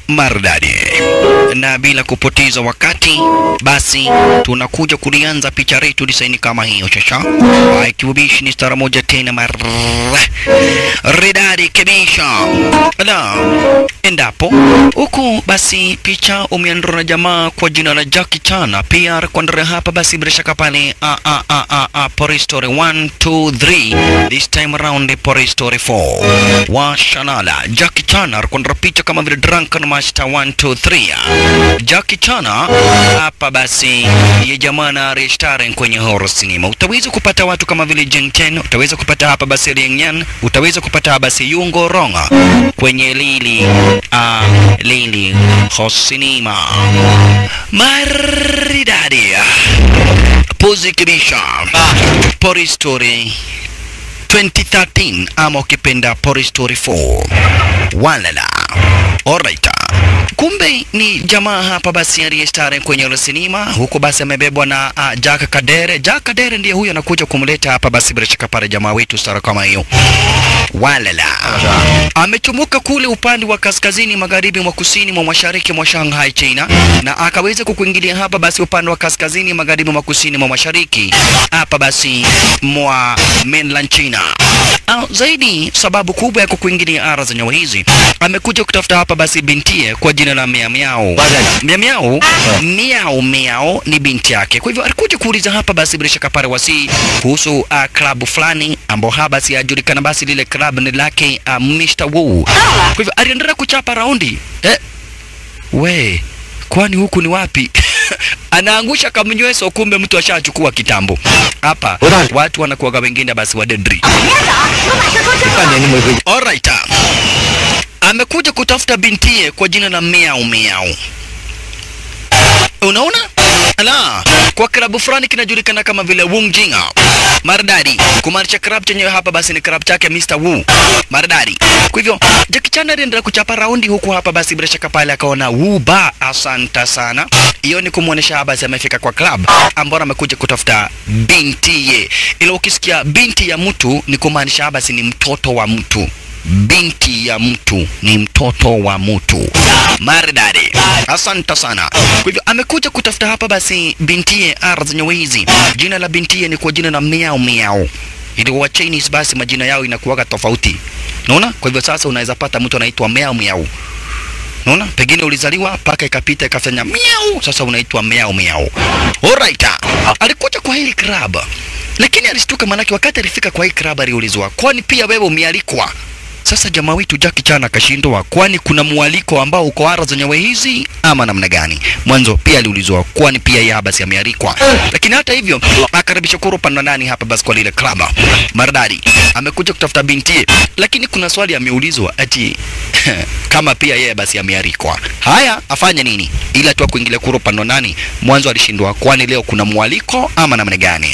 maridadi. Na bila kupoteza wakati, basi tunakuja kulianza picha letu disaini kama hiyo shasha. Ikiubishi ni stara moja tena maridadi kabisa. Na endapo huku basi picha umeandwa na jamaa kwa jina la Jackie Chan, pia kuandrea hapa basi bila shaka pale a a a a a Police Story 1 2 3 this time around the Police Story 4 wa Shalala Jackie Chan alikuwa picha kama vile Drunken Master 1 2 3 Jackie Chan hapa basi ye jamaa na restaren kwenye horror cinema utaweza kupata watu kama vile Jeng Chen utaweza kupata hapa basi Liang Yan utaweza kupata hapa basi Yungo Ronga kwenye Lili uh, Lili Hosinima maridadi Puzi Kibisha Police Story 2013 ama ukipenda Police Story 4 walala alright kumbe ni jamaa hapa basi aliyestare kwenye ule sinema huko basi amebebwa na uh, Jack Kadere Jack Kadere ndiye huyo anakuja kumleta hapa basi bila shaka pale jamaa wetu stara kama hiyo walala amechomoka kule upande wa kaskazini magharibi mwa kusini mwa mashariki mwa Shanghai China na akaweza kukuingilia hapa basi upande wa kaskazini magharibi mwa kusini mwa mashariki hapa basi mwa mainland China au zaidi sababu kubwa ya kukuingilia ara za nyawa hizi amekuja kutafuta hapa basi bintie kwa jina la Mia Miao. Mia Miao, Miao Miao ni binti yake. Kwa hivyo alikuja kuuliza hapa basi bila shaka pale wasi kuhusu uh, klabu fulani ambao hapa basi yajulikana basi lile klabu ni lake uh, Mr. Wu. Kwa hivyo aliendelea kuchapa raundi. Eh, we kwani huku ni wapi? anaangusha kamnyweso, kumbe mtu ashachukua kitambo. Hapa watu wanakuwaga wengine basi wadedri. Alright. Amekuja kutafuta bintie kwa jina la Miao Miao. Unaona? Ala, kwa klabu fulani kinajulikana kama vile Wung Jinga. Maridadi. Kumaanisha klabu chenyewe hapa basi ni klabu chake Mr. Wu. Maridadi. Kwa hivyo Jackie Chan aliendelea kuchapa raundi huku hapa basi bila shaka pale akaona Wu ba, asanta sana. Hiyo ni kumwonyesha hapa basi amefika kwa club ambao amekuja kutafuta bintiye. Ila ukisikia binti ya mtu ni kumaanisha hapa basi ni mtoto wa mtu binti ya mtu ni mtoto wa mtu maridadi asante sana kwa hivyo amekuja kutafuta hapa basi bintie ara zenyewe hizi jina la bintie ni kwa jina la miao miao ili wa Chinese basi majina yao inakuwaga tofauti unaona kwa hivyo sasa unaweza pata mtu anaitwa miao miao unaona pengine ulizaliwa paka ikapita ikafanya miau sasa unaitwa miao miao alright alikuja kwa hili club lakini alishtuka manake wakati alifika kwa hii club aliulizwa kwani pia wewe umealikwa sasa jamaa wetu Jackie Chan akashindwa, kwani kuna mwaliko ambao uko ara zenyewe hizi ama namna gani? Mwanzo pia aliulizwa, kwani pia yeye basi amealikwa, lakini hata hivyo akaribisha kuru panda nani hapa basi kwa lile club maridadi, amekuja kutafuta binti, lakini kuna swali ameulizwa ati kama pia yeye basi amealikwa. Haya, afanye nini? Ila tu kuingilia kuru panda nani, mwanzo alishindwa, kwani leo kuna mwaliko ama namna gani?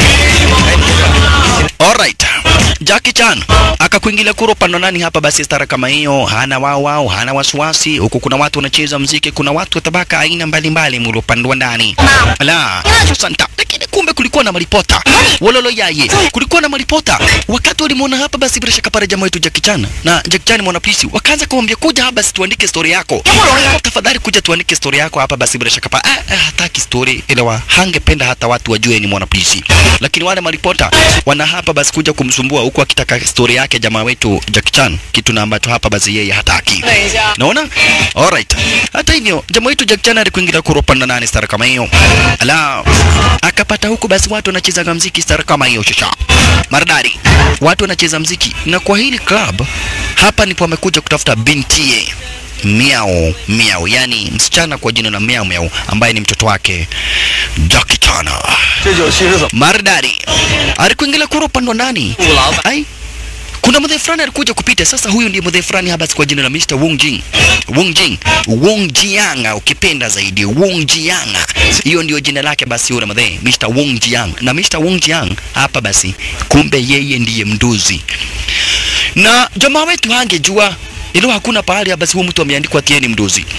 Alright. Jackie Chan akakuingilia kuro pando nani hapa basi stara kama hiyo hana wao wao hana wasiwasi huku kuna watu wanacheza mziki kuna watu wa tabaka aina mbalimbali mlopandwa ndani la santa lakini kumbe kulikuwa na maripota wololo yaye kulikuwa na maripota wakati walimwona hapa basi bila shaka pale jamaa wetu Jackie Chan na Jackie Chan mwana polisi wakaanza kumwambia kuja hapa basi tuandike story yako tafadhali kuja tuandike story yako hapa basi bila shaka pale ah, ah, hataki story ile wa hangependa hata watu wajue ni mwana polisi lakini wale maripota wana hapa basi kuja kumsumbua huku akitaka story yake jamaa wetu Jackie Chan, kitu na ambacho hapa basi yeye hataki. Naona? Alright. Hata hivyo jamaa wetu Jackie Chan alikuingilia kuropanda nani star kama hiyo. Ala, akapata huku basi watu wanacheza mziki star kama hiyo shasha. Maridadi. Watu wanacheza mziki na kwa hili club hapa ndipo amekuja kutafuta bintie miao miao, yani msichana kwa jina la miao miao ambaye ni mtoto wake Jackie Chan. Maridadi. Alikuingilia kura upande wa nani? Ai, kuna mzee fulani alikuja kupita. Sasa huyu ndiye mzee fulani hapa kwa jina la Mr. Wong Jing. Wong Jing, Wong Jiang ukipenda zaidi, Wong Jiang. Hiyo ndio jina lake basi yule mzee, Mr. Wong Jiang. Na Mr. Wong Jiang hapa basi, kumbe yeye ndiye mduzi. Na jamaa wetu hangejua ilo hakuna pahali basi huyu mtu ameandikwa ati yeye ni mduzi.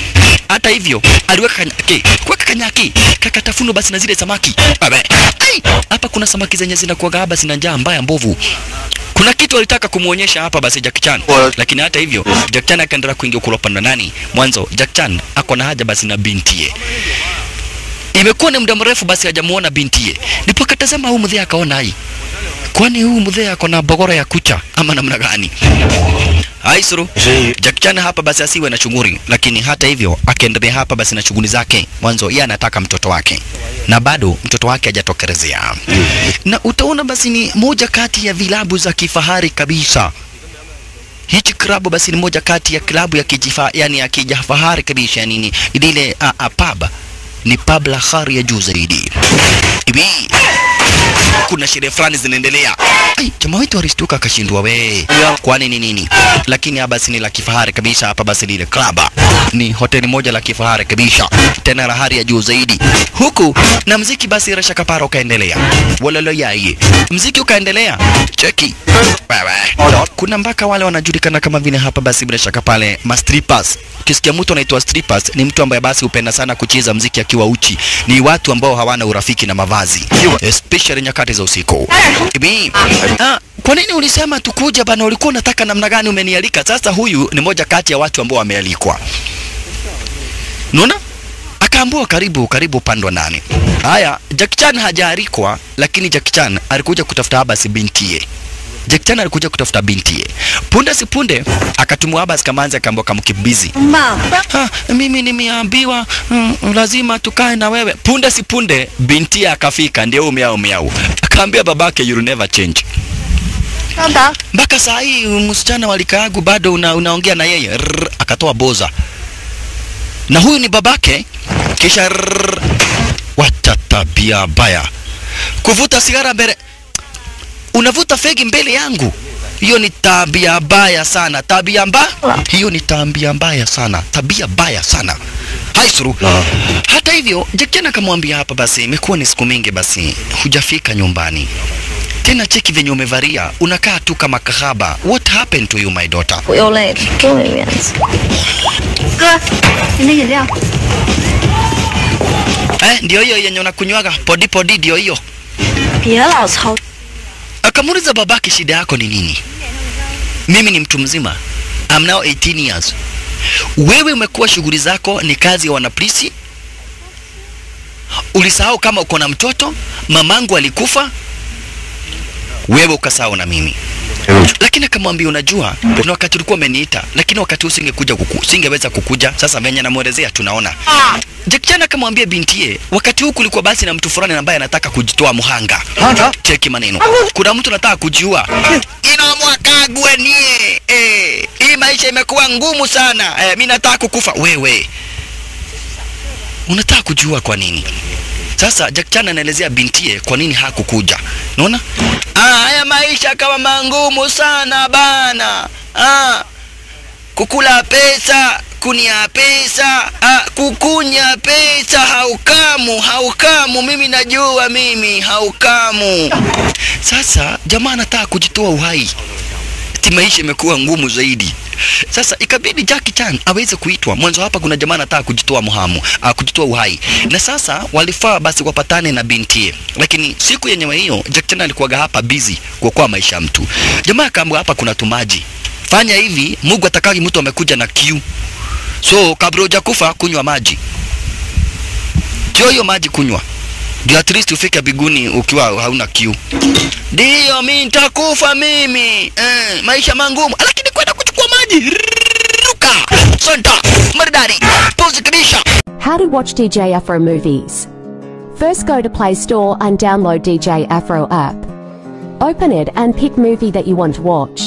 hata hivyo aliweka kanyaki kuweka kanyaki kakatafuno basi na zile samaki Abe. Ai! hapa kuna samaki zenye zinakuwaga basi na njaa mbaya mbovu kuna kitu alitaka kumuonyesha hapa basi Jack Chan, lakini hata hivyo Jack Chan akaendelea kuingia kula upande nani. Mwanzo Jack Chan ako na haja basi na bintie, imekuwa ni muda mrefu basi hajamuona bintie, ndipo akatazama huu mzee akaona hai, kwani huu mzee ako na bogora ya kucha ama namna gani? Aisuru Jack Chan hapa basi asiwe na shughuli, lakini hata hivyo akaendelea hapa basi na shughuli zake. Mwanzo yeye anataka mtoto wake na bado mtoto wake hajatokelezea, na utaona basi ni moja kati ya vilabu za kifahari kabisa. Hichi klabu basi ni moja kati ya klabu ya kijifa, yani ya kijafahari kabisa, yani ni ile a, a, pub ni pub la hari ya juu zaidi hivi kuna sherehe fulani zinaendelea. Ai, jamaa wetu alistuka akashindwa we, kwani ni nini? Lakini hapa basi ni la kifahari kabisa. Hapa basi lile club ni hoteli moja la kifahari kabisa, tena la hali ya juu zaidi, huku na mziki basi rasha kapara ukaendelea, walalo yai mziki ukaendelea. Cheki wewe, kuna mpaka wale wanajulikana kama vile hapa basi bila shaka pale ma strippers. Ukisikia mtu anaitwa strippers ni mtu ambaye basi hupenda sana kucheza mziki akiwa uchi. Ni watu ambao hawana urafiki na mavazi, especially nyakati za usiku. Ibi, ah, kwa nini ulisema tukuja bana? Ulikuwa unataka namna gani? Umenialika. Sasa huyu ni moja kati ya watu ambao wamealikwa, unaona akaambiwa karibu karibu pandwa nani. Haya, Jack Chan hajaalikwa, lakini Jack Chan alikuja kutafuta Abasi bintie. Jack Chan alikuja kutafuta bintie. Punde si punde akatumwa Abasi Kamanzi akaambiwa kamkimbizi. Ha, mimi nimeambiwa mm, lazima tukae na wewe. Punde si punde bintie akafika, ndio umeau umeau. Akaambia babake you'll never change. Mpaka saa hii msichana walikaagu bado una, unaongea na yeye. Rrr, akatoa boza. Na huyu ni babake kisha rrr, wacha tabia baya. Kuvuta sigara mbele unavuta fegi mbele yangu, hiyo ni tabia mbaya sana. Tabia mbaya hiyo ni tabia mbaya sana, tabia mbaya sana. Haisuru. Hata hivyo Jack Chan akamwambia hapa, basi imekuwa ni siku mingi, basi hujafika nyumbani tena, cheki venye umevalia, unakaa tu kama kahaba. What happened to you my daughter? 我又累了，终于面子。哥，你的饮料。 Eh, ndio hiyo yenye unakunywaga podi podi, ndio hiyo. 别老操， Akamuuliza babake, shida yako ni nini? Mimi ni mtu mzima, I'm now 18 years. Wewe umekuwa shughuli zako ni kazi ya wanapolisi, ulisahau kama uko na mtoto, mamangu alikufa, wewe ukasahau na mimi. Lakini akamwambia unajua, kuna wakati ulikuwa umeniita, lakini wakati huu singekuja kuku, singeweza kukuja. Sasa venye namuelezea tunaona. Jack Chan akamwambia bintie, wakati huu kulikuwa basi na mtu fulani ambaye anataka kujitoa muhanga. Cheki maneno, kuna mtu anataka kujiua. Inamwakagwe nie eh, hii maisha imekuwa ngumu sana eh, mimi nataka kukufa. Wewe unataka kujiua kwa nini? Sasa Jack Chan anaelezea bintie kwa nini hakukuja. Unaona? Ah, haya maisha kama mangumu sana bana. Ah, kukula pesa, kunia pesa, ah, kukunya pesa, haukamu, haukamu, mimi najua mimi, haukamu. Sasa jamaa anataka kujitoa uhai, ati maisha imekuwa ngumu zaidi. Sasa ikabidi Jackie Chan aweze kuitwa. Mwanzo hapa kuna jamaa anataka kujitoa muhamu, uh, kujitoa uhai. Na sasa walifaa basi wapatane na bintie. Lakini siku yenyewe hiyo Jackie Chan alikuwaga hapa busy kuokoa maisha ya mtu. Jamaa akaambiwa hapa kuna tumaji. Fanya hivi, Mungu atakagi mtu amekuja na kiu. So kabla hujakufa kunywa maji. Sio hiyo maji kunywa. Ndio at least ufike biguni ukiwa hauna kiu. Ndio mimi nitakufa mimi. Eh, maisha mangumu. Lakini kwenda kuchukua maji. Ruka. Santa. Maridari. Pose kabisa. How to watch DJ Afro movies. First go to Play Store and download DJ Afro app. Open it and pick movie that you want to watch.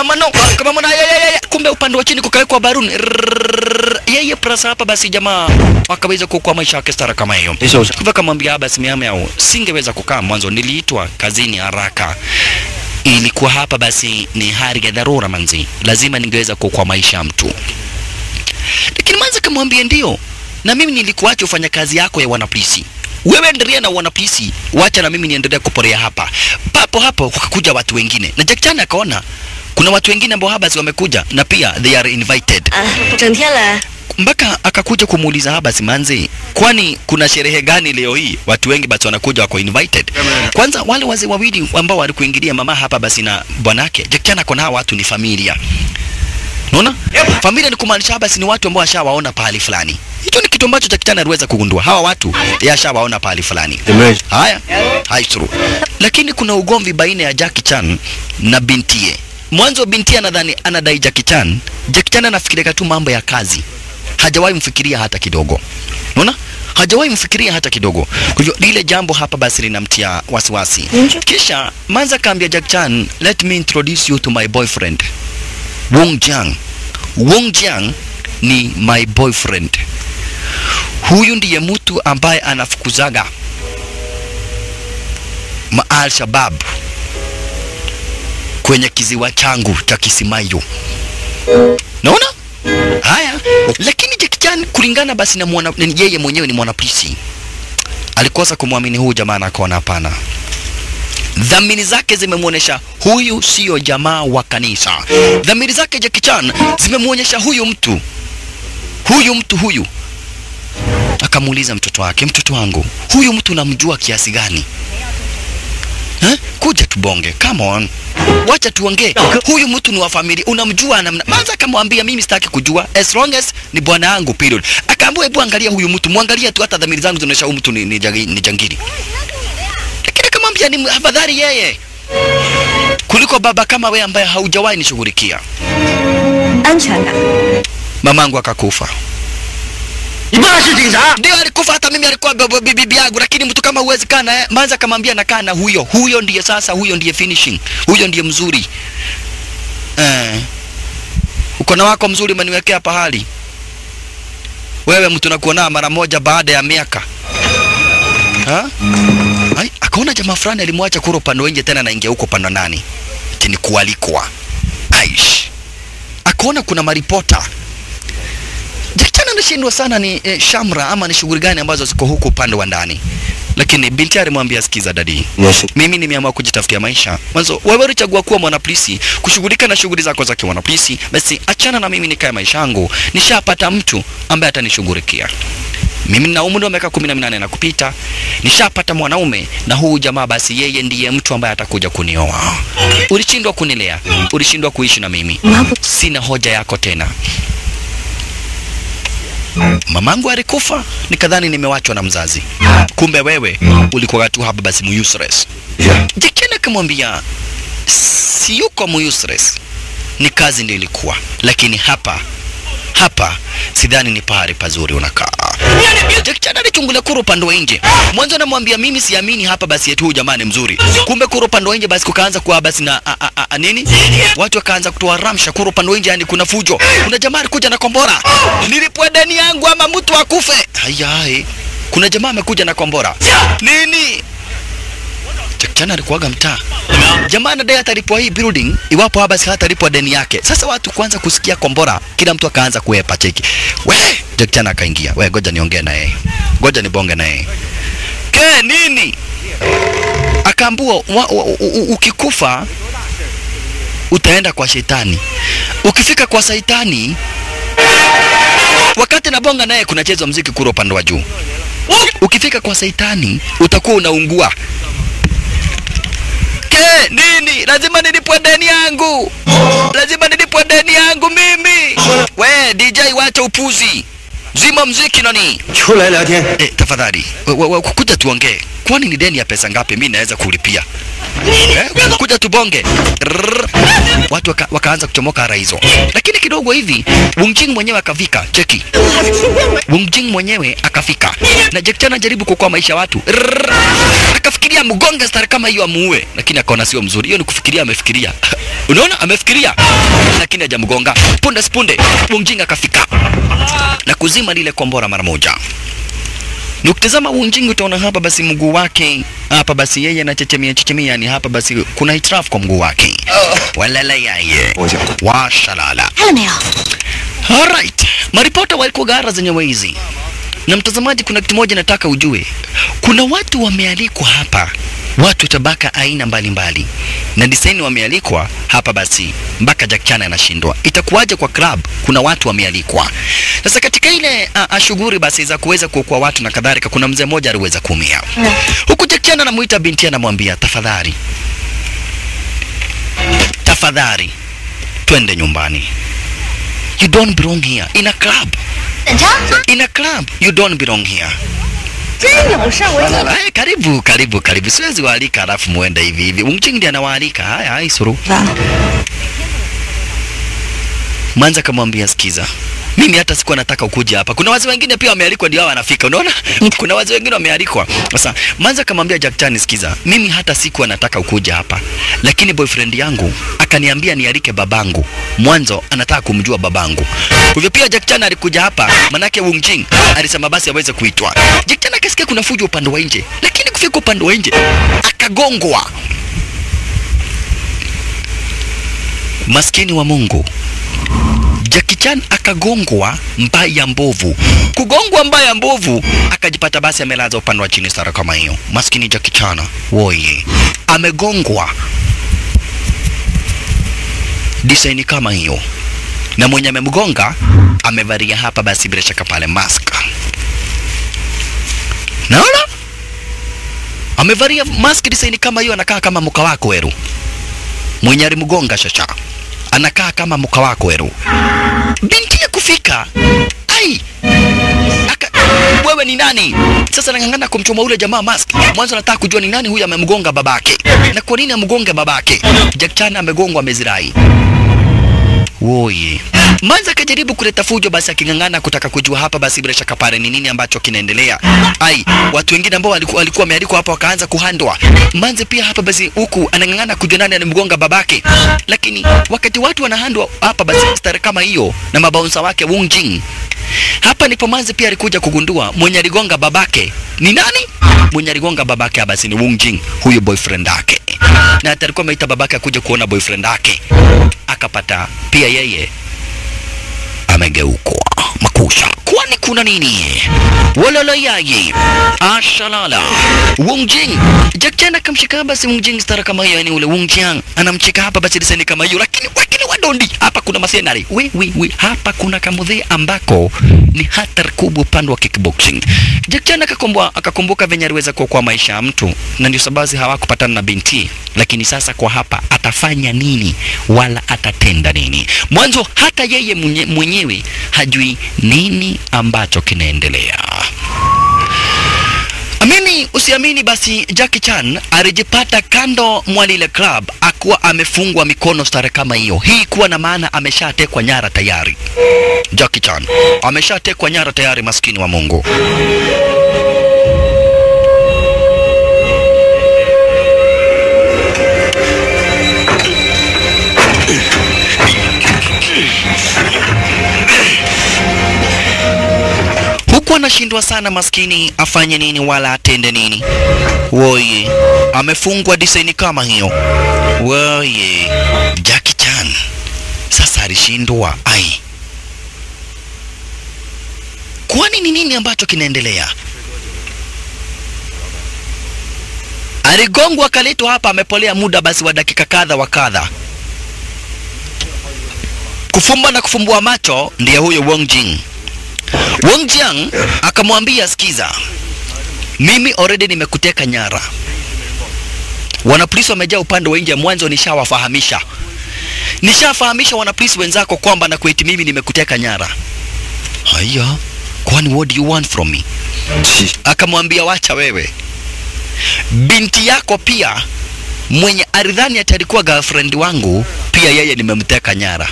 kamamano kamamano ya, ya, ya, ya. kumbe upande wa chini kukawekwa baruni Rrrr. yeye plus hapa basi jamaa wakaweza kuokoa maisha yake stara kama hiyo hivyo akamwambia basi miame au singeweza kukaa mwanzo niliitwa kazini haraka ilikuwa hapa basi ni hali ya dharura manzi lazima ningeweza kuokoa maisha ya mtu lakini manzi akamwambia ndio na mimi nilikuacha ufanya kazi yako ya wanapolisi wewe endelea na wanapolisi wacha na mimi niendelea kuporea hapa papo hapo wakakuja watu wengine na Jack Chan akaona kuna watu wengine ambao habasi wamekuja na pia they are invited 啊，整天了， mpaka akakuja kumuuliza Habas manzi, kwani kuna sherehe gani leo hii? Watu wengi basi wanakuja wako invited. Kwanza wale wazee wawili ambao walikuingilia mama hapa basi na bwanake Jack Chan ako na hawa watu ni familia. Unaona? Familia ni kumaanisha Habas ni watu ambao ashawaona pahali fulani. Hicho ni kitu ambacho Jack Chan aliweza kugundua. Hawa watu yeye ashawaona pahali fulani. Haya, haisuru. Lakini kuna ugomvi baina ya Jackie Chan na bintie. Mwanzo bintie anadhani anadai Jackie Chan. Jackie Chan anafikiria tu mambo ya kazi. Hajawahi mfikiria hata kidogo. Unaona? Hajawahi mfikiria hata kidogo. Kwa hivyo lile jambo hapa basi linamtia wasiwasi. Kisha Manza kaambia Jack Chan, let me introduce you to my boyfriend. Wong Jiang. Wong Jiang ni my boyfriend. Huyu ndiye mtu ambaye anafukuzaga ma Al-Shabab kwenye kiziwa changu cha Kisimayo. Naona? Haya, lakini Jackie Chan kulingana basi na mwana, ni yeye mwenyewe ni mwanapolisi, alikosa kumwamini huyu jamaa na akaona hapana. Dhamiri zake zimemwonyesha huyu sio jamaa wa kanisa. Dhamiri zake Jackie Chan zimemwonyesha huyu mtu, huyu mtu huyu. Akamuuliza mtoto wake, mtoto wangu, huyu mtu unamjua kiasi gani? Eh? Kuja tubonge, come on, wacha tuongee. Huyu mtu ni wa familia, unamjua namna. Manza akamwambia mimi sitaki kujua, as long as ni bwana yangu period. Akaambia hebu angalia huyu mtu, mwangalia tu, hata dhamiri zangu zinaonyesha huyu mtu ni, ni, jagi- ni jangili. Lakini akamwambia ni afadhali yeye kuliko baba kama we ambaye haujawahi nishughulikia. 安全感。 Mamangu akakufa. 你爸是警察， ndio alikufa hata mimi alikuwa baba- bibi bibi yangu lakini mtu kama huwezi kaa naye manza akamwambia nakaa na huyo huyo ndiye sasa huyo ndiye finishing huyo ndiye mzuri eh uko na wako mzuri umeniwekea pahali wewe mtu nakuona mara moja baada ya miaka ha? Ai, akaona jamaa fulani alimwacha kura upande wa nje tena anaingia huko upande wa ndani ati ni kualikwa aish akaona kuna maripota Jack Chan anashindwa sana ni eh, shamra ama ni shughuli gani ambazo ziko huku upande wa ndani, lakini binti alimwambia sikiza, dadi, mimi nimeamua kujitafutia maisha. Mwanzo wewe ulichagua kuwa mwanapolisi, kushughulika na shughuli zako za kiwanapolisi, basi achana na mimi nikae maisha yangu. Nishapata mtu ambaye atanishughulikia mimi nina umri wa miaka kumi na minane na kupita, nishapata mwanaume na huu jamaa, basi yeye ndiye mtu ambaye atakuja kunioa. Ulishindwa kunilea, ulishindwa kuishi na mimi, sina hoja yako tena. Mamangu alikufa nikadhani nimewachwa na mzazi, kumbe wewe ulikuwa tu hapa basi mu useless. Jekena akamwambia si yuko mu useless, ni kazi ndio ilikuwa, lakini hapa hapa sidhani ni pahali pazuri unakaa. Jack Chan alichungulia kura upande wa nje. Mwanzo anamwambia mimi siamini hapa basi yetu huyu jamaa ni mzuri. Kumbe kura upande wa nje basi kukaanza kuwa basi na a, a, a, a, nini? Watu wakaanza kutoa ramsha kura upande wa nje yani kuna fujo. Kuna jamaa alikuja na kombora. Nilipwa deni yangu ama mtu akufe. Hayai. Kuna jamaa amekuja na kombora. Nini? Jack Chan alikuwaga mtaa. Jamaa anadai atalipwa hii building iwapo Habas hatalipwa deni yake. Sasa watu kwanza kusikia kombora, kila mtu akaanza kuepa cheki. We, Jack Chan akaingia. We, ngoja niongee na yeye. Ngoja nibonge na yeye. Ke nini? Akaambua wa- wa- u- u- ukikufa utaenda kwa shetani. Ukifika kwa saitani wakati nabonga naye kunachezwa mziki kura upande wa juu. Ukifika kwa saitani utakuwa unaungua ke nini? Lazima nilipwe deni yangu, lazima nilipwe deni yangu mimi. We DJ, wacha upuzi, zima mziki nani. 出来聊天。 Eh, tafadhali we- we- we- kuja tuongee. kwani ni deni ya pesa ngapi mi naweza kulipia eh, kuja tubonge Rrrr. watu waka, wakaanza kuchomoka hara hizo lakini kidogo hivi Wungjing mwenyewe akafika cheki Wungjing mwenyewe akafika na Jack Chan anajaribu kuokoa maisha ya watu Rrrr. akafikiria mgonga stari kama hiyo amuue lakini akaona sio mzuri hiyo ni kufikiria amefikiria unaona amefikiria lakini hajamgonga punde sipunde Wungjing akafika na kuzima lile kombora mara moja ni ukitazama Wunjing utaona hapa basi mguu wake hapa basi yeye anachechemia chechemia, ni hapa basi kuna hitilafu kwa mguu wake. Walala yaye washalala. 看了没有？ Alright, maripota walikuwa gara zenyewe hizi. Na mtazamaji, kuna kitu moja nataka ujue, kuna watu wamealikwa hapa, watu tabaka aina mbalimbali mbali. na design wamealikwa hapa, basi mpaka Jack Chan anashindwa. Itakuwaje kwa club? Kuna watu wamealikwa. Sasa katika ile uh, shughuli basi za kuweza kuokoa watu na kadhalika, kuna mzee mmoja aliweza kuumia huku Jack Chan anamuita binti, anamwambia tafadhali, tafadhali twende nyumbani. You don't belong here in a club. 等着， In a club, you don't belong here. 真有事儿，我就 Ay, karibu karibu karibu, siwezi waalika alafu muende hivi hivi. Wungjing ndiye anawaalika. Haya, hai suru. Manza kamwambia sikiza, mimi hata sikuwa nataka ukuja hapa. Kuna wazee wengine pia wamealikwa ndio hao wanafika, unaona? Kuna wazee wengine wamealikwa. Sasa Manza kamwambia Jack Chan, sikiza, mimi hata sikuwa nataka ukuja hapa, lakini boyfriend yangu akaniambia nialike babangu. Mwanzo anataka kumjua babangu. Hivyo pia Jack Chan alikuja hapa, manake Wung Jing alisema basi aweze kuitwa. Jack Chan akasikia kuna fujo upande wa nje, lakini kufika upande wa nje akagongwa. Maskini wa Mungu. Jackie Chan akagongwa mbaya mbovu. Kugongwa mbaya mbovu, akajipata basi amelaza upande wa chini sara kama hiyo. Maskini Jackie Chan, woye, amegongwa design kama hiyo, na mwenye amemgonga amevalia hapa basi bila shaka pale mask. Naona amevalia mask design kama hiyo, anakaa kama mka wako weru. Mwenye alimgonga shasha anakaa kama mka wako weru. Binti ya kufika ai aka wewe ni nani? Sasa nang'ang'ana kumchoma ule jamaa mask. Mwanzo nataka kujua ni nani huyu amemgonga babake na kwa nini amgonge babake. Jack Chan amegongwa amezirai. Woye. Manza akajaribu kuleta fujo basi aking'ang'ana kutaka kujua hapa basi bila shaka pale ni nini ambacho kinaendelea. Ai, watu wengine ambao walikuwa walikuwa wamealikwa hapa wakaanza kuhandwa. Manze pia hapa basi huku anang'ang'ana kujua nani alimgonga babake. Lakini wakati watu wanahandwa hapa basi stare kama hiyo na mabaunsa wake Wung Jing. Hapa ndipo Manze pia alikuja kugundua mwenye aligonga babake ni nani? Mwenye aligonga babake hapa basi ni Wung Jing, huyo boyfriend yake. Na hata alikuwa ameita babake akuja kuona boyfriend yake. Akapata pia yeye amegeukwa makusha. Kwani kuna nini? Walala yaye ashalala Wungjing. Jack Chan akamshika basi Wungjing stara kama hiyo, yani ule Wungjiang anamchika hapa basi diseni kama hiyo, lakini wakini wadondi hapa kuna masenari we, we, we. Hapa kuna kamudhi ambako ni hatari kubwa upande wa kickboxing. Jack Chan akakumbuka akakumbuka venye aliweza kuokoa maisha ya mtu, na ndio sababu hawakupatana na binti, lakini sasa kwa hapa atafanya nini wala atatenda nini? Mwanzo hata yeye mwenye, mwenyewe hajui nini ambacho kinaendelea. Amini usiamini, basi Jackie Chan alijipata kando mwa lile club akuwa amefungwa mikono stare kama hiyo. Hii kuwa na maana ameshatekwa nyara tayari. Jackie Chan ameshatekwa nyara tayari, maskini wa Mungu. huku anashindwa sana maskini, afanye nini wala atende nini. Woye, amefungwa disaini kama hiyo. Woye, Jackie Chan sasa alishindwa. Ai, kwani ni nini ambacho kinaendelea? Aligongwa akaletwa hapa, amepolea muda basi wa dakika kadha wa kadha, kufumba na kufumbua macho, ndiye huyo Wong Jing. Wang Jiang akamwambia sikiza, mimi already nimekuteka nyara. Wanapolisi wamejaa upande wa nje, mwanzo nishawafahamisha, nishafahamisha wanapolisi wenzako kwamba na kueti mimi nimekuteka nyara. Haya, kwani what do you want from me? Akamwambia wacha wewe, binti yako pia mwenye aridhani ati alikuwa girlfriend wangu pia yeye nimemteka nyara.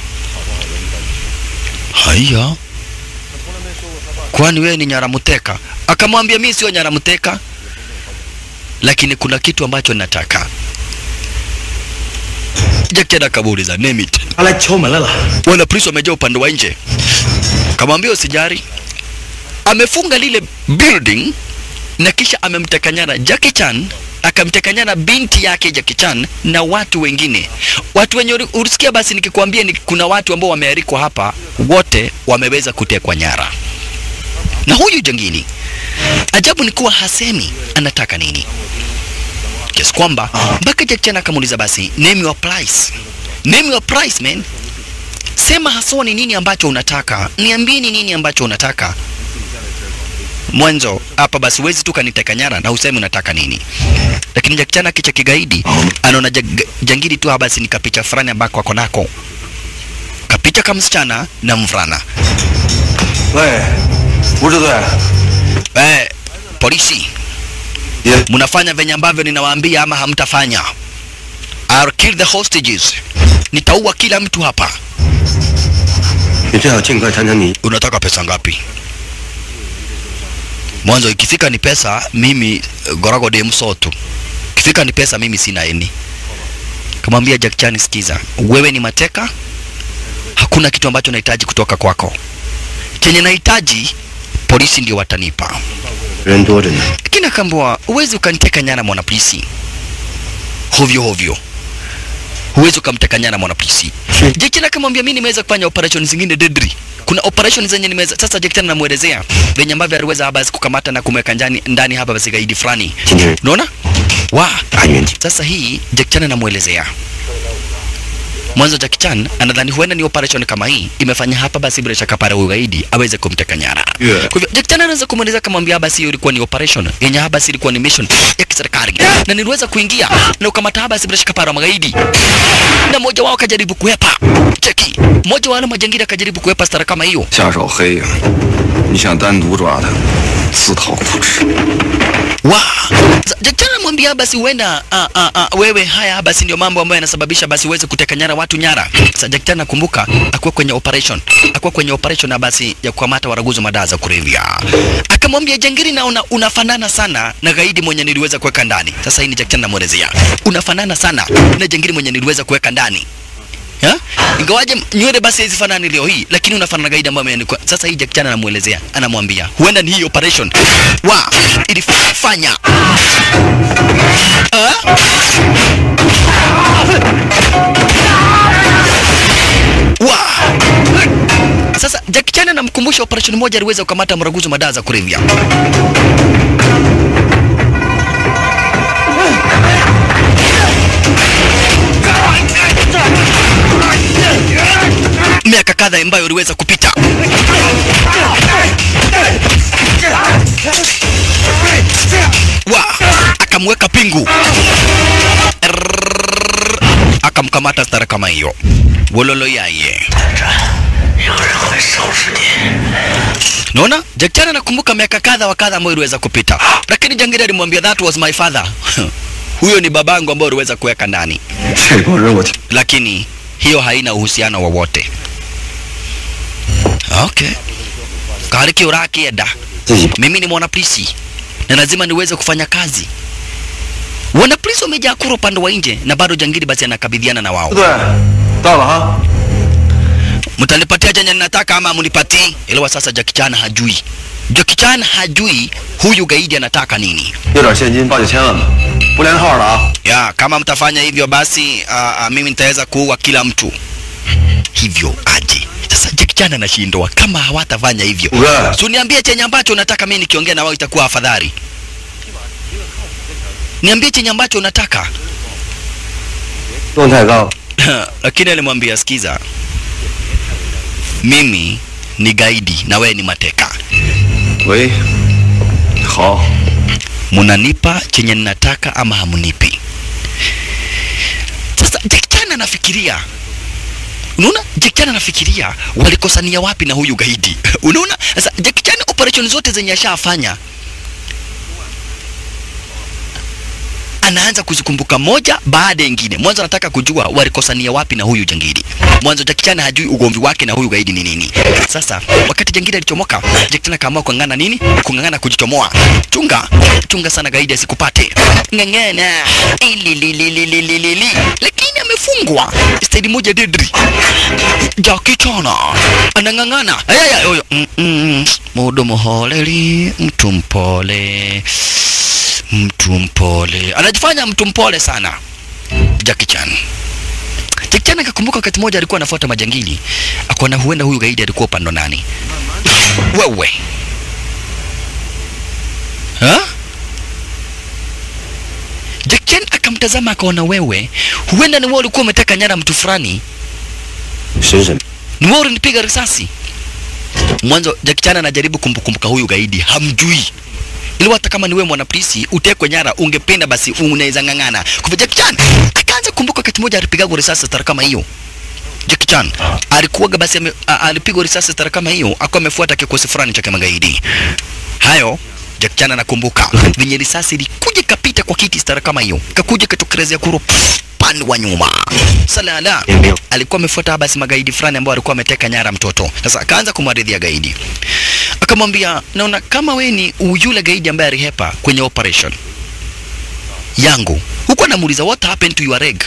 Haya, kwani wewe ni nyara mteka? Akamwambia mimi sio nyara mteka, lakini kuna kitu ambacho nataka. Jack tena akamuuliza name it. 他来敲门来了。 Wana polisi wamejaa upande wa nje. Kamwambia usijari. Amefunga lile building na kisha amemteka nyara Jackie Chan akamteka nyara binti yake Jackie Chan na watu wengine. Watu wenye uli- ulisikia basi nikikwambia ni kuna watu ambao wamealikwa hapa wote wameweza kutekwa nyara. Na huyu jangili ajabu ni kuwa hasemi anataka nini. Kiasi kwamba mpaka Jackie Chan akamuuliza basi name your price. Name your price man sema haswa ni nini ambacho unataka, niambie ni nini ambacho unataka. Mwanzo hapa basi huwezi tu kaniteka nyara na useme unataka nini, lakini Jackie Chan kicha kigaidi anaona jag, jangili tu basi ni kapicha fulani ambako ako nako kapicha kama msichana na mvulana. 喂，吴支队， Eh, polisi 也 mnafanya venye ambavyo ninawaambia ama hamtafanya? I'll kill the hostages, nitaua kila mtu hapa. 你最好尽快谈谈你 unataka pesa ngapi? Mwanzo ikifika ni pesa, mimi eh, Gorago de msoto. Ikifika ni pesa, mimi sina eni. Kamwambia Jack Chan, sikiza, wewe ni mateka, hakuna kitu ambacho nahitaji kutoka kwako. Chenye nahitaji polisi ndio watanipa. 人多着呢。 Lakini akaambiwa huwezi ukaniteka nyara mwanapolisi hovyo hovyo, huwezi ukamteka nyara mwanapolisi. Jack Chan akamwambia mimi nimeweza kufanya operation zingine deadly. Kuna operation zenye nimeweza sasa. Jack Chan anamuelezea venye ambavyo aliweza basi kukamata na kumweka ndani ndani hapa basi gaidi fulani, 今天 unaona wa 大远景， sasa hii Jack Chan anamuelezea mwanzo. Jack Chan anadhani huenda ni operation kama hii imefanya hapa basi bila shaka para ugaidi aweze kumteka nyara. Yeah. Kwa hivyo Jack Chan anaweza kumweleza kumwambia basi hiyo ilikuwa ni operation yenye hapa basi ilikuwa ni mission ya kiserikali na niliweza kuingia na ukamata hapa basi bila shaka para magaidi na mmoja wao akajaribu kuepa. Cheki, mmoja wa wale majangili akajaribu kuepa stara kama hiyo. 下手黑呀、你想单独抓他，自讨苦吃。 wa Sa- Jack Chan anamwambia basi huenda ah, ah, ah, wewe haya basi ndio mambo ambayo yanasababisha basi uweze kuteka nyara watu nyara. Sasa Jack Chan nakumbuka akuwa kwenye operation, akuwa kwenye operation na basi ya kukamata waraguzi wa madawa za kulevya. Akamwambia jangiri, naona unafanana sana na gaidi mwenye niliweza kuweka ndani. Sasa hii ni Jack Chan namuelezea, unafanana sana na jangiri mwenye niliweza kuweka ndani Ha? Ingawaje nywele basi hazifanani leo hii, lakini unafanana na gaidi ambayo ameandikwa. Sasa hii Jack Chan anamuelezea, anamwambia huenda ni hii operation wa ilifanya Ah? wa sasa Jack Chan anamkumbusha operation moja aliweza kukamata mraguzi wa madawa za kulevya. miaka kadha ambayo uliweza kupita. Wa akamweka pingu, Rrrr, akamkamata stara kama hiyo. Wololo yaye Naona Jack Chan anakumbuka miaka kadha wa kadha ambayo iliweza kupita, lakini jangili alimwambia that was my father huyo ni babangu ambao uliweza kuweka ndani, 这帮人我听 lakini hiyo haina uhusiano wowote. Okay, kariki urakienda 自己 mimi ni mwanapolisi na lazima niweze kufanya kazi. Wanapolisi wamejaa kura upande wa nje na bado jangili basi anakabidhiana na wao. 对，到了哈。 Mtanipatia chenye ninataka ama munipatii? Ila sasa Jackie Chan hajui. Jackie Chan hajui huyu gaidi anataka nini. 有点现金，八九千万吧，不连号的啊。 Ya, kama mtafanya hivyo basi uh, uh, mimi nitaweza kuua kila mtu. Hivyo aje? Sasa Jackie Chan anashindwa kama hawatafanya hivyo. 五哥， So niambie chenye ambacho unataka mimi nikiongea na wao itakuwa afadhali. Niambie chenye ambacho unataka. 不用太高。 Lakini alimwambia sikiza, mimi ni gaidi na wewe ni mateka. 喂，好， Munanipa chenye ninataka ama hamunipi? Sasa Jack Chan anafikiria Unaona, Jack Chan anafikiria walikosania wapi na huyu gaidi. Unaona, sasa Jack Chan operation zote zenye ashafanya anaanza kuzikumbuka moja baada ya ingine. Mwanzo anataka kujua walikosania wapi na huyu jangili. Mwanzo Jackie Chan hajui ugomvi wake na huyu gaidi ni nini. Sasa wakati jangili alichomoka, Jackie Chan akaamua kung'ang'ana nini? Kung'ang'ana kujichomoa. Chunga, chunga sana gaidi asikupate. Ng'ang'ana. Ililililililili. Lakini amefungwa. Staili moja dedri. Jackie Chan anang'ang'ana. Ayaya huyo. Mm, mm, Mudo muholeli, mtu mpole. Mtu mpole. Anajifanya mtu mpole sana. Jackie Chan. Jackie Chan akakumbuka wakati mmoja alikuwa anafuata majangili. Akaona huenda huyu gaidi alikuwa upande wa nani. Wewe. Ha? Jackie Chan akamtazama akaona wewe, huenda ni wewe ulikuwa umeteka nyara mtu fulani, 神神， ni wewe ulinipiga risasi. Mwanzo Jackie Chan anajaribu kumkumbuka huyu gaidi, hamjui ili hata kama ni wewe mwanapolisi utekwe nyara, ungependa basi unaweza ng'ang'ana. Kwa hivyo Jackie Chan akaanza kukumbuka wakati mmoja alipigwa risasi stara kama hiyo. Jackie Chan alikuwaga basi ame, a- alipigwa risasi stara kama hiyo, akawa amefuata kikosi fulani cha kimagaidi. Hayo Jackie Chan anakumbuka venye risasi ilikuja ikapita kwa kiti stara kama hiyo, kakuja katokelezea kuro pande wa nyuma. Salala alikuwa amefuata basi magaidi fulani ambao alikuwa ameteka nyara mtoto. Sasa akaanza kumwaridhia gaidi, akamwambia naona kama we ni yule gaidi ambaye alihepa kwenye operation yangu. Huku anamuuliza what happened to your leg?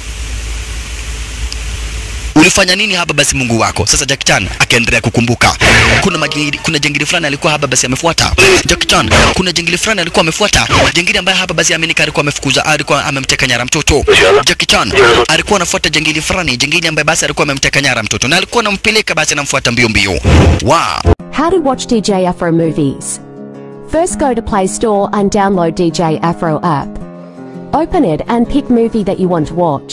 ulifanya nini hapa basi Mungu wako? Sasa Jackie Chan akaendelea kukumbuka, kuna majengili, kuna jengili fulani alikuwa hapa basi amefuata Jackie Chan, kuna jengili fulani alikuwa amefuata jengili ambaye hapa basi Amerika alikuwa amefukuza, alikuwa amemteka nyara mtoto. Jackie Chan alikuwa anafuata jengili fulani, jengili ambaye basi alikuwa amemteka nyara mtoto na alikuwa anampeleka basi anamfuata mbio mbio. Wow. How to watch DJ Afro movies. First go to Play Store and download DJ Afro app. Open it and pick movie that you want to watch.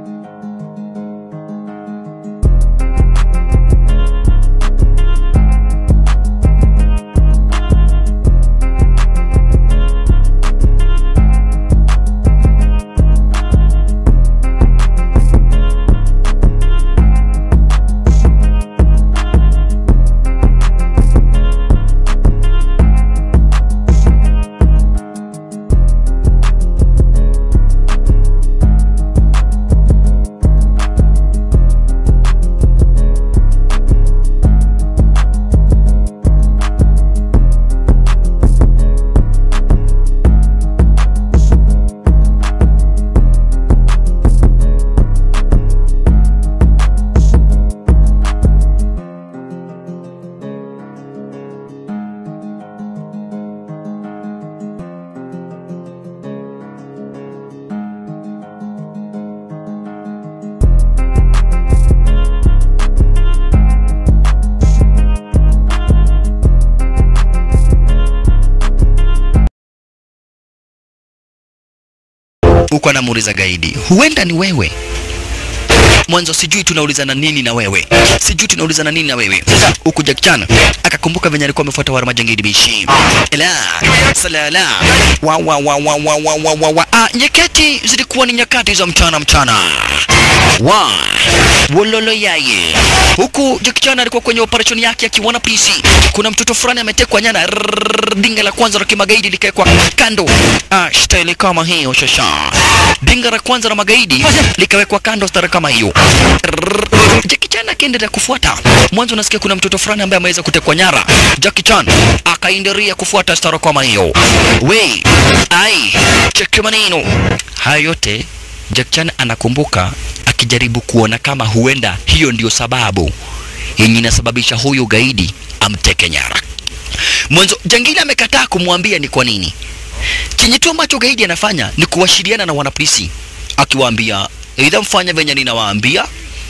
huku anamuuliza gaidi, huenda ni wewe mwanzo sijui tunaulizana nini na wewe, sijui tunaulizana nini na wewe. Huku Jackie Chan akakumbuka venye alikuwa amefuata wale majangili bishi la salala wa wa wa wa wa wa wa wa wa ah, nyakati zilikuwa ni nyakati za mchana mchana wa wololo yaye. Huku Jackie Chan alikuwa kwenye operation yake akiona PC, kuna mtoto fulani ametekwa nyara. Rrrr, Dinga la kwanza la kimagaidi likawekwa kando. Ah, staili kama hiyo shasha. Dinga la kwanza la magaidi likawekwa kando stara kama hiyo. Rrrr. Jackie Chan akaendelea kufuata. Mwanzo unasikia kuna mtoto fulani ambaye ameweza kutekwa nyara. Jackie Chan akaendelea kufuata stara kama hiyo. We, ai, cheki maneno. Hayo yote Jackie Chan anakumbuka akijaribu kuona kama huenda hiyo ndio sababu yenye inasababisha huyu gaidi amteke nyara. Mwanzo jangili amekataa kumwambia ni kwa nini. Chenye tu ambacho gaidi anafanya ni kuwashiriana na wanapolisi, akiwaambia aidha mfanya venye ninawaambia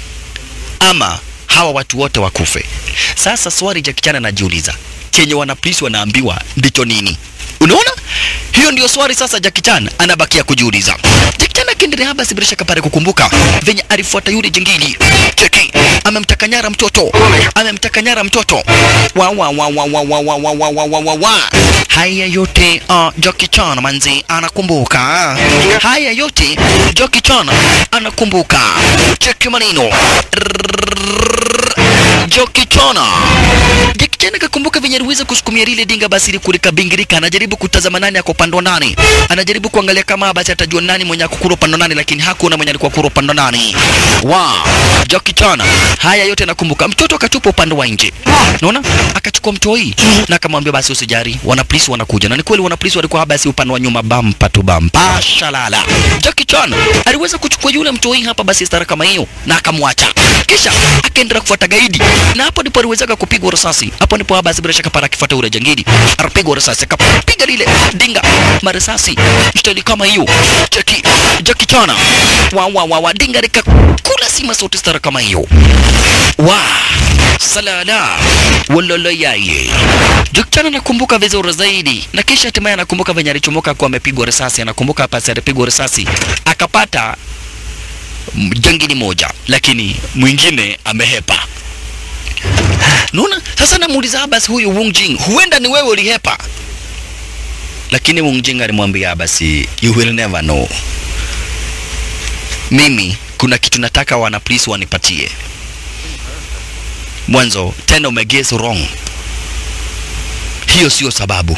ama hawa watu wote wakufe. Sasa swali Jackie Chan anajiuliza, chenye wanapolisi wanaambiwa ndicho nini? Unaona, hiyo ndio swali sasa Jackie Chan anabakia kujiuliza. Jackie Chan akiendelea basi bila shaka pale kukumbuka venye alifuata yule jingili. Cheki, amemtaka nyara mtoto, amemtaka nyara mtoto. Wa wa wa wa wa wa wa wa wa wa wa wa wa. Haya yote uh, Jackie Chan manzi anakumbuka. Haya yote Jackie Chan anakumbuka. Cheki maneno. Jackie Chan Jackie Chan akakumbuka venye aliweza kusukumia lile dinga basi ili kulikabingirika. Anajaribu kutazama nani ako upande wa nani, anajaribu kuangalia kama basi atajua nani mwenye akukura upande wa nani, lakini hakuna mwenye alikuwa kura upande wa nani. Wow, Jackie Chan haya yote nakumbuka. Mtoto akatupa upande wa nje, naona akachukua mtoi na akamwambia basi usijari, wana polisi wanakuja. Na ni kweli wana polisi walikuwa basi upande wa nyuma, bampa tu bampa, shalala. Jackie Chan aliweza kuchukua yule mtoi hapa basi stara kama hiyo na akamwacha, kisha akaendelea kufuata gaidi, na hapo ndipo aliwezaka kupigwa risasi. Hapo ndipo basi bila shaka para akifuata yule jangili, akapigwa risasi, akapiga lile dinga marisasi stali kama hiyo. Jackie Jackie Chan wa wa wa, wa dinga likakula sima sauti stara kama hiyo wa salala walolo yaye Jackie Chan anakumbuka vizuri zaidi, na kisha hatimaye anakumbuka venye alichomoka kuwa amepigwa risasi. Anakumbuka hapa sasa alipigwa risasi akapata m- jangili moja, lakini mwingine amehepa. Naona sasa, namuuliza basi huyu Wong Jing, huenda ni wewe ulihepa, lakini Wong Jing alimwambia basi, you will never know. Mimi kuna kitu nataka wana please wanipatie mwanzo, tena umeguess wrong. Hiyo sio sababu,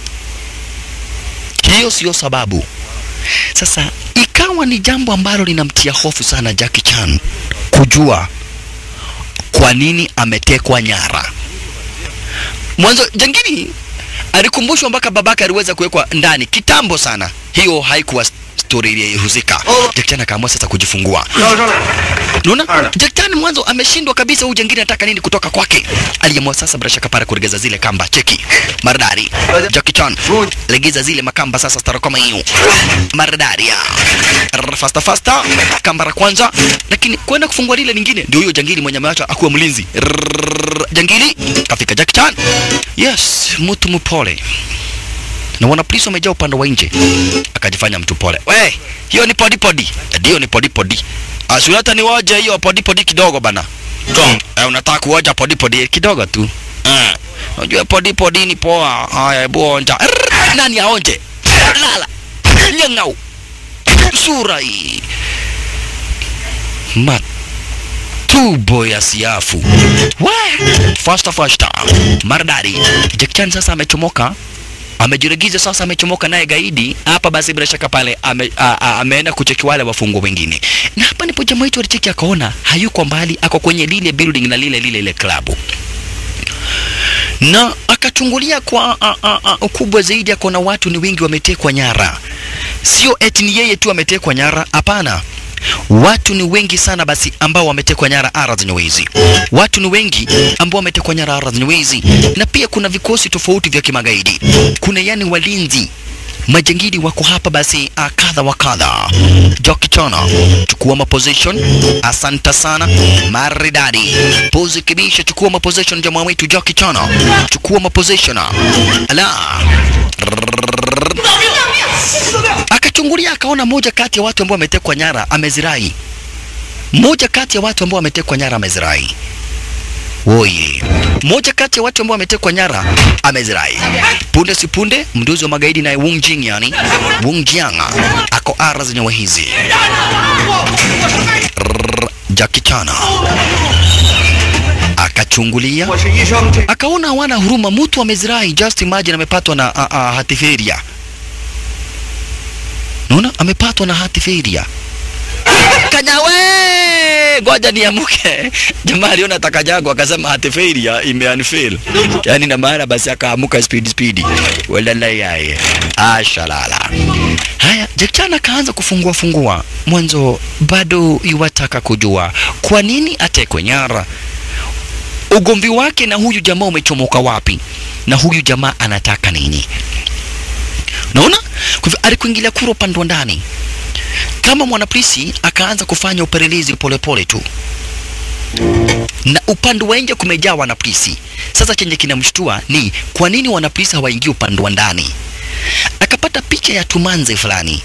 hiyo sio sababu. Sasa ikawa ni jambo ambalo linamtia hofu sana Jackie Chan kujua kwa nini ametekwa nyara. Mwanzo jangili alikumbushwa mpaka babake aliweza kuwekwa ndani kitambo sana. Hiyo haikuwa story iliyohusika. Jackie Chan akaamua sasa kujifungua. Unaona? Jackie Chan mwanzo ameshindwa kabisa, huyu jangili anataka nini kutoka kwake. Aliamua sasa bila shaka para kuregeza zile kamba. Cheki. Maridadi. Jackie Chan legeza zile makamba sasa stara kama hiyo. Maridadi. ya. Rrr, Fasta fasta. Kamba la kwanza. Lakini kwenda kufungua lile lingine ndio huyo jangili mwenye ameacha akuwa mlinzi. Rrr, Jangili kafika Jackie Chan. Yes, mtu mpole na wana polisi wamejaa upande wa nje, akajifanya mtu pole. We, hiyo ni podi podi, ndio ni podi podi. Asulata ni waje hiyo podi podi kidogo bana. Tom, eh, unataka kuoja podi podi kidogo tu. Eh, unajua podi podi ni poa. Haya, hebu onja. Rrr, Nani aonje? Lala. Nyang'au. Sura hii. Mat tubo ya siafu. We, fasta fasta. Maridadi. Jackie Chan sasa amechomoka amejiregiza sasa, amechomoka naye gaidi hapa. Basi bila shaka pale ame, a, a, ameenda kucheki wale wafungwa wengine, na hapa ndipo jamaa wetu alicheki akaona hayuko mbali, ako kwenye lile building na lile lile ile klabu na akachungulia kwa a, a, a, ukubwa zaidi, akaona watu ni wengi wametekwa nyara. Sio eti ni yeye tu ametekwa nyara, hapana watu ni wengi sana basi ambao wametekwa nyara ara zenye wizi. Watu ni wengi ambao wametekwa nyara ara zenye wizi, na pia kuna vikosi tofauti vya kimagaidi. Kuna yani walinzi majangili wako hapa basi uh, kadha wa kadha. Jackie Chan chukua maposition, asanta sana, maridadi. Pose kibisha, chukua maposition, jamaa wetu Jackie Chan chukua maposition, ala akachungulia akaona moja kati ya watu ambao wametekwa nyara amezirai. Moja kati ya watu ambao wametekwa nyara amezirai. Oye, moja kati ya watu ambao wametekwa nyara amezirai. Punde si punde, mduzi wa magaidi naye Wong Jing, yani Wong Jiang ako ara zenye wahizi. Rrrr, Jackie Chan akachungulia akaona hawana huruma, mtu amezirai. Just imagine amepatwa na uh, uh, hatiferia Naona amepatwa na hati failure. Kanyawe, ngoja niamuke. Jamaa aliona takajago akasema hati failure ime unfail. Yaani na maana basi akaamuka speed speed. Walala yaye. Ashalala. Haya, Jack Chan akaanza kufungua fungua. Mwanzo bado yuwataka kujua kwa nini atekwe nyara. Ugomvi wake na huyu jamaa umechomoka wapi? Na huyu jamaa anataka nini? Naona? Kwa hivyo alikuingilia kura upande wa ndani kama mwanapolisi, akaanza kufanya upelelezi polepole tu, na upande wa nje kumejaa wanapolisi. Sasa chenye kinamshtua ni kwa nini wanapolisi hawaingii upande wa ndani. Akapata picha ya tumanze fulani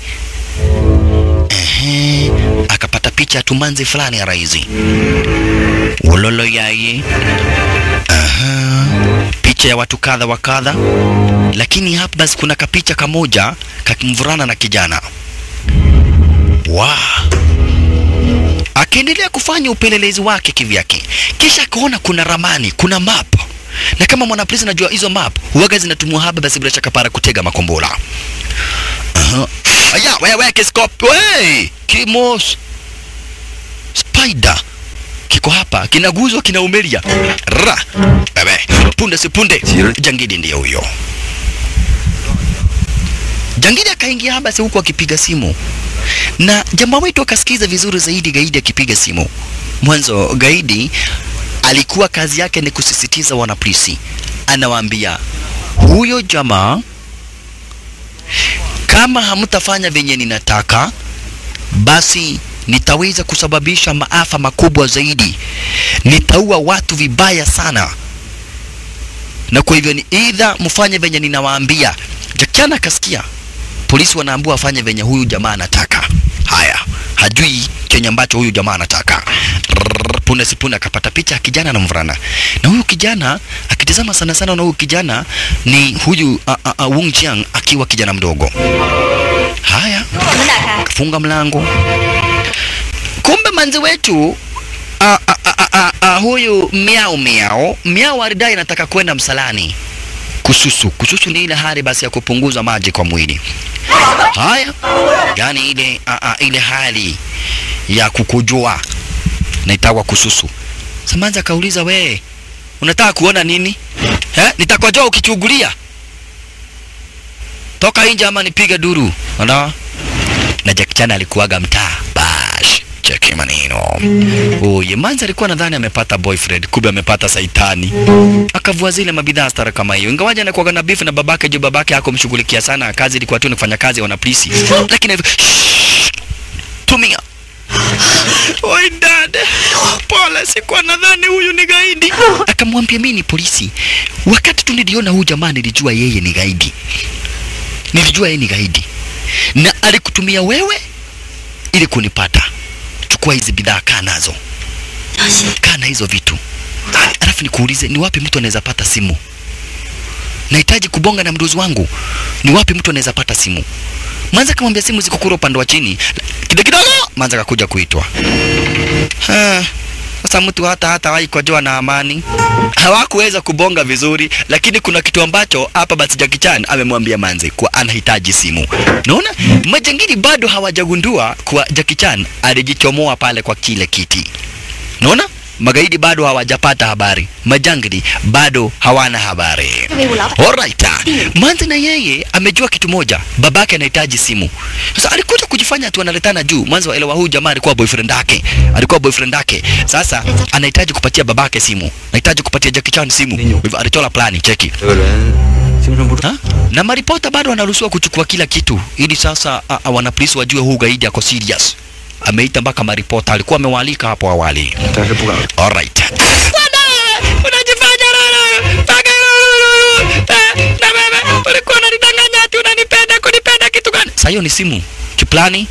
Ehe, akapata picha ya tumanze fulani ya raisi wololo yaye Aha, picha ya watu kadha wa kadha, lakini hapa basi kuna kapicha kamoja kakimvurana na kijana wa akaendelea kufanya upelelezi wake kivyake, kisha akaona kuna ramani, kuna map na kama mwanapolisi najua hizo map huwaga zinatumwa hapa basi bila shaka para kutega makombora Aha. aya wewe kiskop we kimos spider kiko hapa kinaguzwa kinaumelia ra bebe punde si punde jangidi ndiye huyo jangidi akaingia hapa basi huku akipiga simu na jamaa wetu akasikiza vizuri zaidi gaidi akipiga simu mwanzo gaidi alikuwa kazi yake ni kusisitiza wanapolisi anawaambia huyo jamaa kama hamtafanya venye ninataka basi nitaweza kusababisha maafa makubwa zaidi nitaua watu vibaya sana na kwa hivyo ni idha mfanye venye ninawaambia jakiana akasikia polisi wanaambiwa afanye venye huyu jamaa anataka haya hajui chenye ambacho huyu jamaa anataka Rrrr, punde si punde akapata picha ya kijana na mvulana na huyu kijana akitizama sana sana na huyu kijana ni huyu a, a, a, Wung Jiang akiwa kijana mdogo haya 门打开。 kafunga mlango kumbe manzi wetu a, a, a, a, a, a, huyu miao miao miao aridai anataka kwenda msalani kususu kususu ni ile hali basi ya kupunguza maji kwa mwili haya yani ile a, a, ile hali ya kukujua naitagwa kususu samanza akauliza we unataka kuona nini eh? nitakojoa ukichungulia toka nje ama nipige duru unaona na Jack Chan alikuwaga mtaa bash cheki maneno uye manzi alikuwa nadhani amepata boyfriend kumbe amepata saitani akavua zile mabidhaa stara kama hiyo ingawaje anakuwaga na beef na babake juu babake hakumshughulikia sana kazi ilikuwa tu ni kufanya kazi ya wanapolisi lakini hivyo "Shh, tumia Oi dad, pole, sikuwa nadhani huyu ni gaidi. Akamwambia mimi ni polisi. Wakati tu niliona huyu jamaa nilijua yeye ni gaidi, nilijua yeye ni gaidi na alikutumia wewe ili kunipata. Chukua hizi bidhaa, kaa nazo, kaa na hizo vitu, alafu nikuulize, ni wapi mtu anaweza pata simu? Nahitaji kubonga na mdozi wangu, ni wapi mtu anaweza pata simu? Manza akamwambia simu ziko kura upande wa chini, kidogo kidogo, Manza akakuja kuitwa. Ha, Sasa mtu hata hata wahi kojoa na amani, hawakuweza kubonga vizuri, lakini kuna kitu ambacho hapa basi Jackie Chan amemwambia Manze kuwa anahitaji simu. Naona majangili bado hawajagundua kuwa Jackie Chan alijichomoa pale kwa kile kiti. Naona magaidi bado hawajapata habari, majangili bado hawana habari. 威武老板， Alright. Manzi na yeye amejua kitu moja, babake anahitaji simu. Sasa alikuja kujifanya tu analetana juu. Mwanzo waelewa huyu jamaa alikuwa boyfriend yake. Alikuwa boyfriend yake. Sasa anahitaji kupatia babake simu. Anahitaji kupatia Jackie Chan simu. Hivyo alichola plani, cheki. 这个人精神不正。 Ha? Na maripota bado wanaruhusiwa kuchukua kila kitu ili sasa a, a, wanapolisi wajue huu gaidi ako serious. Ameita mpaka maripota, alikuwa amewaalika hapo awali. 但是不敢 Alright. Unajifanya lolo, paka lolo, eh, na wewe ulikuwa unanidanganya ati unanipenda kunipenda kitu gani? Sasa hiyo ni simu kiplani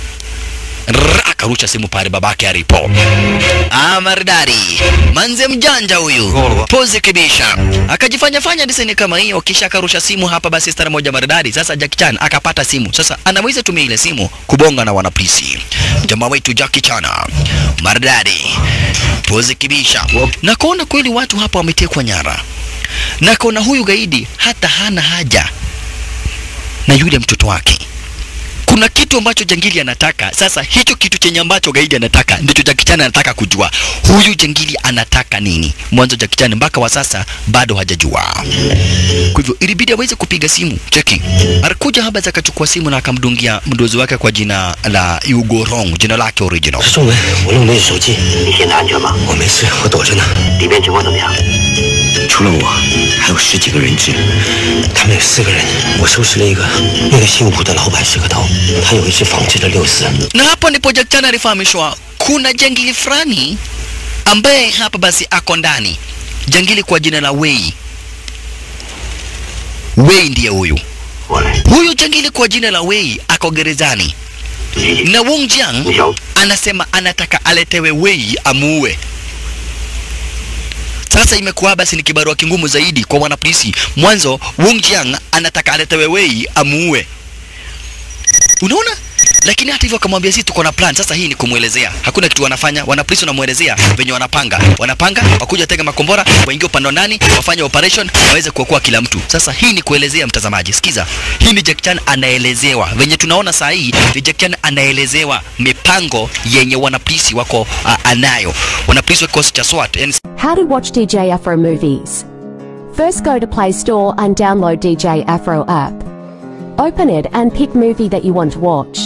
Rrr, akarusha simu pale babake alipo. Ah, maridadi manze mjanja huyu pozi kibisha akajifanya fanya diseni kama hiyo, kisha akarusha simu hapa. Basi stara moja maridadi. Sasa Jackie Chan akapata simu, sasa anaweza tumia ile simu kubonga na wanapolisi. Jamaa wetu Jackie Chan maridadi, pozi kibisha, na kuona kweli watu hapa wametekwa nyara, na kuona huyu gaidi hata hana haja na yule mtoto wake kuna kitu ambacho jangili anataka. Sasa hicho kitu chenye ambacho gaidi anataka ndicho Jackie Chan anataka kujua, huyu jangili anataka nini. Mwanzo Jackie Chan mpaka wa sasa bado hajajua. Kwa hivyo ilibidi aweze kupiga simu. Cheki, alikuja haba akachukua simu na akamdungia mdozi wake kwa jina la Hugo Rong, jina lake original. 宋文，我弄你手机， 你现在安全吗？ 我没事，我躲着呢。 里面情况怎么样？ 除了我，还有十几个人质，他们有四个人。我收拾了一个，那个姓武的老板是个头，他有一只仿制的六四。 na hapo ndipo Jack Chan alifahamishwa kuna jangili fulani ambaye hapa basi ako ndani, jangili kwa jina la Wei. Wei ndiye huyu. 过来， Huyu jangili kwa jina la Wei ako gerezani 你 na Wong Jiang 你小 anasema anataka aletewe Wei amuue. Sasa imekuwa basi ni kibarua kingumu zaidi kwa wanapolisi. Mwanzo Wong Jiang anataka aletewe Wei amuue. Unaona? lakini hata hivyo akamwambia sisi tuko na plan. Sasa hii ni kumwelezea, hakuna kitu wanafanya. Wana polisi wanamwelezea venye wanapanga, wanapanga wakuja tega makombora, waingie upande wa ndani, wafanye operation, waweze kuokoa kila mtu. Sasa hii ni kuelezea mtazamaji, sikiza, hii ni Jackie Chan anaelezewa venye tunaona saa hii, ni Jackie Chan anaelezewa mipango yenye wanapolisi wako uh, anayo wanapolisi wa kikosi cha SWAT yani How to watch DJ Afro movies. First go to Play Store and download DJ Afro app. Open it and pick movie that you want to watch.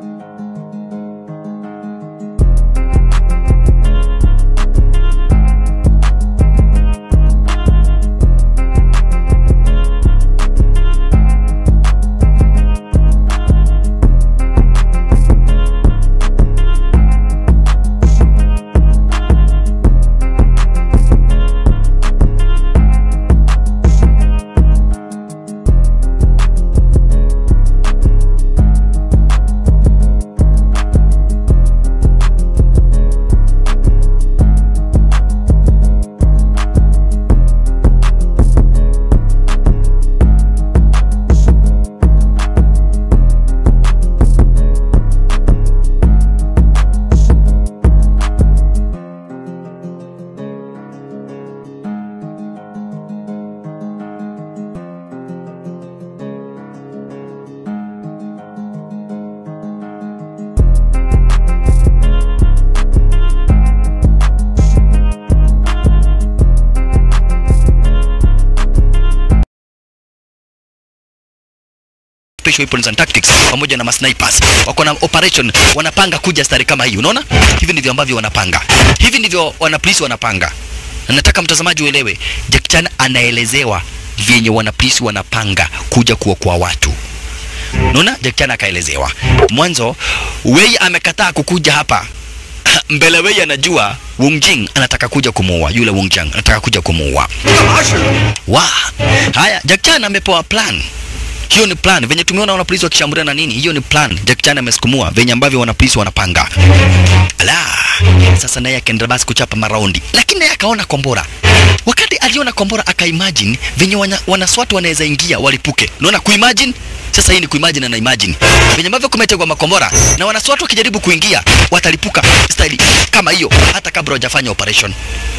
special weapons and tactics pamoja na masnipers wako na operation wanapanga kuja stari kama hii unaona hivi ndivyo ambavyo wanapanga hivi ndivyo wanapolisi wanapanga na nataka mtazamaji uelewe Jackie Chan anaelezewa vyenye wanapolisi wanapanga kuja kuokoa watu unaona Jackie Chan akaelezewa mwanzo Wei amekataa kukuja hapa mbele Wei anajua Wong Jing anataka kuja kumuua yule Wong Jiang anataka kuja kumuua wa haya Jackie Chan amepewa plan hiyo ni plan venye tumeona wanapolisi wakishambulia na nini hiyo ni plan Jackie Chan amesukumua venye ambavyo wanapolisi wanapanga ala sasa naye akaendelea basi kuchapa maraundi lakini naye akaona kombora wakati aliona kombora akaimagine venye wana, wanaswatu wanaweza ingia walipuke unaona kuimagine sasa hii ni kuimagine na imagine venye ambavyo kumetegwa makombora na wanaswatu wakijaribu kuingia watalipuka style kama hiyo hata kabla hawajafanya operation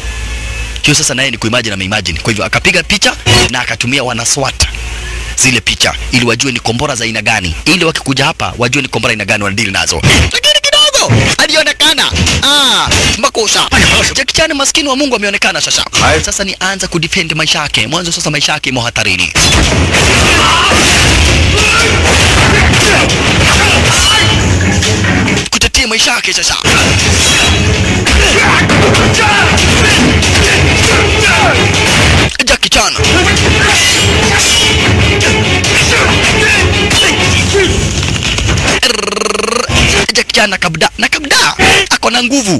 hiyo sasa naye ni kuimagine na imagine kwa hivyo akapiga picha na akatumia wanaswat zile picha ili wajue ni kombora za aina gani, ili wakikuja hapa wajue ni kombora aina gani wanadili nazo. Lakini kidogo alionekana ah, makosa. Jackie Chan maskini wa Mungu ameonekana sasa. Sasa ni anza kudefend maisha yake. Mwanzo sasa maisha yake imo hatarini. Kutetea maisha yake sasa. Jackie Chan Jackie Chan na kabda na kabda ako na nguvu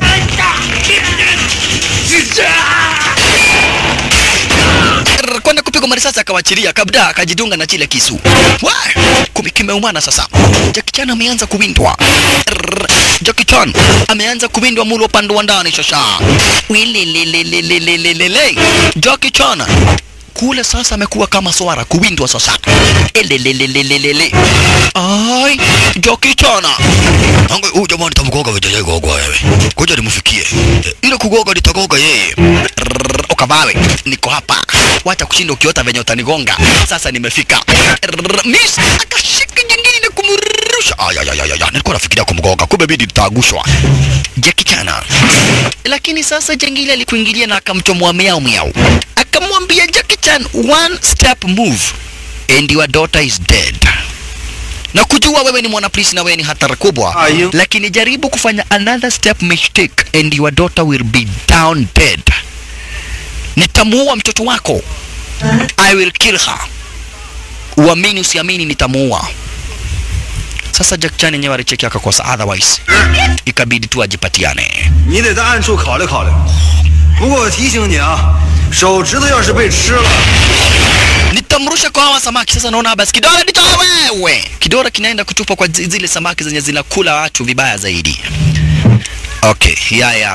Rrr, kwenda kupigwa marisasi akawachilia kabda akajidunga na chile kisu Wa! Kumi- kimeumana sasa Jackie Chan ameanza kuwindwa Rrr, Jackie Chan ameanza kuwindwa mulu upande wa ndani sasa Wilililililililile. Jackie Chan kule sasa amekuwa kama swara kuwindwa sasa elelelelelelele ai Jackie Chan Ange, huyu jamaa nitamgoga vijana gogo wewe. Ngoja nimfikie. Eh, Ile kugoga nitagoga yeye. Rrrr, Ukabawe, niko hapa. Wacha kushinda ukiota venye utanigonga. Sasa nimefika. Rrrr, Miss akashika jingine na kumrusha. Ay ay ay ay. ay. Nilikuwa nafikiria kumgoga, kumbe mimi nitaangushwa. Jackie Chan. Lakini sasa jangili alikuingilia na akamchomoa miau miau. Akamwambia Jackie Chan, one step move and your daughter is dead na kujua wewe ni mwanapolisi na wewe ni hatari kubwa Are you? lakini jaribu kufanya another step mistake and your daughter will be down dead nitamuua mtoto wako i will kill her uamini usiamini nitamuua sasa Jack Chan yenyewe alicheki akakosa otherwise ikabidi tu ajipatiane 你得在暗处考虑考虑。不过我提醒你啊，手指头要是被吃了， nitamrusha kwa hawa samaki sasa naona basi kidole ndicho wewe kidole kinaenda kutupwa kwa zi- zile samaki zenye zinakula watu vibaya zaidi okay yaya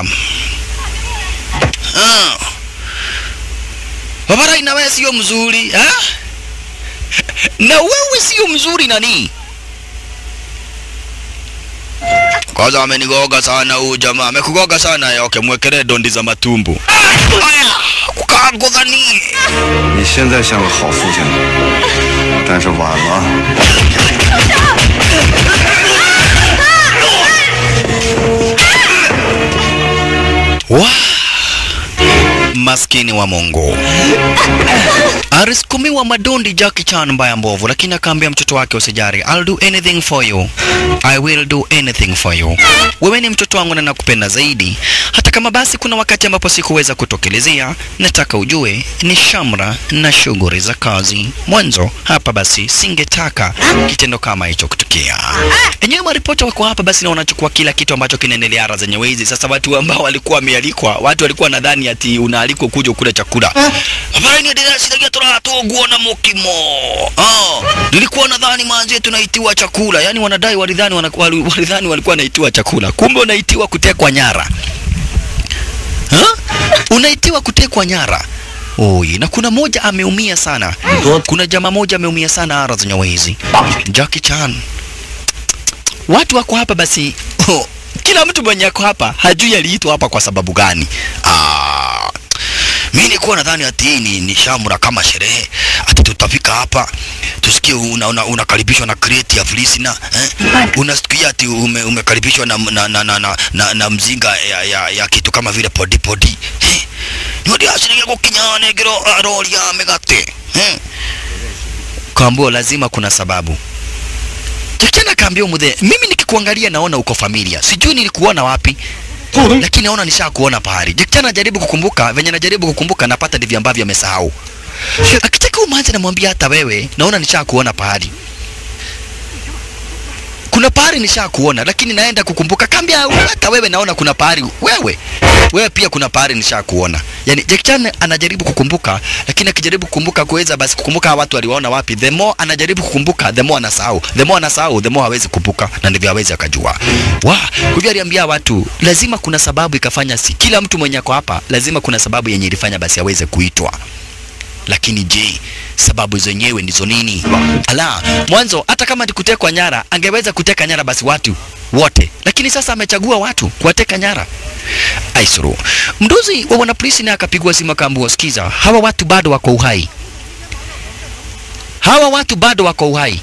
ah. Babarai na wewe sio mzuri ha? na wewe sio mzuri nani kwanza amenigoga sana huyu jamaa amekugoga sana ya okay mwekelee dondi za matumbu aya kukagudhanie 你现在像个好父亲了，但是晚了。 wa maskini wa Mungu alisukumiwa madondi Jackie Chan mbaya mbovu, lakini akaambia mtoto wake usijari, I'll do anything for you, I will do anything for you. Wewe ni mtoto wangu na nakupenda zaidi, hata kama basi kuna wakati ambapo sikuweza kutokelezea. Nataka ujue ni shamra na shughuli za kazi. Mwanzo hapa basi singetaka kitendo kama hicho kutukia. Enyewe maripota wako hapa basi na wanachukua kila kitu ambacho kinaendelea ara zenye wezi. Sasa watu ambao walikuwa wamealikwa, watu walikuwa nadhani ati unaalikwa kuja kula chakula. Habari ni dira sitagia tunatoguo na mukimo. Ah, nilikuwa nadhani manzi tunaitiwa chakula. Yaani wanadai walidhani wana- wali- walidhani walikuwa wanaitiwa chakula. Kumbe unaitiwa kutekwa nyara. Ha? Unaitiwa kutekwa nyara. Oi, na kuna moja ameumia sana. Kuna jamaa moja ameumia sana ara zenye wezi. Jackie Chan. Watu wako hapa basi oh, kila mtu mwenye ako hapa hajui aliitwa hapa kwa sababu gani. Ah, mi nilikuwa nadhani ati hii ni, ni shamra kama sherehe, ati tutafika hapa tusikie unakaribishwa una, unakaribishwa na kreti ya flisina eh? Unasikia ati ume, umekaribishwa na, na, na, na, na, na, na mzinga ya, ya, ya kitu kama vile podi podi eh? Ndio asiringe kukinyane giro roli ya megate eh? Kaambiwa lazima kuna sababu. Jakiana kaambia mudhe, mimi nikikuangalia naona uko familia, sijui nilikuona wapi lakini naona nisha kuona pahali. Jakiana anajaribu kukumbuka, venye najaribu kukumbuka napata ndivyo ambavyo amesahau. Akitaka umanze namwambia hata wewe naona nisha kuona pahali. Kuna pahali nisha kuona lakini naenda kukumbuka kambia hata wewe naona kuna pahali wewe wewe pia kuna pahali nisha kuona. Yani Jackie Chan anajaribu kukumbuka lakini akijaribu kukumbuka kuweza basi kukumbuka hawa watu waliwaona wapi. The more anajaribu kukumbuka the more anasahau. The more anasahau the more hawezi kukumbuka na ndivyo hawezi akajua. Wa, kwa hivyo aliambia watu lazima kuna sababu ikafanya si kila mtu mwenye ako hapa lazima kuna sababu yenye ilifanya basi aweze kuitwa. Lakini je, sababu zenyewe ndizo nini? Ala, mwanzo hata kama ni kutekwa nyara, angeweza kuteka nyara basi watu wote, lakini sasa amechagua watu kuwateka nyara. Aisuru, mdozi wa wanapolisi naye akapigwa simu akaambiwa, sikiza, hawa watu bado wako uhai, hawa watu bado wako uhai,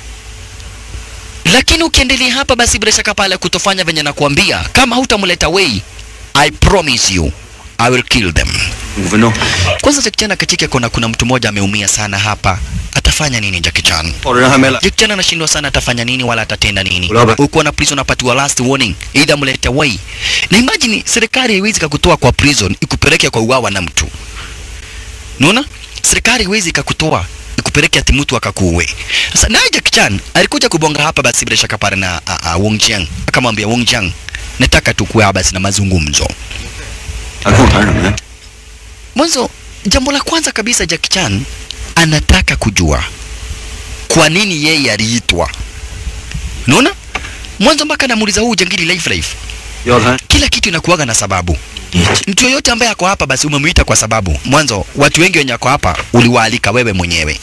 lakini ukiendelea hapa, basi bila shaka pale kutofanya venye nakuambia, kama hutamleta wei, I promise you I will kill them. 五分钟， Kwanza Jackie Chan akacheki kona kuna mtu mmoja ameumia sana hapa. Atafanya nini Jackie Chan? 报纸人还没来。 Jackie Chan anashindwa sana atafanya nini wala atatenda nini. Ulaba. Ukiwa na prison unapatiwa last warning, either mlete away. Na imagine serikali haiwezi kukutoa kwa prison ikupeleke kwa uwawa na mtu. Unaona? Serikali haiwezi ikakutoa ikupeleke ati mtu akakuue. Sasa naye Jackie Chan alikuja kubonga hapa basi bila shaka pale na uh, uh, Wong Jiang. Akamwambia Wong Jiang, nataka tukue hapa basi na mazungumzo. 他跟我谈什么呀？ Mwanzo, jambo la kwanza kabisa Jackie Chan anataka kujua kwa nini yeye aliitwa. Unaona? Mwanzo mpaka anamuuliza huu jangili life life. 要谈 Kila kitu inakuwaga na sababu. Mtu yoyote ambaye ako hapa basi umemuita kwa sababu. Mwanzo watu wengi wenye ako hapa uliwaalika wewe mwenyewe.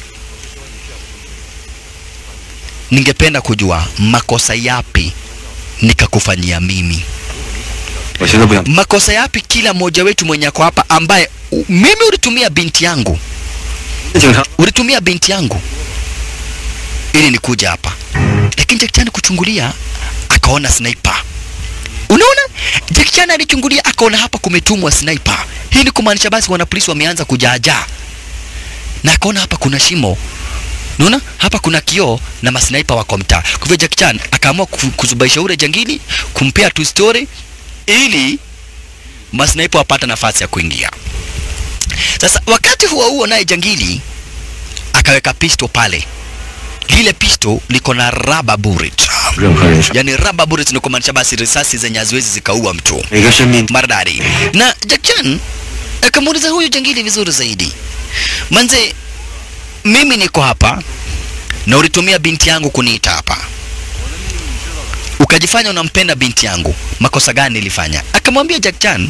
Ningependa kujua makosa yapi nikakufanyia mimi 我现在不想。 makosa yapi kila mmoja wetu mwenye ako hapa ambaye u- mimi ulitumia binti yangu 警察， ulitumia binti yangu ili nikuja hapa, lakini Jackie Chan kuchungulia akaona sniper. Unaona, Jackie Chan alichungulia akaona hapa kumetumwa sniper. Hii ni kumaanisha basi wanapolisi wameanza kujaajaa, na akaona hapa kuna shimo. Unaona, hapa kuna kioo na masniper wako mtaa. Kwa hivyo Jackie Chan akaamua ku- kuzubaisha ule jangili, kumpea tu story ili masniper wapata nafasi ya kuingia. Sasa wakati huo huo naye jangili akaweka pisto pale. Lile pisto liko na rubber bullet. 任何人伤， Yaani rubber bullet ni kumaanisha basi risasi zenye haziwezi zikaua mtu. 每个生命 Maridadi. Na Jack Chan akamuuliza huyu jangili vizuri zaidi. Manze, mimi niko hapa na ulitumia binti yangu kuniita hapa. Ukajifanya unampenda binti yangu. Makosa gani nilifanya? Akamwambia Jack Chan,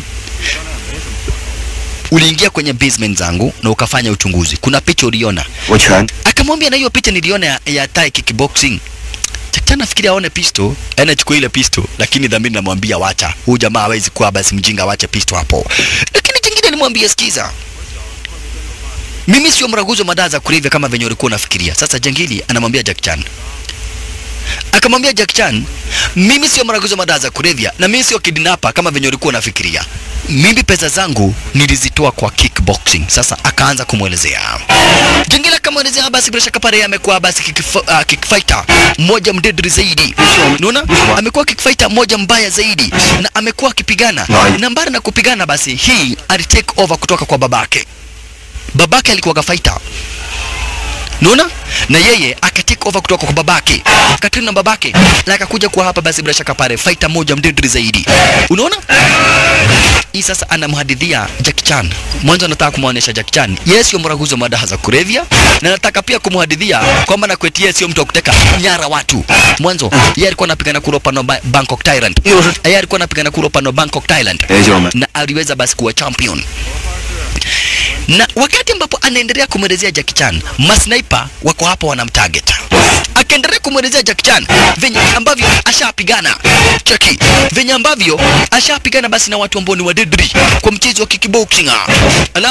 uliingia kwenye basement zangu na ukafanya uchunguzi. Kuna picha uliona. 我全 Akamwambia na hiyo picha niliona ya, ya Thai kickboxing. Jackie Chan nafikiri aone pisto, aende achukue ile pisto, lakini dhamiri namwambia wacha. Huyu jamaa hawezi kuwa basi mjinga, wache pisto hapo. Lakini jingine nimwambie, sikiza, mimi sio mraguzi wa madawa za kulevya kama venye ulikuwa unafikiria. Sasa jangili anamwambia Jackie Chan, akamwambia Jackie Chan, mimi sio mraguzi wa madawa za kulevya na mimi sio kidnapper kama venye ulikuwa unafikiria. Mimi pesa zangu nilizitoa kwa kickboxing. Sasa akaanza kumwelezea Jengila akamwelezea basi bila shaka pale amekuwa basi kickf- uh, kickfighter mmoja mdedri zaidi. Unaona? Amekuwa kickfighter mmoja mbaya zaidi na amekuwa akipigana. Na mbali na kupigana basi hii alitake over kutoka kwa babake. Babake alikuwa fighter. Unaona? Na yeye akatake over kutoka kwa babake. Katrini na babake na akakuja kuwa hapa basi bila shaka pale fighter moja mdedri zaidi. Unaona? Hii sasa anamhadithia Jackie Chan. Mwanzo anataka kumwonyesha Jackie Chan yeye sio mraguzi wa madawa za kulevya, na anataka pia kumhadithia kwamba na kwetu yeye sio mtu wa kuteka nyara watu. Mwanzo yeye alikuwa anapigana kule upande wa Ba- Bangkok Thailand, yeye alikuwa anapigana kule upande wa Bangkok Thailand na aliweza basi kuwa champion na wakati ambapo anaendelea kumwelezea Jackie Chan, masniper wako hapa wanamtarget. Akaendelea kumwelezea Jackie Chan venye ambavyo ashapigana cheki, venye ambavyo ashapigana basi na watu ambao ni wadedri kwa mchezo wa kickboxing. Ala,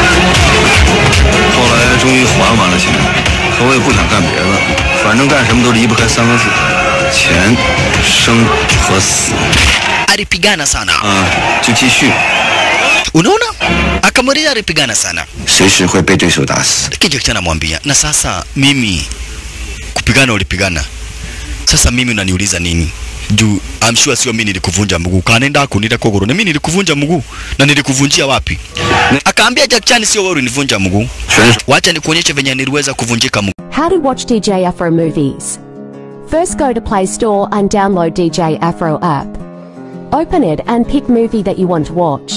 后来终于还完了钱，可我也不想干别的，反正干什么都离不开三个字：钱、生和死。 alipigana sana, 啊，就继续， unaona, akamwelezea alipigana sana, 随时会被对手打死。 lakini Jackie Chan anamwambia na sasa mimi kupigana ulipigana, sasa mimi unaniuliza nini? juu I'm sure sio mimi nilikuvunja mguu kanenda kunida kogoro na mimi nilikuvunja mguu na nilikuvunjia wapi akaambia Jack Chan sio wewe ulinivunja mguu wacha nikuonyeshe venye niliweza kuvunjika mguu How to watch DJ Afro movies. First go to Play Store and download DJ Afro app. Open it and pick movie that you want to watch.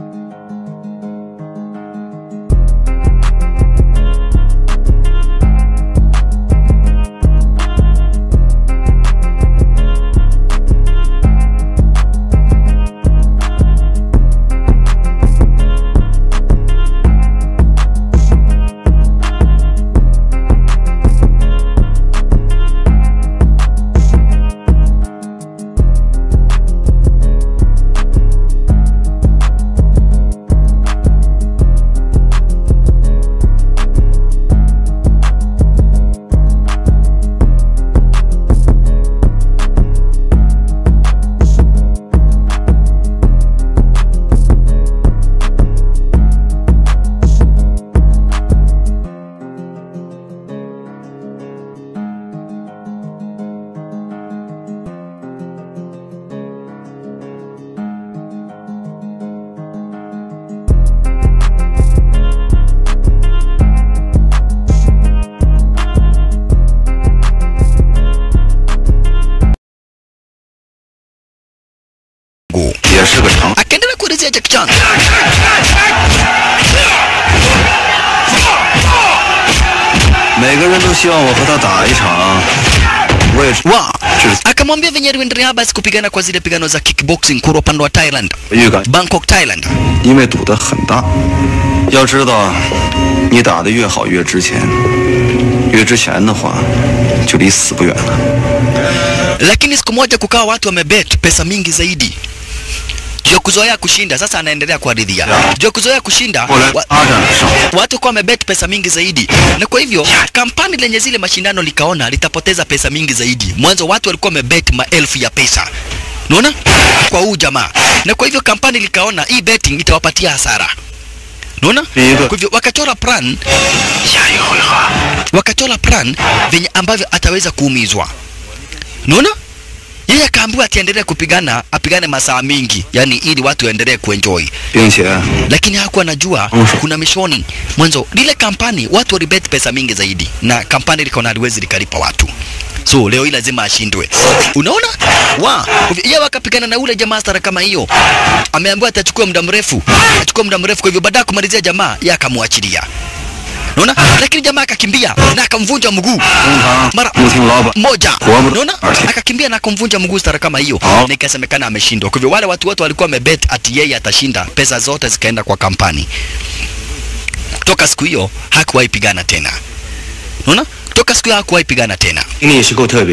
mguu 也是个长。 akaendelea kuelezea Jack Chan 每个人都希望我和他打一场，我也是 wa 是 akamwambia venye aliendelea basi kupigana kwa zile pigano za kickboxing kura upande wa Thailand 预感， Bangkok Thailand 因为赌得很大。要知道，你打得越好越值钱，越值钱的话，就离死不远了。 lakini siku moja kukawa watu wamebet pesa mingi zaidi juu ya kuzoea kushinda. Sasa anaendelea kuaridhia juu ya kuzoea kushinda 后来 wa, 发展上， watu kwa wamebet pesa mingi zaidi, na kwa hivyo kampani lenye zile mashindano likaona litapoteza pesa mingi zaidi. Mwanzo watu walikuwa wamebet maelfu ya pesa, unaona, kwa huu jamaa, na kwa hivyo kampani likaona hii betting itawapatia hasara, unaona. Hivyo. Kwa hivyo wakachora plan, wakachora plan venye ambavyo ataweza kuumizwa, unaona. Yeye akaambiwa atiendelee kupigana, apigane masaa mingi, yani ili watu waendelee kuenjoy 并且 lakini hakuwa anajua Mm. kuna mishoni mwanzo. Lile kampani watu walibet pesa mingi zaidi, na kampani likaona haliwezi likalipa watu, so leo hii lazima ashindwe. Unaona wa yeye wakapigana na ule jamaa stara kama hiyo, ameambiwa atachukua muda mrefu, achukua muda mrefu. Kwa hivyo baada ya kumalizia jamaa, yeye akamwachilia. Unaona, lakini jamaa akakimbia na akamvunja mguu 通常 mara 不听老板 moja Kwa muda- unaona akakimbia na kumvunja mguu stara kama hiyo Ah. na ikasemekana ameshindwa kwa hivyo wale watu wote walikuwa wamebet ati yeye atashinda pesa zote zikaenda kwa kampani kutoka siku hiyo hakuwahi pigana tena unaona kutoka siku hiyo hakuwahi pigana tena 经历也是够特别的。 lakini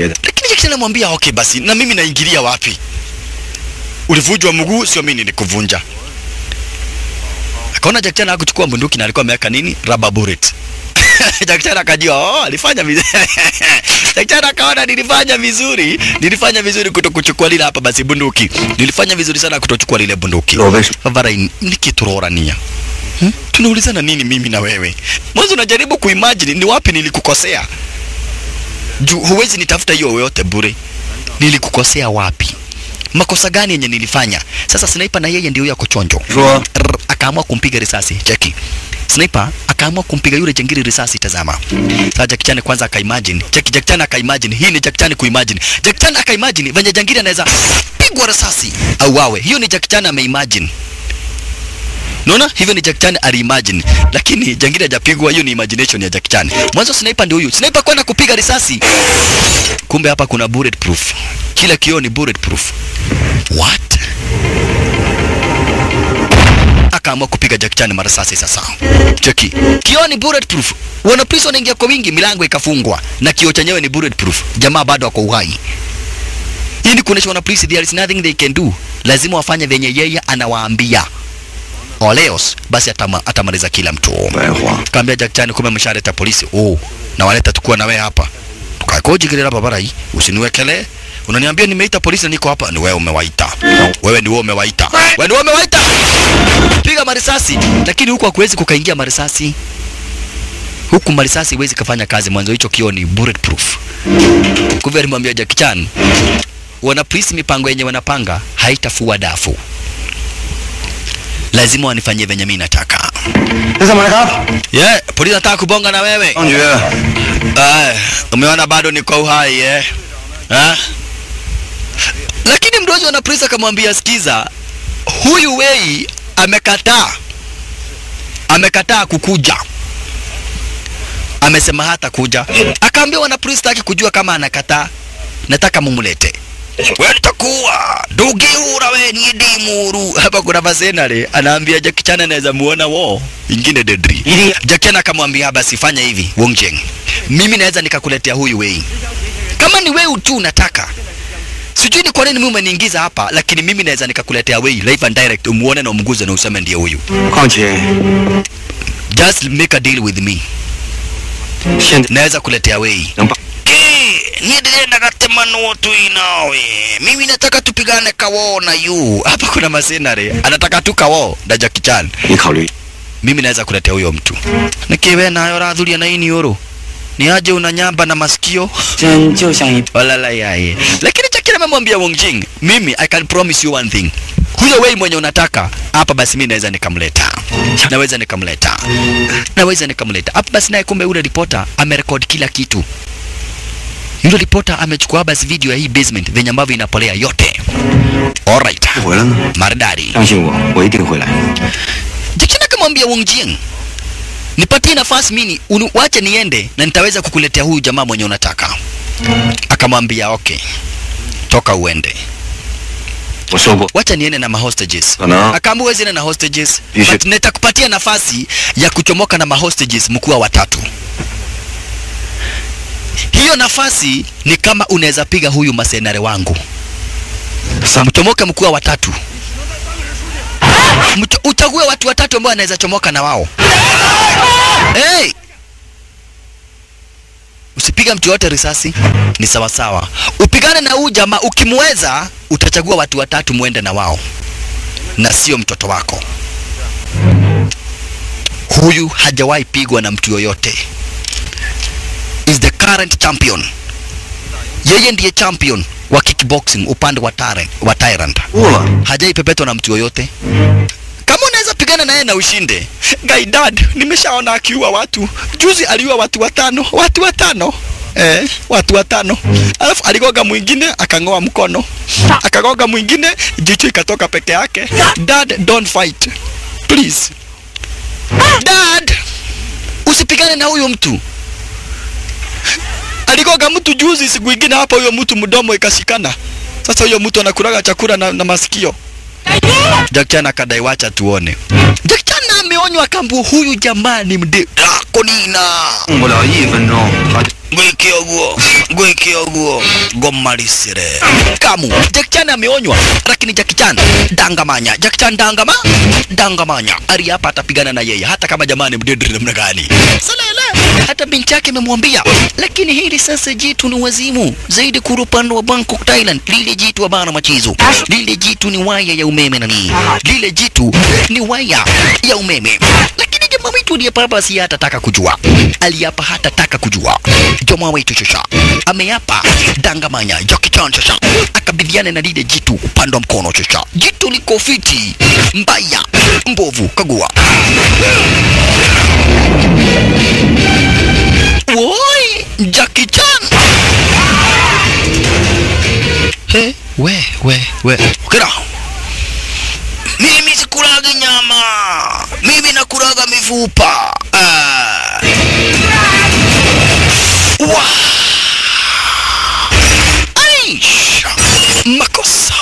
lakini Jackie Chan anamwambia okay basi na mimi naingilia wapi ulivunjwa mguu sio mimi nilikuvunja akaona Jackie Chan hakuchukua bunduki na alikuwa ameweka nini rubber bullet Jackie Chan akajua oh alifanya vizuri Jackie Chan akaona nilifanya vizuri nilifanya vizuri kutokuchukua lile hapa basi bunduki nilifanya vizuri sana kutochukua lile bunduki Favarai nikiturorania hmm? tunaulizana nini mimi na wewe mwanzo unajaribu kuimagine ni wapi nilikukosea juu huwezi nitafuta hiyo yote bure nilikukosea wapi makosa gani yenye nilifanya sasa sniper na yeye ndio yako chonjo Sure. Rrr, akaamua kumpiga risasi cheki sniper akaamua kumpiga yule jangiri risasi tazama sasa Jackie Chan kwanza akaimagine cheki Jackie Chan akaimagine hii ni Jackie Chan kuimagine Jackie Chan akaimagine venye jangiri anaweza pigwa risasi au wawe hiyo ni Jackie Chan ameimagine Unaona? Hivyo ni Jackie Chan aliimagine. Lakini jangili hajapigwa, hiyo ni imagination ya Jackie Chan. Mwanzo sniper ndio huyu. Sniper kwenda kupiga risasi. Kumbe hapa kuna bulletproof. Kila kioo ni bulletproof. What? Akaamua kupiga Jackie Chan marasasi sasa. Cheki. Kioo ni bulletproof. Wana police wanaingia kwa wingi, milango ikafungwa na kioo chenyewe ni bulletproof. Jamaa bado ako uhai. Hii ni kuonesha wana polisi there is nothing they can do. Lazima wafanye venye yeye anawaambia. Oleos basi atama, atamaliza kila mtu. 白话， Kaambia Jack Chan kumbe mshaleta polisi. Oh, na waleta tukua na wewe hapa. Tukakoji kile hapa bara hii. Usiniwekele. Unaniambia nimeita polisi na niko hapa. Ni wewe umewaita. Wewe ni wewe umewaita. Wewe ni wewe umewaita. Piga marisasi. Lakini huku hakuwezi kukaingia marisasi. Huku marisasi huwezi kafanya kazi mwanzo hicho kio ni bulletproof. Kwa hivyo alimwambia Jack Chan, wana polisi mipango yenye wanapanga haitafua dafu. Lazima wanifanyie venye mimi nataka. 你怎么来看？ Yeah, polisi nataka kubonga na wewe. 张局， Ay, umeona bado niko uhai eh? Ha? Lakini mdozi wa polisi akamwambia sikiza, huyu wei amekataa, amekataa kukuja, amesema hata kuja. Akaambia wana polisi taki kujua kama anakataa, nataka mumlete wewe nitakuwa ndugiura we ni dimuru hapa kuna masenare anaambia Jackie Chan anaweza muona wo ingine dedri Jackie Chan akamwambia basi fanya hivi Wong Jeng mimi naweza nikakuletea huyu wei kama ni wewe tu unataka sijui ni kwa nini mimi umeniingiza hapa lakini mimi naweza nikakuletea wei live and direct umuone na umguze na useme ndiye huyu 况且 just make a deal with me 现在 naweza kuletea wei 能把 niye ndirenda gatemano tu inawe mimi nataka tupigane kawo na yu hapa kuna masenare anataka tu kawo na Jackie Chan 你考虑。 mimi naweza kuletea huyo mtu nikiwe nayo rathuria na ini yoro ni aje una nyamba na masikio 真就像一 walala yaye lakini Jackie amemwambia Wong Jing mimi I can promise you one thing huyo wei mwenye unataka hapa basi mimi naweza nikamleta naweza nikamleta naweza nikamleta hapa basi naye kumbe yule reporter amerekodi kila kitu yule reporter amechukua basi video ya hii basement venye ambavyo inapolea yote alright 不回来呢？ maridadi 相信我，我一定会来。 Jackie akamwambia Wong Jing nipatie nafasi mimi unu, wache niende na nitaweza kukuletea huyu jamaa mwenye unataka akamwambia okay toka uende 我说过， wacha niende na mahostages Ana. akaambia huwezi enda na hostages You should- but nitakupatia nafasi ya kuchomoka na mahostages mkuwa watatu hiyo nafasi ni kama unaweza piga huyu masenare wangu mchomoke mkuwa watatu Mcho, uchague watu watatu ambao wanaweza chomoka na wao hey! usipiga mtu yote risasi ni sawasawa upigane na huyu jamaa ukimweza utachagua watu watatu mwende na wao na sio mtoto wako huyu hajawahi pigwa na mtu yoyote is the current champion yeye ndiye champion wa kickboxing upande wa Tyrant, wa Tyrant. 过了。 hajaipepetwa na mtu yoyote kama unaweza pigana naye na ushinde guy dad nimeshaona akiua watu juzi aliua watu watano watu watano Eh, watu watano alafu aligoga mwingine akang'oa mkono akagoga mwingine jicho ikatoka peke yake dad don't fight please dad usipigane na huyu mtu aligoga mtu juzi siku ingine hapa huyo mtu mdomo ikashikana sasa huyo mtu anakulaga chakula na, na masikio Jack Chan akadai wacha tuone. Jack Chan ameonywa kambu huyu jamaa ni mde. Ah! konina 用不了一分钟，他就 gwikioguo gwikioguo gomarisire kamu Jackie Chan ameonywa lakini Jackie Chan dangamanya Jackie Chan dangama dangamanya ari hapa atapigana na yeye hata kama jamani mdedri namna gani salala hata binti yake amemwambia lakini hili sasa jitu ni wazimu zaidi kuru upande wa Bangkok Thailand lile jitu bana machizo lile jitu ni waya ya umeme nani lile jitu ni waya ya umeme lakini jamaa wetu aliyepapa si hatataka kujua aliapa hatataka kujua jamaa wetu shasha ameapa dangamanya Jackie Chan shasha akabidhiana na lile jitu upande wa mkono shasha jitu liko fiti mbaya mbovu kagua woi Jackie Chan He, we we we kira mimi sikulagi nyama mimi nakulaga mifupa ah. Wa. Aish. makosa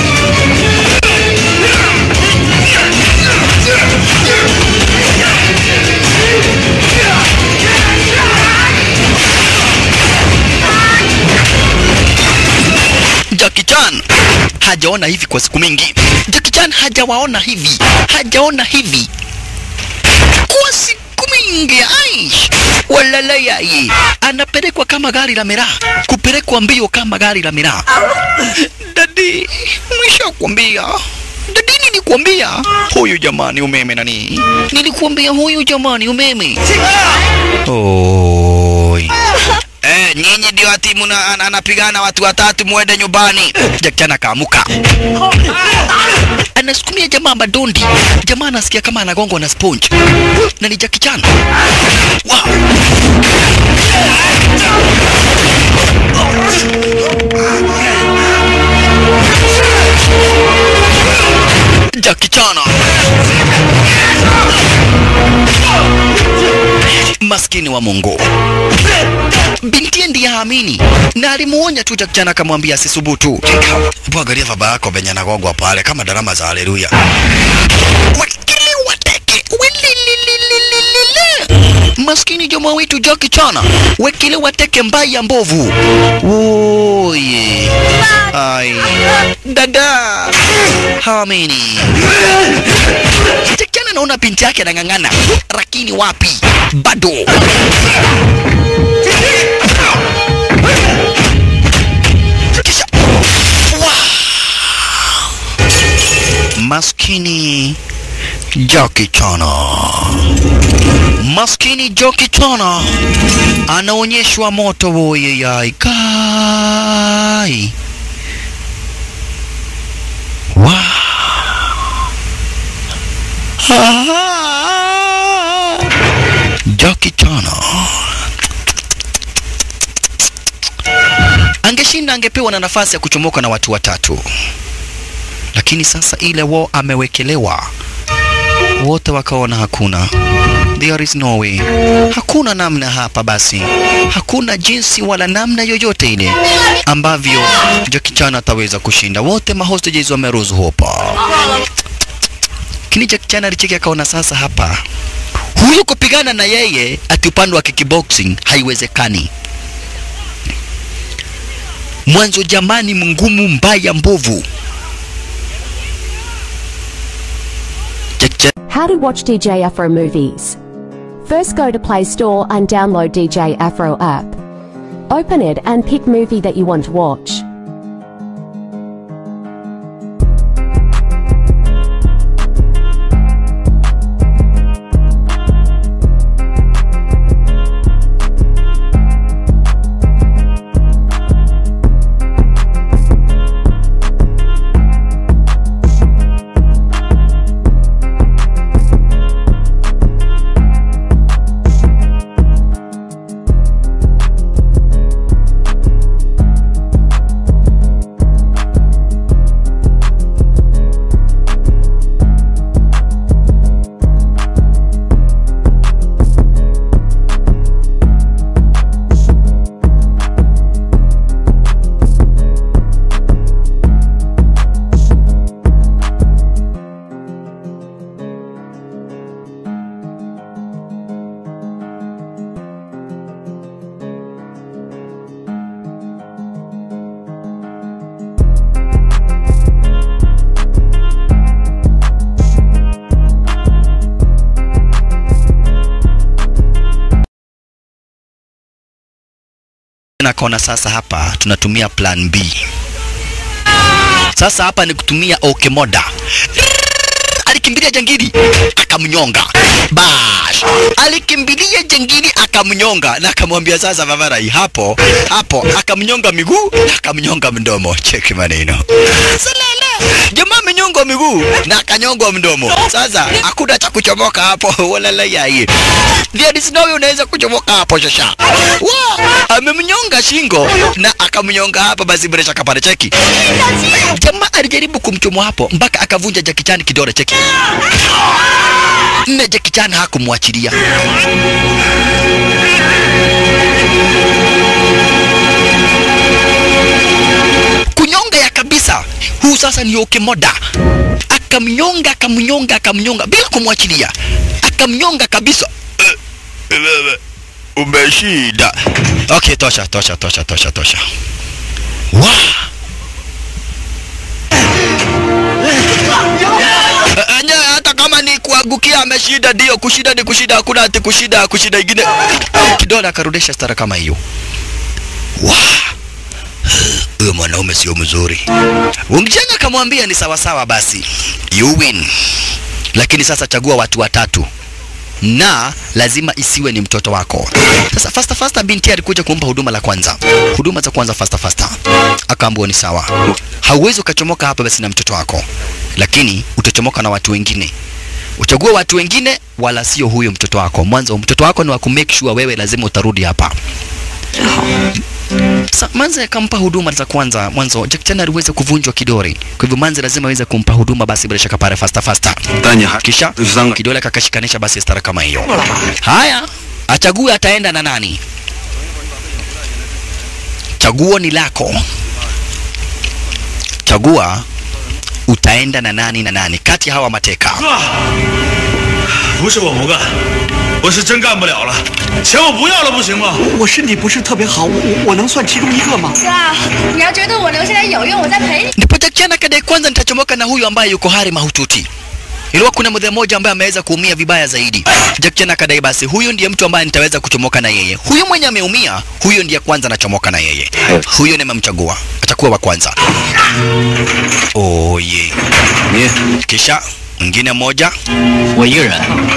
Jackie Chan hajaona hivi kwa siku mingi. Jackie Chan hajawaona hivi, hajaona hivi kwa siku mingi. Aish, walala yai anapelekwa kama gari la miraa, kupelekwa mbio kama gari la miraa. Dadi, mwishakwambia dadi, nilikuambia huyu jamani umeme nani, nilikuambia huyu jamani umeme. Oi. Eh, nyinyi ndio ati muna an- anapigana watu watatu muende nyumbani. Jackie Chan akaamuka. Anasukumia jamaa madondi. Jamaa anasikia kama anagongwa na sponge. Na ni Jackie Chan. Wow. Jackie Chan. Maskini wa Mungu. Binti ndiye haamini na alimuonya tu Jackie Chan akamwambia asisubutu. Hebu angalia baba yako venye anagongwa pale kama darama za haleluya. Wakili wateke Wilililililile. Maskini jamaa wetu Jackie Chan wekile wateke mbaya mbovu. Oye. Ai. Dada. Haamini. Jackie Chan anaona binti yake anang'ang'ana, lakini wapi? Bado. Kisha. Wow. Maskini Jackie Chan. Maskini Jackie Chan anaonyeshwa moto woye yai kai. Wow. Ah. Jackie Chan angeshinda angepewa na nafasi ya kuchomoka na watu watatu, lakini sasa ile wo amewekelewa, wote wakaona hakuna, there is no way, hakuna namna hapa. Basi hakuna jinsi wala namna yoyote ile ambavyo Jackie Chan ataweza kushinda. Wote mahostages wameruzu hapa. Lakini Jackie Chan alicheki akaona sasa hapa huyu kupigana na yeye ati upande wa kickboxing haiwezekani. Mwanzo jamani, mngumu mbaya mbovu. Jackie Chan How to watch DJ Afro movies. First go to Play Store and download DJ Afro app. Open it and pick movie that you want to watch. na akaona sasa hapa tunatumia plan B. Sasa hapa ni kutumia okemoda. Alikimbilia jangili akamnyonga. Bash. Alikimbilia jangili akamnyonga na akamwambia sasa Vavarai hapo hapo akamnyonga miguu na akamnyonga mdomo. Cheki maneno. Salala. Jamaa amenyongwa miguu na akanyongwa mdomo. Sasa hakuna cha kuchomoka hapo wala la yai. There is no way unaweza kuchomoka hapo shasha. Wa, amemnyonga shingo na akamnyonga hapa basi bila shaka pale cheki. Jamaa alijaribu kumchomoa hapo mpaka akavunja Jackie Chan kidole cheki. Nne Jackie Chan hakumwachilia. Kunyonga ya kabisa. Huu sasa ni Okemoda. Akamnyonga, akamnyonga, akamnyonga bila kumwachilia. Akamnyonga kabisa. Umeshida. Okay, tosha, tosha, tosha, tosha, tosha. Wow. Eh, enyewe hata kama ni kuangukia ameshinda, ndio kushida ni kushida, hakuna ati kushida kushida ingine. Kidole akarudisha stara kama hiyo. Wow. Huyo mwanaume sio mzuri. Wungjenga akamwambia ni sawa sawa basi. You win. Lakini sasa chagua watu watatu na lazima isiwe ni mtoto wako. Sasa fasta fasta binti alikuja kumpa huduma la kwanza, huduma za kwanza fasta fasta, akaambiwa ni sawa, hauwezi ukachomoka hapa basi na mtoto wako, lakini utachomoka na watu wengine. Uchague watu wengine, wala sio huyo mtoto wako. Mwanzo mtoto wako ni wa ku make sure wewe lazima utarudi hapa. Sa, Manze akampa huduma za kwanza mwanzo. Jack Chan aliweza kuvunjwa kidole, kwa hivyo Manze lazima aweze kumpa huduma basi bila shaka pale fasta fasta. 但你还 Kisha 第三个 kidole kakashikanisha basi stara kama hiyo. Haya, achague ataenda na nani? Chaguo ni lako. Chagua utaenda na nani na nani kati ya hawa mateka. 不是我不干，我是真干不了了，钱我不要了，不行吗？ 我身体不是特别好，我我能算其中一个吗？ 哥，你要觉得我留下来有用，我再陪你。 Ndipo Jack Chan akadai kwanza nitachomoka na huyu ambaye yuko hali mahututi. Ilikuwa kuna mzee mmoja ambaye ameweza kuumia vibaya zaidi. Jack Chan akadai basi huyu ndiye mtu ambaye nitaweza kuchomoka na yeye. Huyu mwenye ameumia, huyo ndiye kwanza nachomoka na yeye. Huyo nimemchagua. Atakuwa wa kwanza. Oh ye. 你 Kisha mwingine mmoja. 我一个人。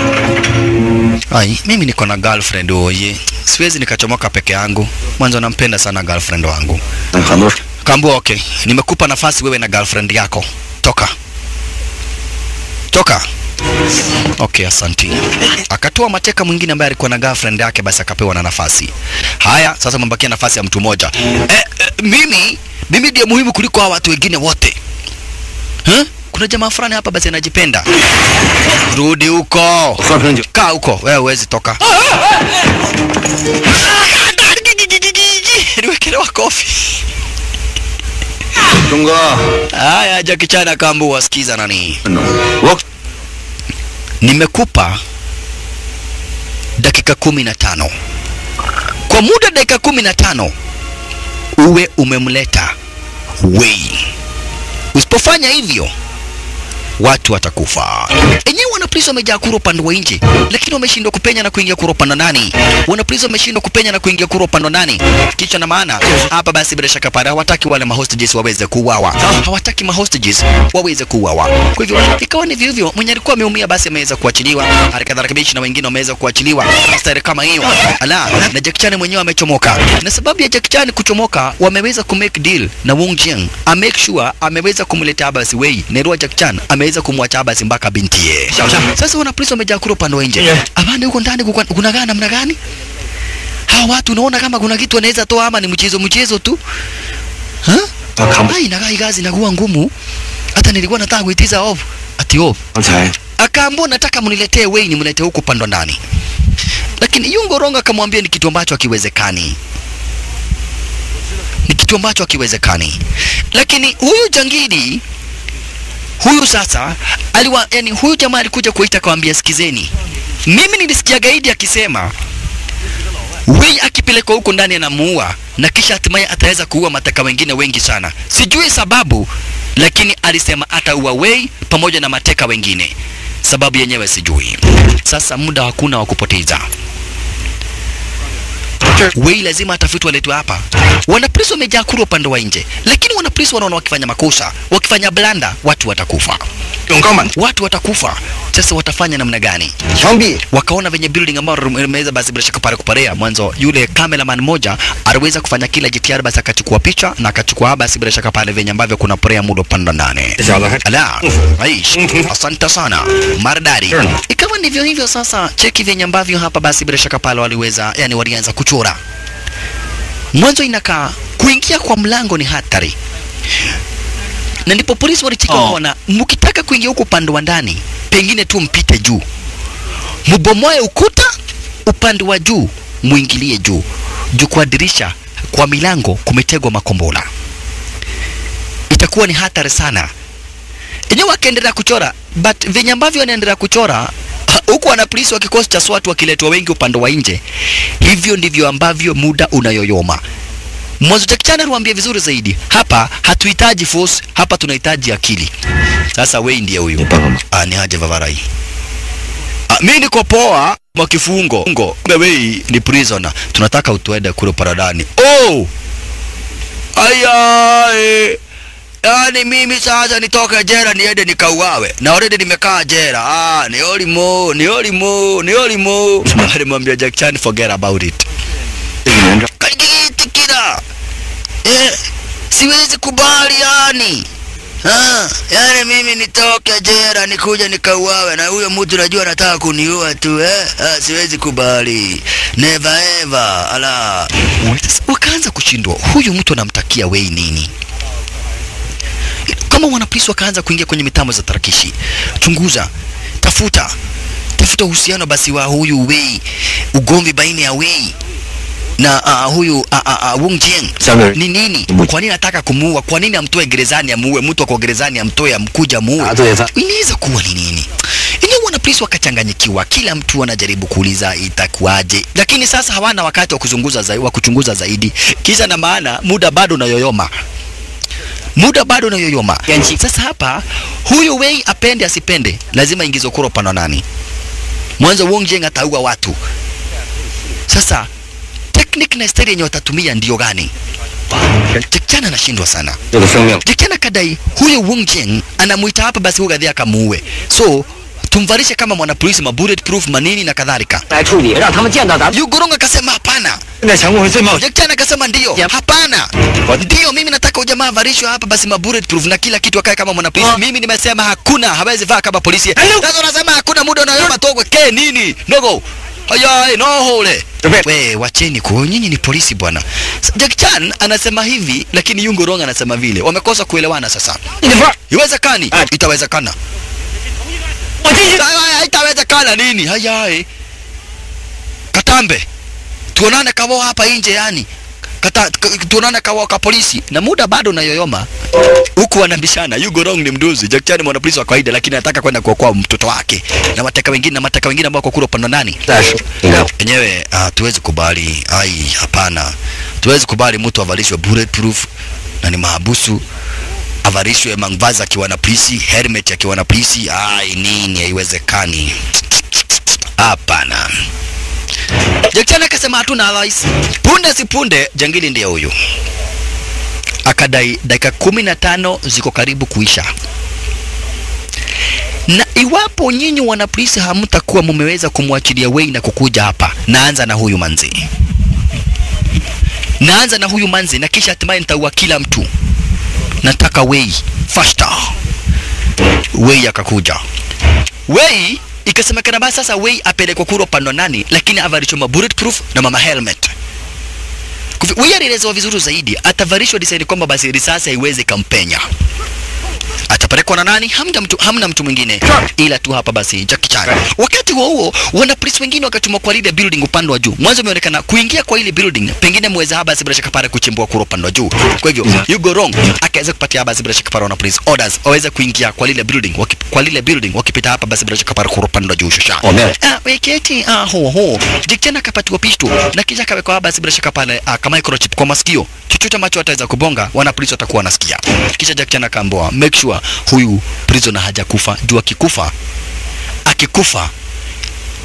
Ai, mimi niko na girlfriend oye. Siwezi nikachomoka peke yangu. Mwanzo nampenda sana girlfriend wangu. 那很多 Kaambua okay, nimekupa nafasi wewe na girlfriend yako. Toka. Toka. Okay, asanti. Akatoa mateka mwingine ambaye alikuwa na girlfriend yake, basi akapewa na nafasi. Haya, sasa mbakia nafasi ya mtu mmoja. Eh, eh, mimi mimi ndiye muhimu kuliko hawa watu wengine wote. Huh? Kuna jamaa fulani hapa basi anajipenda. Rudi huko. 喝瓶酒， Kaa huko, wewe huwezi toka. Niwekelewa kofi. 钟哥， Haya, Jackie Chan akaambiwa, sikiza nani, 分钟，我 nimekupa dakika kumi na tano. Kwa muda dakika kumi na tano uwe umemleta Wei. Usipofanya hivyo watu watakufa. Enyewe wana polisi wamejaa kura upande wa nje, lakini wameshindwa kupenya na kuingia kura upande wa ndani. Wana polisi wameshindwa kupenya na kuingia kura upande wa ndani. Kicha na maana hapa basi, bila shaka pale hawataki wale mahostages waweze kuuawa, hawataki mahostages waweze kuuawa. Kwa hivyo ikawa ni vivyo, mwenye alikuwa ameumia basi ameweza kuachiliwa, halikadhalika bichi na wengine wameweza kuachiliwa. Stari kama hiyo ala, na Jack Chan mwenyewe amechomoka, na sababu ya Jack Chan kuchomoka, wameweza ku make deal na Wong Jiang, a make sure ameweza kumleta Abbas Wei, na Roy Jack Chan ameweza kumwacha Abbas mpaka bintiye. Sasa wana polisi wamejaa kura upande wa nje, abande huko ndani kuko- kuna gani namna gani? Hawa watu unaona kama kuna kitu wanaweza toa ama ni mchezo mchezo tu ha? Ai, nagaa hii kazi inakuwa ngumu. Hata nilikuwa nataka kuitiza off ati off 刚才 akaambia nataka mniletee Wei nimlete huku pando ndani, lakini Yungo Ronga akamwambia ni kitu ambacho hakiwezekani, ni kitu ambacho hakiwezekani. Lakini huyu jangili huyu sasa aliwa, yani huyu jamaa alikuja kuita akamwambia, sikizeni, mimi nilisikia gaidi akisema Wei akipelekwa huko ndani anamuua na kisha hatimaye ataweza kuua mateka wengine wengi sana. Sijui sababu, lakini alisema ataua Wei pamoja na mateka wengine. Sababu yenyewe sijui. Sasa muda hakuna wa kupoteza. Wei lazima atafutwe aletwe hapa. Wanapolisi wamejaa kura upande wa nje, lakini wanapolisi wanaona wakifanya makosa, wakifanya blanda, watu watakufa, 用钢板 watu watakufa. Sasa watafanya namna gani? 枪毙 wakaona venye building ambayo imeweza basi bila shaka pale kuparea mwanzo yule cameraman moja aliweza kufanya kila jitihada basi akachukua picha na akachukua basi bila shaka pale venye ambavyo kuna parea muda upande ndani ala aish asante sana maridadi ikawa ndivyo hivyo sasa cheki venye ambavyo hapa basi bila shaka pale waliweza yani walianza kuchora mwanzo inakaa kuingia kwa mlango ni hatari na ndipo polisi walicheka Oh. oh. mkitaka kuingia huko upande wa ndani pengine tu mpite juu mbomoe ukuta upande wa juu muingilie juu juu kwa dirisha kwa milango kumetegwa makombola itakuwa ni hatari sana enyewe wakaendelea kuchora but venye ambavyo wanaendelea kuchora huku wana polisi wa kikosi cha SWAT wakiletwa wengi upande wa nje hivyo ndivyo ambavyo muda unayoyoma mwanzo Jack Chan aliwaambia vizuri zaidi hapa hatuhitaji force hapa tunahitaji akili sasa wei ndiye huyu ah, ni haje vavarai Ah, mi niko poa mwa kifungo ngo wei ni prisoner tunataka utuende kule paradani oh aya eh. Yaani mimi sasa nitoke jela niende nikauawe na already nimekaa jela. Ah, ni olimo, ni olimo, ni olimo. Alimwambia Jack Chan forget about it. 这个人这 Kajitikira. Eh, siwezi kubali yani. Ah, yani mimi nitoke jela nikuja nikauawe na huyo mtu najua anataka kuniua tu eh? Ah, siwezi kubali. Never ever. Ala. Sasa Wakaanza kushindwa. Huyu mtu anamtakia wei nini? Kama wanapolisi wakaanza kuingia kwenye mitambo za tarakishi, chunguza, tafuta, tafuta uhusiano basi wa huyu Wei, ugomvi baina ya Wei na uh, huyu uh, uh, uh, Wung Jing Samuel. ni nini? Kwa nini anataka kumuua? Kwa nini amtoe gerezani amuue? Mtu ako gerezani amtoe amkuja amuue? Ah, tu esa- Inaweza kuwa ni nini? Ingawa wanapolisi wakachanganyikiwa, kila mtu anajaribu kuuliza itakuwaje, lakini sasa hawana wakati wa kuzunguza zaidi, wa kuchunguza zaidi, kisa na maana muda bado unayoyoma muda bado unayoyoma. Yanchi. Sasa hapa huyu Wei apende asipende, lazima ingizwe kura upande wa nani. Mwanzo Wong Jing ataua watu. Sasa technique na style yenye watatumia ndio gani? Jack Chan anashindwa sana. 这个生命 Jack Chan akadai huyu Wong Jing anamuita hapa basi huyu gadhia akamuue. So tumvalishe kama mwanapolisi ma bulletproof manini na kadhalika. 来处理，让他们见到咱们 Yu Gorong akasema hapana. 现在强国会最冒险。 Jack Chan akasema ndio. Hapana. Ndio mimi nataka ujamaa avarishwe hapa basi ma bulletproof na kila kitu akae kama mwanapolisi. Mimi nimesema hakuna, hawezi vaa kama polisi. Sasa unasema hakuna muda unayoma togwe ke nini? Ndogo. Haya, no hole. We, wacheni kwa nyinyi ni polisi bwana. S- Jack Chan anasema hivi lakini Yungo Rong anasema vile. Wamekosa kuelewana sasa. 你不是 Iwezekani? Ah. Itawezekana. 我进去。 Haya, Haitawezekana nini? Haya, eh. Katambe. Tuonane kawa hapa nje yani. Kata, k- tuonane kawa kwa polisi na muda bado unayoyoma huku wanabishana. Yugo Rong ni mduzi, Jack Chan ni mwanapolisi wa kawaida, lakini anataka kwenda kuokoa mtoto wake na mateka wengine na mateka wengine ambao kwa kule upande wa nani 再说，应该 enyewe uh, tuwezi kubali ai hapana tuwezi kubali mtu avalishwe bulletproof na ni mahabusu avalishwe mavazi akiwa na polisi helmet akiwa na polisi ai nini haiwezekani hapana Jackson akasema hatuna allies punde si punde jangili ndiye huyu akadai dakika kumi na tano ziko karibu kuisha na iwapo nyinyi wanapolisi hamtakuwa mumeweza kumwachilia Wei na kukuja hapa, naanza na huyu manzi, naanza na huyu manzi, na kisha hatimaye nitaua kila mtu. Nataka Wei faster. Wei akakuja. Wei ikasemekana basi sasa Wei apelekwa kura upande wa nani, lakini avarishwe ma bulletproof na mama helmet. Kufi- Wei alielezewa vizuri zaidi, atavarishwa design kwamba basi risasi haiwezi kampenya atapelekwa na nani? Hamna mtu, hamna mtu mwingine ila tu hapa basi Jackie Chan. Wakati huo huo, wana polisi wengine wakatumwa kwa ile building upande wa juu. Mwanzo imeonekana kuingia kwa ile building, pengine mweza haba basi bila shaka pale kuchimbua kura upande wa juu. Kwa hivyo you go wrong, akaweza kupatia basi bila shaka pale wana police orders waweze kuingia kwa lile building, waki, kwa lile building wakipita hapa basi bila shaka pale kura upande wa juu shasha. Omera. Ah, weketi ah, ho ho. Jack Chan akapatiwa pisto na kisha akawekwa hapa basi bila shaka pale ah, kama microchip kwa masikio. Chochote ambacho ataweza kubonga, wana polisi watakuwa wanasikia. Kisha Jack Chan akaambiwa make sure huyu prisoner hajakufa, juu akikufa akikufa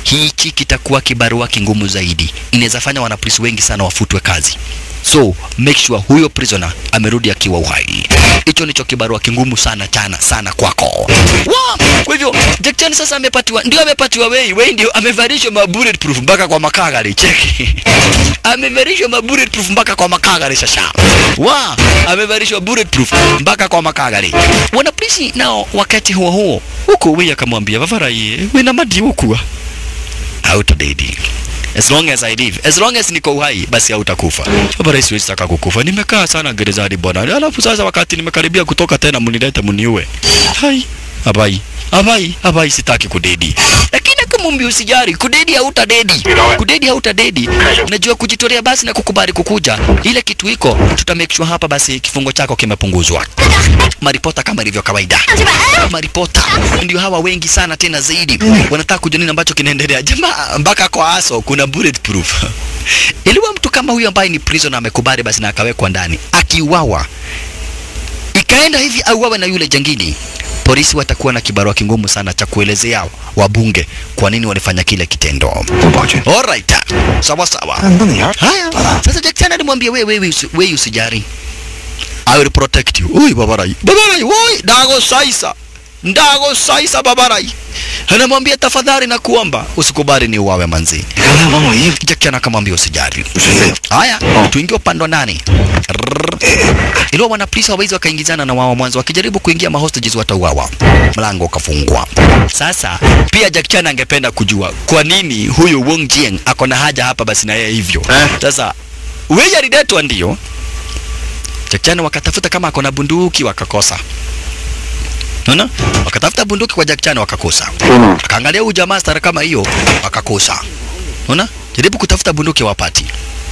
hichi kitakuwa kibarua kingumu zaidi, inaweza fanya wanapolisi wengi sana wafutwe kazi. So make sure huyo prisoner amerudi akiwa uhai. Hicho ndicho kibarua kingumu sana chana sana kwako. Wa! Kwa hivyo Jack Chan sasa amepatiwa, ndio amepatiwa Wei. Wei ndio amevalishwa ma bulletproof mpaka kwa makagari. Cheki. amevalishwa ma bulletproof mpaka kwa makagari sasa. Wa! Amevalishwa bulletproof mpaka kwa makagari. Wanapolisi nao wakati huo huo huko Wei akamwambia Vavarai, wewe na madi huku hautadedi as long as I live, as long as niko uhai, basi hautakufa. Baba rais, siwezi taka kukufa, nimekaa sana gerezani bwana, alafu sasa wakati nimekaribia kutoka tena mnilete mniue. Hai, abai abai abai, sitaki kudedi. Lakini akamwambia usijari, kudedi hautadedi, kudedi hautadedi. Najua kujitolea basi na kukubali kukuja, ile kitu iko, tuta make sure hapa basi kifungo chako kimepunguzwa. Maripota kama ilivyo kawaida, maripota ndio hawa wengi sana tena zaidi, wanataka kujua nini ambacho kinaendelea. Jamaa mpaka kwa aso kuna bulletproof iliwa mtu kama huyu ambaye ni prisoner amekubali basi na akawekwa ndani, akiuawa ikaenda hivi auawe na yule jangili, polisi watakuwa na kibarua kingumu sana cha kuelezea wabunge kwa nini walifanya kile kitendo. 不保全。 Alright, sawa sawa. 那你儿 Haya, sasa Jack Chan alimwambia wewe wewe usi- wewe usijari. I will protect you. Oi babarai. Babarai, woi, dago saisa. Ndago saisa babarai. Anamwambia tafadhali na kuomba usikubali ni uwawe manzi. 刚才往我衣服 Jack Chan akamwambia usijari. 谁？ Haya, tuingie upande wa ndani. Ilo wanapolisi hawawezi wakaingizana na wao mwanzo, wakijaribu kuingia mahostages watauawa. Mlango ukafungwa. Sasa pia Jack Chan angependa kujua kwa nini huyu Wong Jiang ako na haja hapa basi na yeye hivyo. Eh. Sasa wewe aliletwa ndio. Jack Chan wakatafuta kama ako na bunduki wakakosa. Unaona? Wakatafuta bunduki kwa Jack Chan wakakosa. Akaangalia huyu jamaa stara kama hiyo wakakosa. Unaona? Jaribu kutafuta bunduki wapati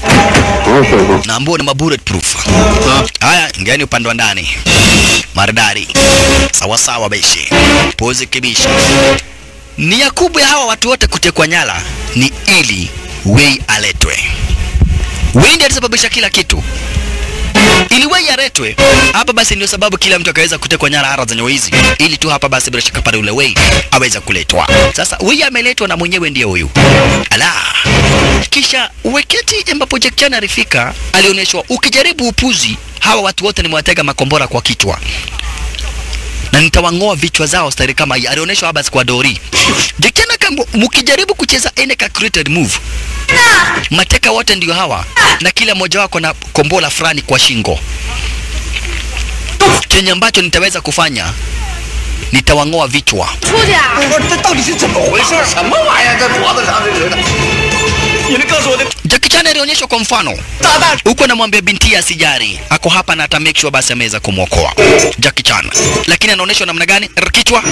na ambao ni bulletproof. Haya, ingieni upande wa ndani. Maridadi. Sawa sawa beshi. Pozi kibishi. Nia kubwa ya hawa watu wote kutekwa nyara ni ili Wei aletwe. Wei ndiye alisababisha kila kitu. Ili Wei aletwe hapa, basi ndio sababu kila mtu akaweza kutekwa nyara hara zenye wizi, ili tu hapa basi bila shaka pale ule Wei aweza kuletwa. Sasa Wei ameletwa na mwenyewe ndiye huyu. Ala, kisha wakati ambapo Jack Chan alifika, alionyeshwa ukijaribu upuzi, hawa watu wote nimewatega makombora kwa kichwa na nitawang'oa vichwa zao stari kama hii. Alionyeshwa hapa kwa Dori. Jack Chan akamwambia mkijaribu kucheza any calculated move, mateka wote ndio hawa, na kila mmoja wako na kombola fulani kwa shingo. Chenye ambacho nitaweza kufanya nitawang'oa vichwa. 出去啊！ 不是，这到底是怎么回事？什么玩意儿？这脖子上这是的。你们告诉我的 Jackie Chan alionyeshwa kwa mfano 炸弹 huko anamwambia binti asijari, ako hapa na ata make sure basi ameweza kumwokoa Jackie Chan, lakini anaonyeshwa namna gani? R- Kichwa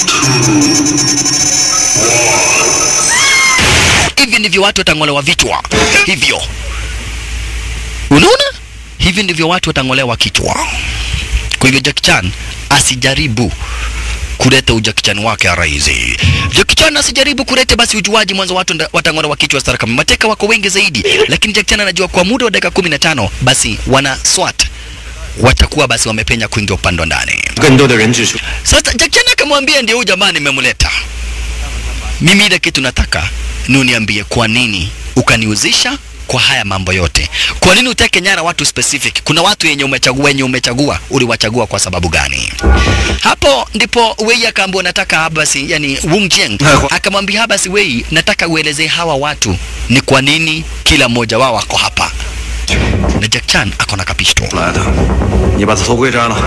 hivi ndivyo watu watang'olewa vichwa hivyo. Unaona, hivi ndivyo watu watang'olewa kichwa. Kwa hivyo Jackie Chan asijaribu kuleta ujakichan wake araizi. Jackie Chan asijaribu kuleta basi ujuaji mwanzo, watu nda- watang'olewa kichwa stara kama mateka wako wengi zaidi, lakini Jackie Chan anajua kwa muda wa dakika kumi na tano basi wana SWAT watakuwa basi wamepenya kuingia upande wa ndani. 更多的人质是 Sasa Jackie Chan akamwambia ndio huyu jamaa nimemleta. Mimi ile kitu nataka ni uniambie kwa nini ukaniuzisha kwa haya mambo yote. Kwa nini uteke nyara watu specific? Kuna watu yenye umechagua, wenye umechagua, uliwachagua kwa sababu gani? Hapo ndipo Wei akaambiwa nataka Habasi, yani Wung Jiang akamwambia Habasi, Wei, nataka uelezee hawa watu ni kwa nini kila mmoja wao ako hapa. Na Jack Chan ako na kapisto. 来的，你把他头盔摘了。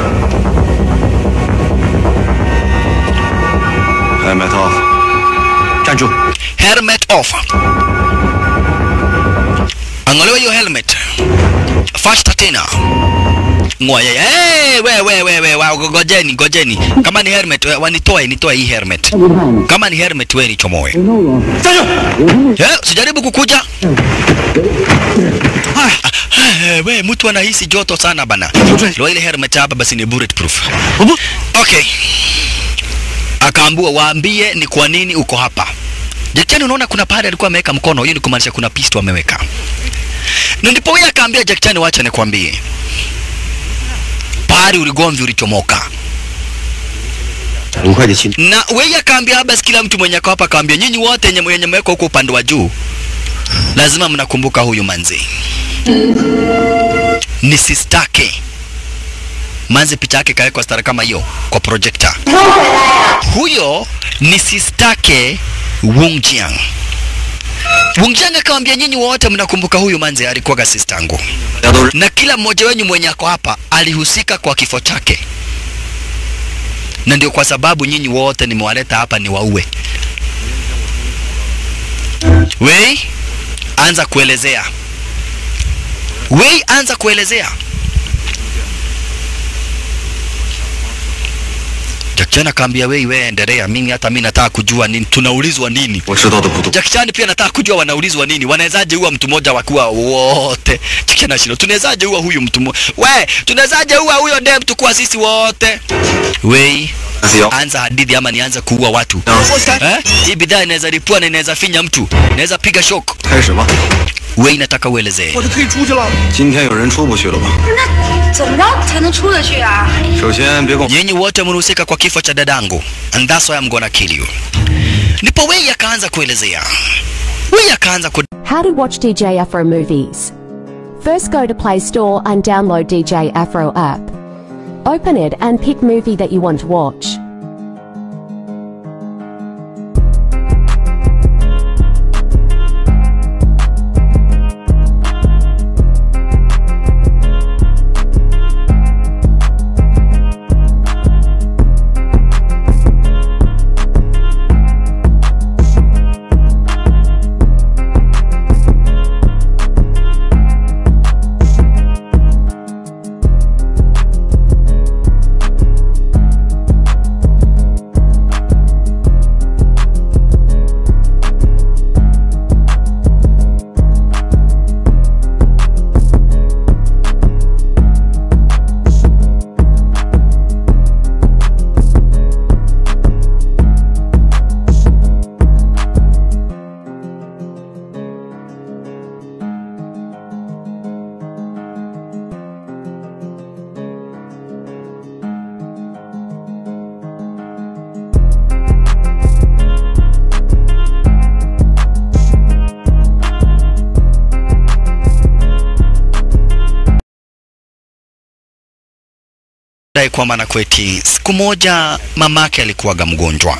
哎，麦涛，站住！ helmet off. Ang'olewa hiyo helmet. Fasta tena. Ngoja. Hey, we we we we wa gojeni gojeni. Kama ni helmet we, wanitoe nitoe hii helmet. Kama ni helmet we nichomoe. 站住！ Eh, usijaribu kukuja. Ah, eh, we mtu anahisi joto sana bana. Lo ile helmet hapa basi ni bulletproof. Okay. Akaambiwa waambie ni kwa nini uko hapa. Jack Chan unaona kuna pale alikuwa ameweka mkono, hiyo ni kumaanisha kuna pisto ameweka. Na ndipo yeye akaambia Jack Chan, wacha nikwambie. Pale uligomvi ulichomoka. 很快就清。 na wei akaambia basi kila mtu mwenye ako hapa akaambia nyinyi wote wenye wenye mweko huko upande wa juu lazima mnakumbuka huyu manzi ni sistake manzi picha yake kawekwa stara kama hiyo kwa projector huyo ni sistake Wungjiang Wungjiang akawambia nyinyi wote mnakumbuka huyu manzi alikuwaga sistangu 大家都是 na kila mmoja wenyu mwenye ako hapa alihusika kwa kifo chake, na ndio kwa sababu nyinyi wote nimewaleta hapa ni waue. Wei, anza kuelezea. Wei, anza kuelezea. Jack Chan akaambia Wei, wewe endelea, mimi hata mimi nataka kujua nini, tunaulizwa nini. 我知道的不多。 Jack Chan pia nataka kujua wanaulizwa nini, wanawezaje ua mtu mmoja wakiwa wote? Jack Chan anashindwa, tunawezaje ua huyu mtu mmoja? We, tunawezaje ua huyo dem tukuwa sisi wote? Wei, 但是要 anza hadithi ama nianze kuua watu eh? Hii bidhaa inaweza lipua na inaweza finya mtu, inaweza piga shock. 开始吧。 Wei, nataka uelezee. 今天有人出不去了吧？ 怎么着才能出得去啊？ 首先别跟我 Nyinyi wote mnahusika kwa kifo cha dadangu, and that's why I'm gonna kill you. Ndipo Wei akaanza kuelezea. Wei akaanza ku How to watch DJ Afro movies. First go to Play Store and download DJ Afro app. Open it and pick movie that you want to watch. dai kwamba na kweti siku moja mamake alikuwaga mgonjwa,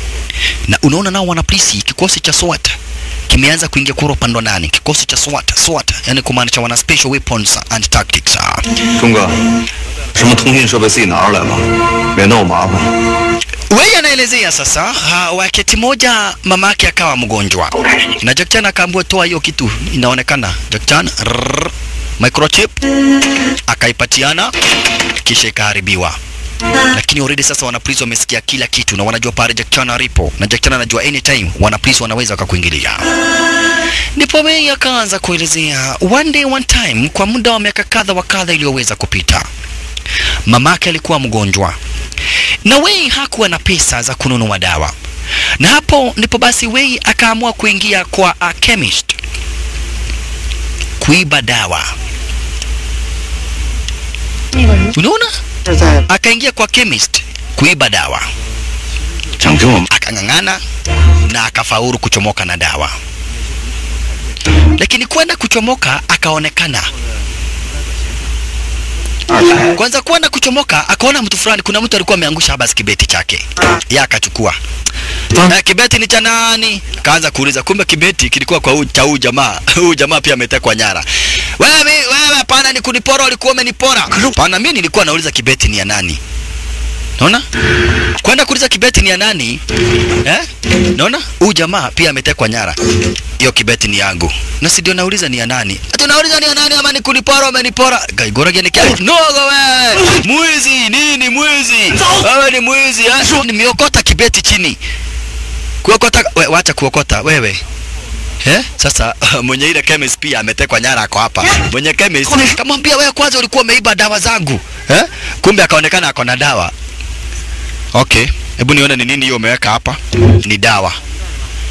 na unaona nao wanapolisi kikosi cha SWAT kimeanza kuingia kura upande wa nani, kikosi cha SWAT SWAT, yani kumaanisha wana special weapons and tactics. 钟哥，什么通信设备自己拿出来吧，免得我麻烦。 Wei anaelezea sasa, ha, wakati moja mamake akawa mgonjwa na Jack Chan akaambiwa toa hiyo kitu inaonekana. Jack Chan rrrr, microchip akaipatiana kisha ikaharibiwa. Lakini already sasa wanapolisi wamesikia kila kitu na wanajua pale Jack Chan alipo, na Jack Chan anajua anytime wanapolisi wanaweza wakakuingilia. Ndipo Wei akaanza kuelezea one day one time, kwa muda wa miaka kadha wa kadha iliyoweza kupita, mamake alikuwa mgonjwa na Wei hakuwa na pesa za kununua dawa, na hapo ndipo basi Wei akaamua kuingia kwa a chemist kuiba dawa. Unaona, akaingia kwa chemist kuiba dawa, 想跟我 akang'ang'ana na akafaulu kuchomoka na dawa, lakini kwenda kuchomoka akaonekana kwanza kwenda kuchomoka akaona mtu fulani, kuna mtu alikuwa ameangusha basi kibeti chake, yeye akachukua na kibeti ni cha nani? Akaanza kuuliza, kumbe kibeti kilikuwa kwa huyu- cha huyu jamaa. Huyu jamaa pia ametekwa nyara. Wewe mi- wewe, hapana, ni kunipora, ulikuwa umenipora. Hapana, mimi nilikuwa nauliza kibeti ni ya nani. Naona kwenda kuuliza kibeti ni ya nani eh? Naona huyu jamaa pia ametekwa nyara. Hiyo kibeti ni yangu, na si ndio nauliza ni ya nani? Ati unauliza ni ya nani ama ni kunipora, umenipora? Gaigora gani kia? Nogo wewe, mwizi nini? Mwizi wewe ni mwizi eh? Nimeokota kibeti chini kuokota we, wacha kuokota wewe Eh? Sasa mwenye ile chemist pia ametekwa nyara ako hapa. Mwenye chemist kamwambia wewe kwanza ulikuwa umeiba dawa zangu. Eh? Kumbe akaonekana ako na dawa. Okay, hebu nione ni nini hiyo umeweka hapa. Ni dawa.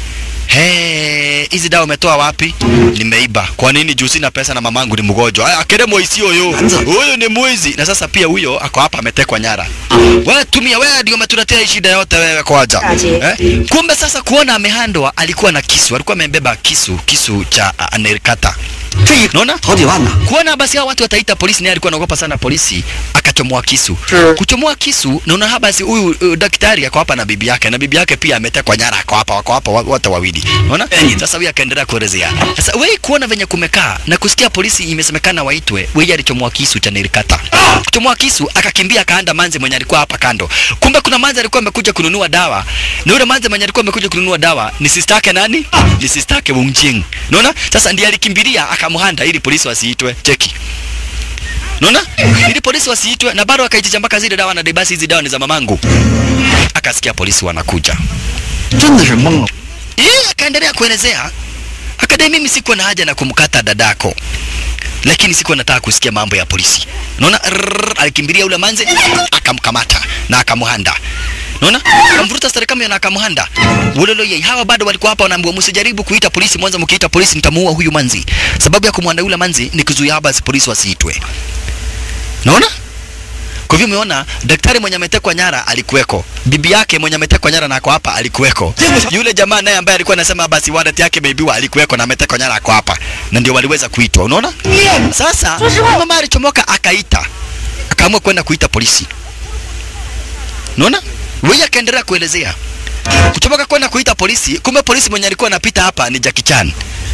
He, hizi dawa umetoa wapi? Nimeiba. Kwa nini? Juu sina pesa na mamangu ni mgonjwa. Aya, akere moisi huyo. Huyo ni mwizi. Na sasa pia huyo ako hapa ametekwa nyara. Wewe tumia wewe ndio umetuletea hii shida yote wewe kwanza. Eh? Kumbe sasa kuona amehandwa alikuwa na kisu. Alikuwa amebeba kisu, kisu cha uh, anerikata. Unaona? 好几万呢。 kuona basi hao watu wataita polisi, naye alikuwa anaogopa sana polisi, akachomoa kisu. Kuchomoa kisu, naona hapa basi huyu uh, daktari ako hapa na bibi yake, na bibi yake pia ametekwa nyara, ako hapa, wako hapa wa- wote wawili. Unaona? Sasa huyu akaendelea kuelezea. Sasa wewe kuona venye kumekaa na kusikia polisi imesemekana waitwe, wewe alichomoa kisu cha nilikata. Kuchomoa kisu akakimbia akaanda manzi mwenye alikuwa hapa kando. Kumbe kuna manzi alikuwa amekuja kununua dawa. Na yule manzi mwenye alikuwa amekuja kununua dawa ni sister yake nani? Ni sister yake Wong Jing. Unaona? Sasa ndiye alikimbilia akamhanda ili polisi wasiitwe. Cheki. Unaona? Ili polisi wasiitwe na bado akaijicha mpaka zile dawa na de basi hizi dawa ni za mamangu. Akasikia polisi wanakuja. 真的是懵了。 Yeye akaendelea kuelezea, akadai mimi sikuwa na haja na kumkata dadako, lakini sikuwa nataka kusikia mambo ya polisi. Unaona, Rrrr, alikimbilia ule manze akamkamata na akamhanda. Unaona, akamvuruta serikali na akamhanda. Wololo yeye hawa bado walikuwa hapa wanaambiwa msijaribu kuita polisi, mwanzo mkiita polisi mtamuua huyu manzi. Sababu ya kumwanda yule manzi ni kuzuia haba polisi wasiitwe. Unaona? Kwa hivyo umeona daktari mwenye ametekwa nyara alikuweko, bibi yake mwenye ametekwa nyara na ako hapa alikuweko, yule jamaa naye ambaye alikuwa anasema basi wallet yake imeibiwa alikuweko na ametekwa nyara ako hapa, na ndio waliweza kuitwa. Unaona? Sasa mama alichomoka akaita, akaamua kwenda kuita polisi. Unaona? Wewe akaendelea kuelezea kuchomoka kwenda kuita polisi, kumbe polisi mwenye alikuwa anapita hapa ni Jackie Chan.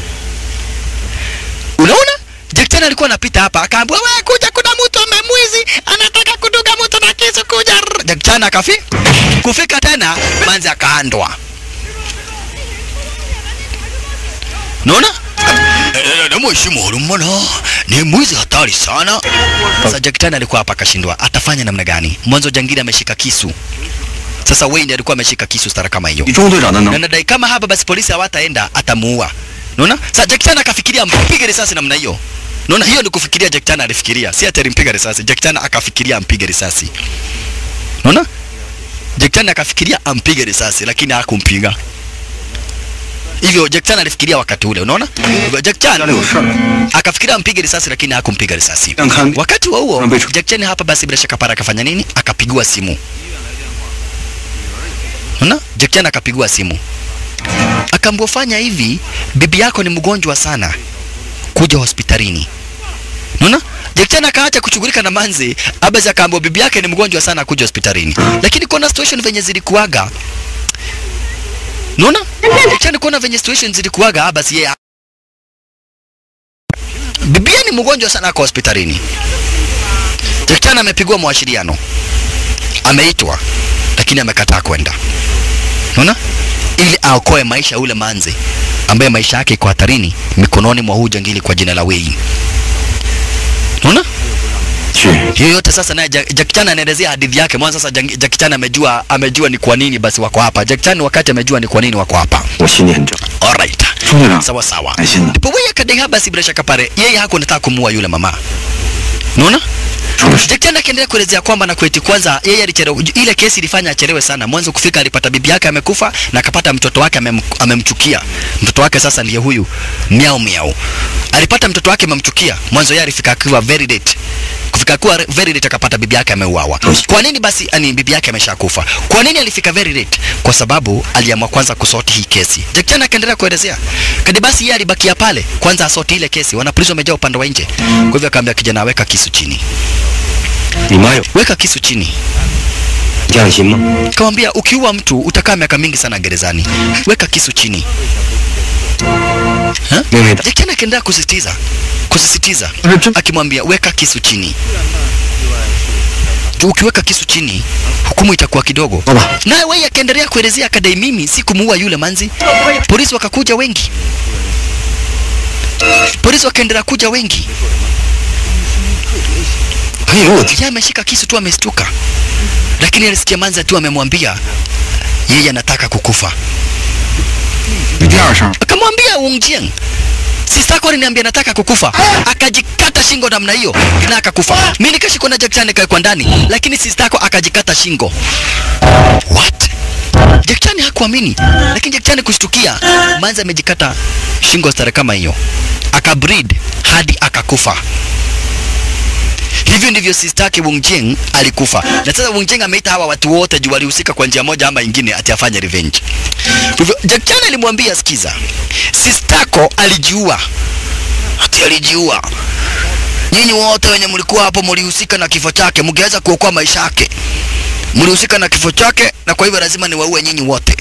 Unaona? Jack Chan alikuwa anapita hapa akaambiwa, wewe kuja, kuna mtu amemwizi anataka kuduga mtu na kisu, kuja. Rrr. Jack Chan akafi kufika tena, manzi akaandwa. Unaona? Namheshimu Holumana ni mwizi hatari sana. Sasa Jack Chan alikuwa hapa akashindwa atafanya namna gani? Mwanzo jangili ameshika kisu. Sasa Wayne alikuwa ameshika kisu stara kama hiyo 你中队长的 na 能， nadai kama hapa basi polisi hawataenda atamuua. Unaona? Sasa Jack Chan akafikiria mpige risasi namna hiyo. Unaona hiyo ni kufikiria Jack Chan alifikiria, si ati alimpiga risasi. Jack Chan akafikiria ampige risasi. Unaona? Jack Chan akafikiria ampige risasi lakini hakumpiga. Hivyo Jack Chan alifikiria wakati ule, unaona? Hivyo Jack 家里 Chan 有事儿， akafikiria ampige risasi lakini hakumpiga risasi. 让看 Wakati wa huo Ambacho- Jack Chan hapa basi bila shaka para akafanya nini? Akapigiwa simu. Unaona? Jack Chan akapigiwa simu. Akaambiwa fanya hivi, bibi yako ni mgonjwa sana. Kuja hospitalini. Unaona? Jack Chan akaacha kushughulika na manzi, Abbas akaambiwa bibi yake ni mgonjwa sana kuja hospitalini. Lakini kuna situation venye zilikuwaga. Unaona? Jack Chan kuna venye situation zilikuwaga Abbas yeye Bibia ni mgonjwa sana kwa hospitalini. Jack Chan amepigwa mawasiliano, ameitwa lakini amekataa kwenda. Unaona, ili aokoe maisha ya ule manzi ambaye maisha yake iko hatarini mikononi mwa huu jangili kwa jina la Wei. Unaona? 去 Hiyo yote sasa naye Jack Jack Chan anaelezea hadithi yake. Mwanzo sasa Jang- Jack Chan amejua amejua ni kwa nini basi wako hapa. Jack Chan wakati amejua ni kwa nini wako hapa. 我心里很正。 Alright. 中队长， Sawa sawa. 安心了。 Ndipo wewe kadai basi bila shaka pale yeye hakuwa anataka kumuua yule mama. Unaona? 说的是 Jack Chan akaendelea kuelezea kwamba na kweti kwanza yeye alichelewa, ile kesi ilifanya achelewe sana. Mwanzo kufika alipata bibi yake amekufa na akapata mtoto wake amem, amemchukia. Mtoto wake sasa ndiye huyu miau miau. Alipata mtoto wake amemchukia. Mwanzo yeye alifika akiwa very late. Kufika kuwa very late akapata bibi yake ameuawa. Kwa nini basi ani bibi yake ameshakufa? Kwa nini alifika very late? Kwa sababu aliamua kwanza kusoti hii kesi. Jack Chan akaendelea kuelezea. Kadi basi yeye alibakia pale kwanza asoti ile kesi. Wana polisi wamejaa upande wa nje. Kwa hivyo akaambia kijana weka kisu chini. 你妈有 Weka kisu chini. 降心吗？ Kamwambia ukiua mtu utakaa miaka mingi sana gerezani. Weka kisu chini. Ha? 妹妹的， Jack Chan akaendelea kusisitiza kusisitiza akimwambia weka kisu chini. Juu Ukiweka kisu chini hukumu itakuwa kidogo. 爸爸， Naye wewe akaendelea kuelezea akadai mimi sikumuua yule manzi. Polisi wakakuja wengi. Polisi wakaendelea kuja wengi. 哎呦我天！ Yeye ameshika kisu tu amestuka. Lakini alisikia manzi tu amemwambia yeye anataka kukufa. 第二声， akamwambia Wong Jiang sista yako aliniambia nataka kukufa, akajikata shingo namna hiyo na akakufa. Mimi nikashikwa na Jack Chan nikawekwa ndani, lakini sista yako akajikata shingo. What? Jack Chan hakuamini, lakini Jack Chan kushtukia, Manzi amejikata shingo stare kama hiyo, akabreed hadi akakufa. Hivyo ndivyo sister yake Wong Jing alikufa, na sasa Wong Jing ameita hawa watu wote juu walihusika kwa njia moja ama ingine ati afanye revenge. Kwa hivyo Jack Chan alimwambia, sikiza, sistako alijiua, ati alijiua. Nyinyi wote wenye mlikuwa hapo mlihusika na kifo chake, mngeweza kuokoa maisha yake, mlihusika na kifo chake, na kwa hivyo lazima niwaue nyinyi wote.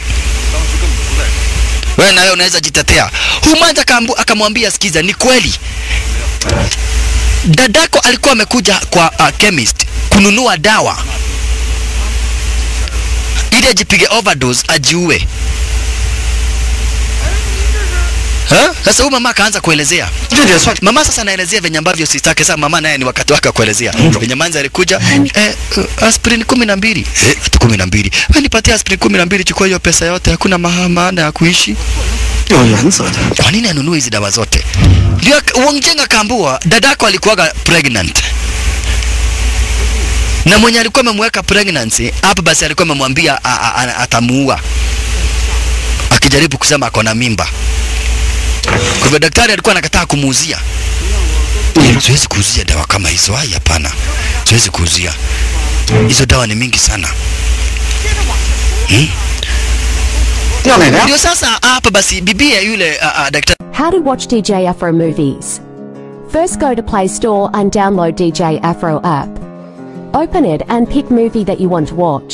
Wewe nawe unaweza jitetea. Huyu manja akambu- akamwambia, sikiza, ni kweli dadako alikuwa amekuja kwa uh, chemist kununua dawa ili ajipige overdose ajiue. Ha? Sasa huyu mama akaanza kuelezea. Mama sasa anaelezea venye ambavyo sistake. Sasa mama naye ni wakati wake wa kuelezea. Venye manzi alikuja eh, uh, aspirin kumi na mbili eh, ati kumi na mbili wewe nipatie aspirin kumi na mbili chukua hiyo pesa yote, hakuna maha- maana ya kuishi. 有原则的。 Kwa nini anunue hizi dawa zote? Ndio ak- Wong Jing akaambua dadako alikuwaga pregnant na mwenye alikuwa amemweka pregnancy hapa, basi alikuwa amemwambia a- a- a- atamuua akijaribu kusema ako na mimba. Kwa hivyo daktari alikuwa anakataa kumuuzia. Siwezi kuuzia dawa kama hizo, hai, hapana, siwezi kuuzia hizo dawa, ni mingi sana hmm? 要哪个呀？ Ndio sasa hapa basi bibia yule uh, uh, daktari How to watch DJ Afro movies. First go to Play Store and download DJ Afro app. Open it and pick movie that you want to watch.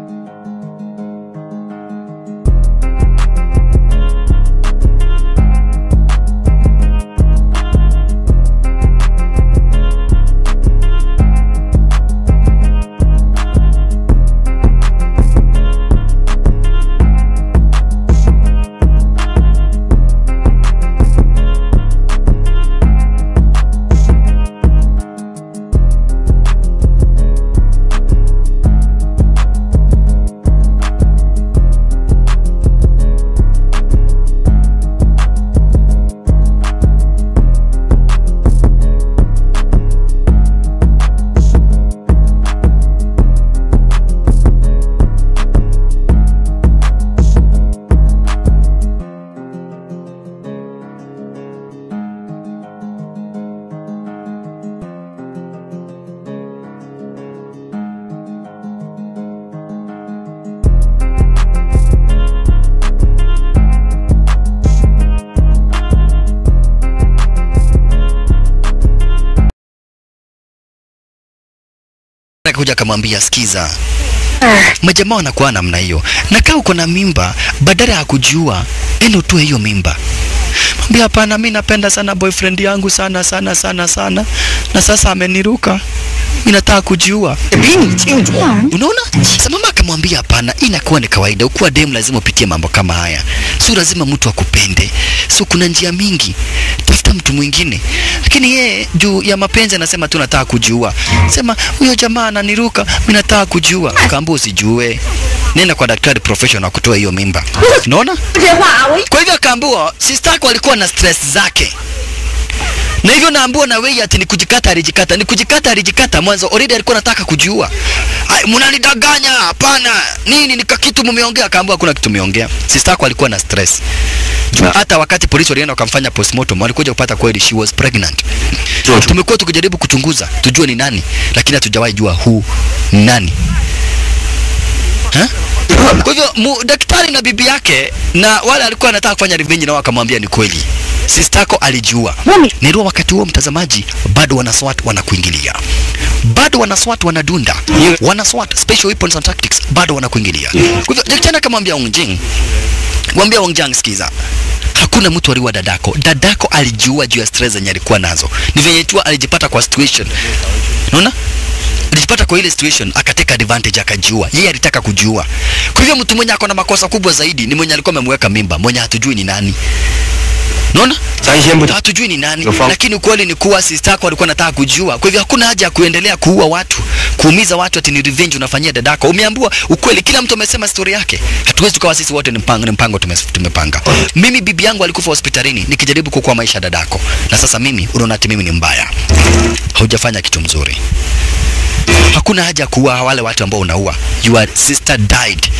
akakuja akamwambia sikiza majamaa wanakuwa namna hiyo na kaa uko na mimba badala ya kujua ende utoe hiyo mimba mwambia hapana mi napenda sana boyfriend yangu sana sana sana sana na sasa ameniruka mi nataka kujiua 比你清楚。 unaona sasa mama akamwambia hapana inakuwa ni kawaida ukuwa dem lazima upitie mambo kama haya sio lazima mtu akupende so kuna njia mingi tafuta mtu mwingine lakini yeye juu ya mapenzi anasema tu nataka kujiua sema huyo jamaa ananiruka mi nataka kujiua kaambia usijue nenda kwa daktari professional kutoa hiyo mimba unaona 这话我 kwa hivyo akaambua sister yako alikuwa na stress zake na hivyo naambua na wewe ati ni kujikata alijikata ni kujikata alijikata mwanzo already alikuwa anataka kujiua Ai, mnanidanganya hapana nini nika kitu mmeongea akaambua hakuna kitu mmeongea sister yako alikuwa na stress Juu hata wakati polisi walienda wakamfanya postmortem walikuja kupata kweli she was pregnant tumekuwa tukijaribu kuchunguza tujue ni nani lakini hatujawahi jua huu ni nani Ha? Kwa hivyo mu, daktari na bibi yake na wale alikuwa anataka kufanya revenge nao akamwambia ni kweli. Sistako alijiua. Ndio wakati huo mtazamaji, bado wana SWAT wanakuingilia. Bado wana SWAT wanadunda. Wana SWAT special weapons and tactics bado wanakuingilia. Kwa hivyo daktari akamwambia Wong Jing, mwambia Wong Jing sikiza. Hakuna mtu aliua dadako. Dadako alijiua juu ya stress zenye alikuwa nazo. Ni venye tu alijipata kwa situation. Unaona? alijipata kwa ile situation akateka advantage akajiua. Yeye alitaka kujiua. Kwa hivyo mtu mwenye ako na makosa kubwa zaidi ni mwenye alikuwa amemweka mimba, mwenye hatujui ni nani. Unaona? 咱先不谈， Hatujui ni nani, Ndio fahamu. lakini ukweli ni kuwa sister yako alikuwa anataka kujiua. Kwa hivyo hakuna haja ya kuendelea kuua watu, kuumiza watu ati ni revenge unafanyia dadako. Umeambiwa ukweli, kila mtu amesema story yake. Hatuwezi tukawa sisi wote ni mpango, ni mpango tume, tumepanga. Mimi bibi yangu alikufa hospitalini nikijaribu kuokoa maisha ya dadako, na sasa mimi unaona ati mimi ni mbaya. Haujafanya kitu mzuri. Hakuna haja ya kuua wale watu ambao unaua. Your sister died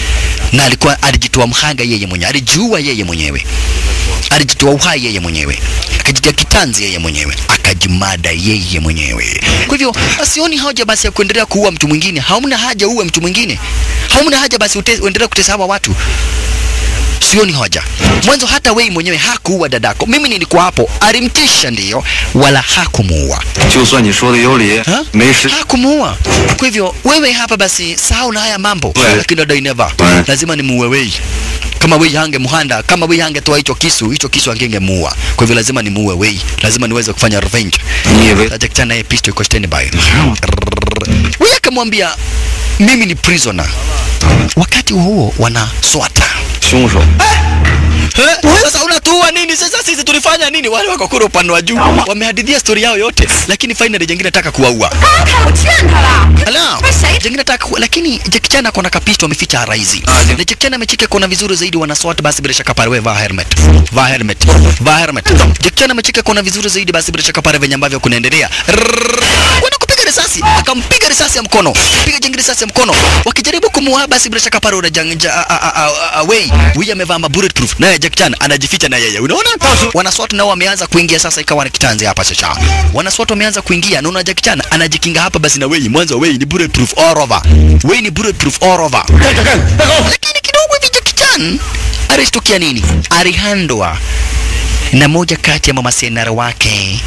na alikuwa alijitoa mhanga yeye mwenyewe, alijiua yeye mwenyewe, alijitoa uhai yeye mwenyewe, akajitia kitanzi yeye mwenyewe, akajimada yeye mwenyewe. Kwa hivyo asioni haja basi ya kuendelea kuua mtu mwingine, hauna haja uwe mtu mwingine, hauna haja basi ute- uendelee kutesa hawa watu sioni hoja mwanzo hata wei mwenyewe hakuua dadako mimi nilikuwa hapo alimtisha ndiyo wala hakumuua 就算你说的有理 Ha?， 没实 hakumuua kwa hivyo wewe hapa basi sahau na haya mambo We. lakini dada never We. lazima nimuue wei kama wei hange muhanda kama wei hangetoa hicho kisu hicho kisu angengemuua kwa hivyo lazima nimuue wei lazima niweze kufanya revenge 你以为 Jack Chan naye pistol iko standby wei akamwambia mimi ni prisoner wakati huo wanaswata 凶手 Eh, Sasa unatuua nini? Sasa sisi tulifanya nini? Wale wako kule upande wa juu wamehadithia stori yao yote, lakini finally jengine nataka kuwaua. 我劝他了， Ala, 不是谁 jengine nataka kuwa, lakini Jackie Chan ako na kapisto ameficha haraizi. Ah, je- Na Jackie Chan amecheka kona vizuri zaidi wana SWAT basi bila shaka pale wewe vaa helmet. Vaa helmet. Vaa helmet. Jackie Chan amecheka kona vizuri zaidi basi bila shaka pale venye ambavyo kunaendelea. Rrrr. Wanakupiga risasi, akampiga risasi ya mkono. Piga jengine risasi ya mkono. Wakijaribu kumuua basi bila shaka pale ule janga a- a- a- a- a- Wei, huyu amevaa ma bulletproof. Naye Jackie Chan anajificha na yeye. Unaona? Wana SWAT nao wameanza kuingia sasa ikawa ni kitanzi hapa sasa. Wana SWAT wameanza kuingia. Naona Jackie Chan anajikinga hapa basi na Wei. Mwanzo Wei ni bulletproof all over. Wei ni bulletproof all over. Lakini kidogo hivi Jackie Chan alishtukia nini? Alihandwa na moja kati ya mamasenara wake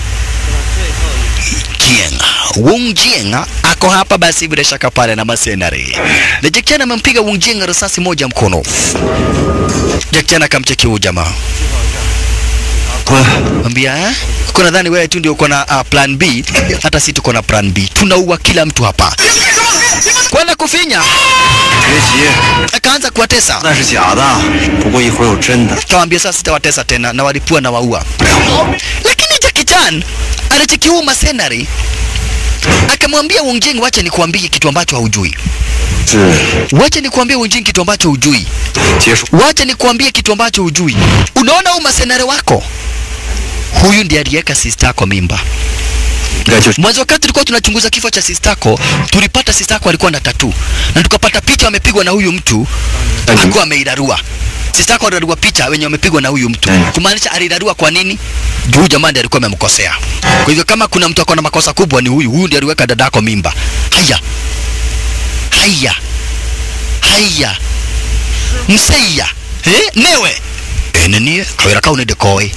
Jieng. Wong Jieng ako hapa basi bila shaka pale na masenari. Na Jackie Chan amempiga Wong Jieng risasi moja mkono. Jackie Chan akamcheki huyu jamaa. 滚！ Mwambia eh? Uko nadhani wewe tu ndio uko na uh, plan B, hata si tuko na plan B. Tunaua kila mtu hapa. Kwenda kufinya, 别急， akaanza kuwatesa. 那是假的，不过一会儿有真的。 Kawaambia sasa sitawatesa tena na walipua na waua. Lakini Jackie Chan alichekiua masenari akamwambia Wong Jing, wacha nikuambie kitu ambacho haujui. 是 Wacha nikuambie Wong Jing kitu ambacho hujui. 结束。 Wacha nikuambie kitu ambacho hujui. Unaona huu masenari wako? Huyu ndiye aliweka sistako mimba. 应该就是。 Mwanzo wakati tulikuwa tunachunguza kifo cha sistako, tulipata sistako alikuwa na tatu na tukapata picha amepigwa na huyu mtu Aje. alikuwa ameirarua. Sistako alirarua picha wenye wamepigwa na huyu mtu, Mm. kumaanisha alirarua kwa nini? Juu jamaa ndiye alikuwa amemkosea. Kwa hivyo kama kuna mtu ako na makosa kubwa ni huyu, huyu ndiye aliweka dadako mimba. Haya, haya, haya, mseia eh, newe enenie kawira kau nende koe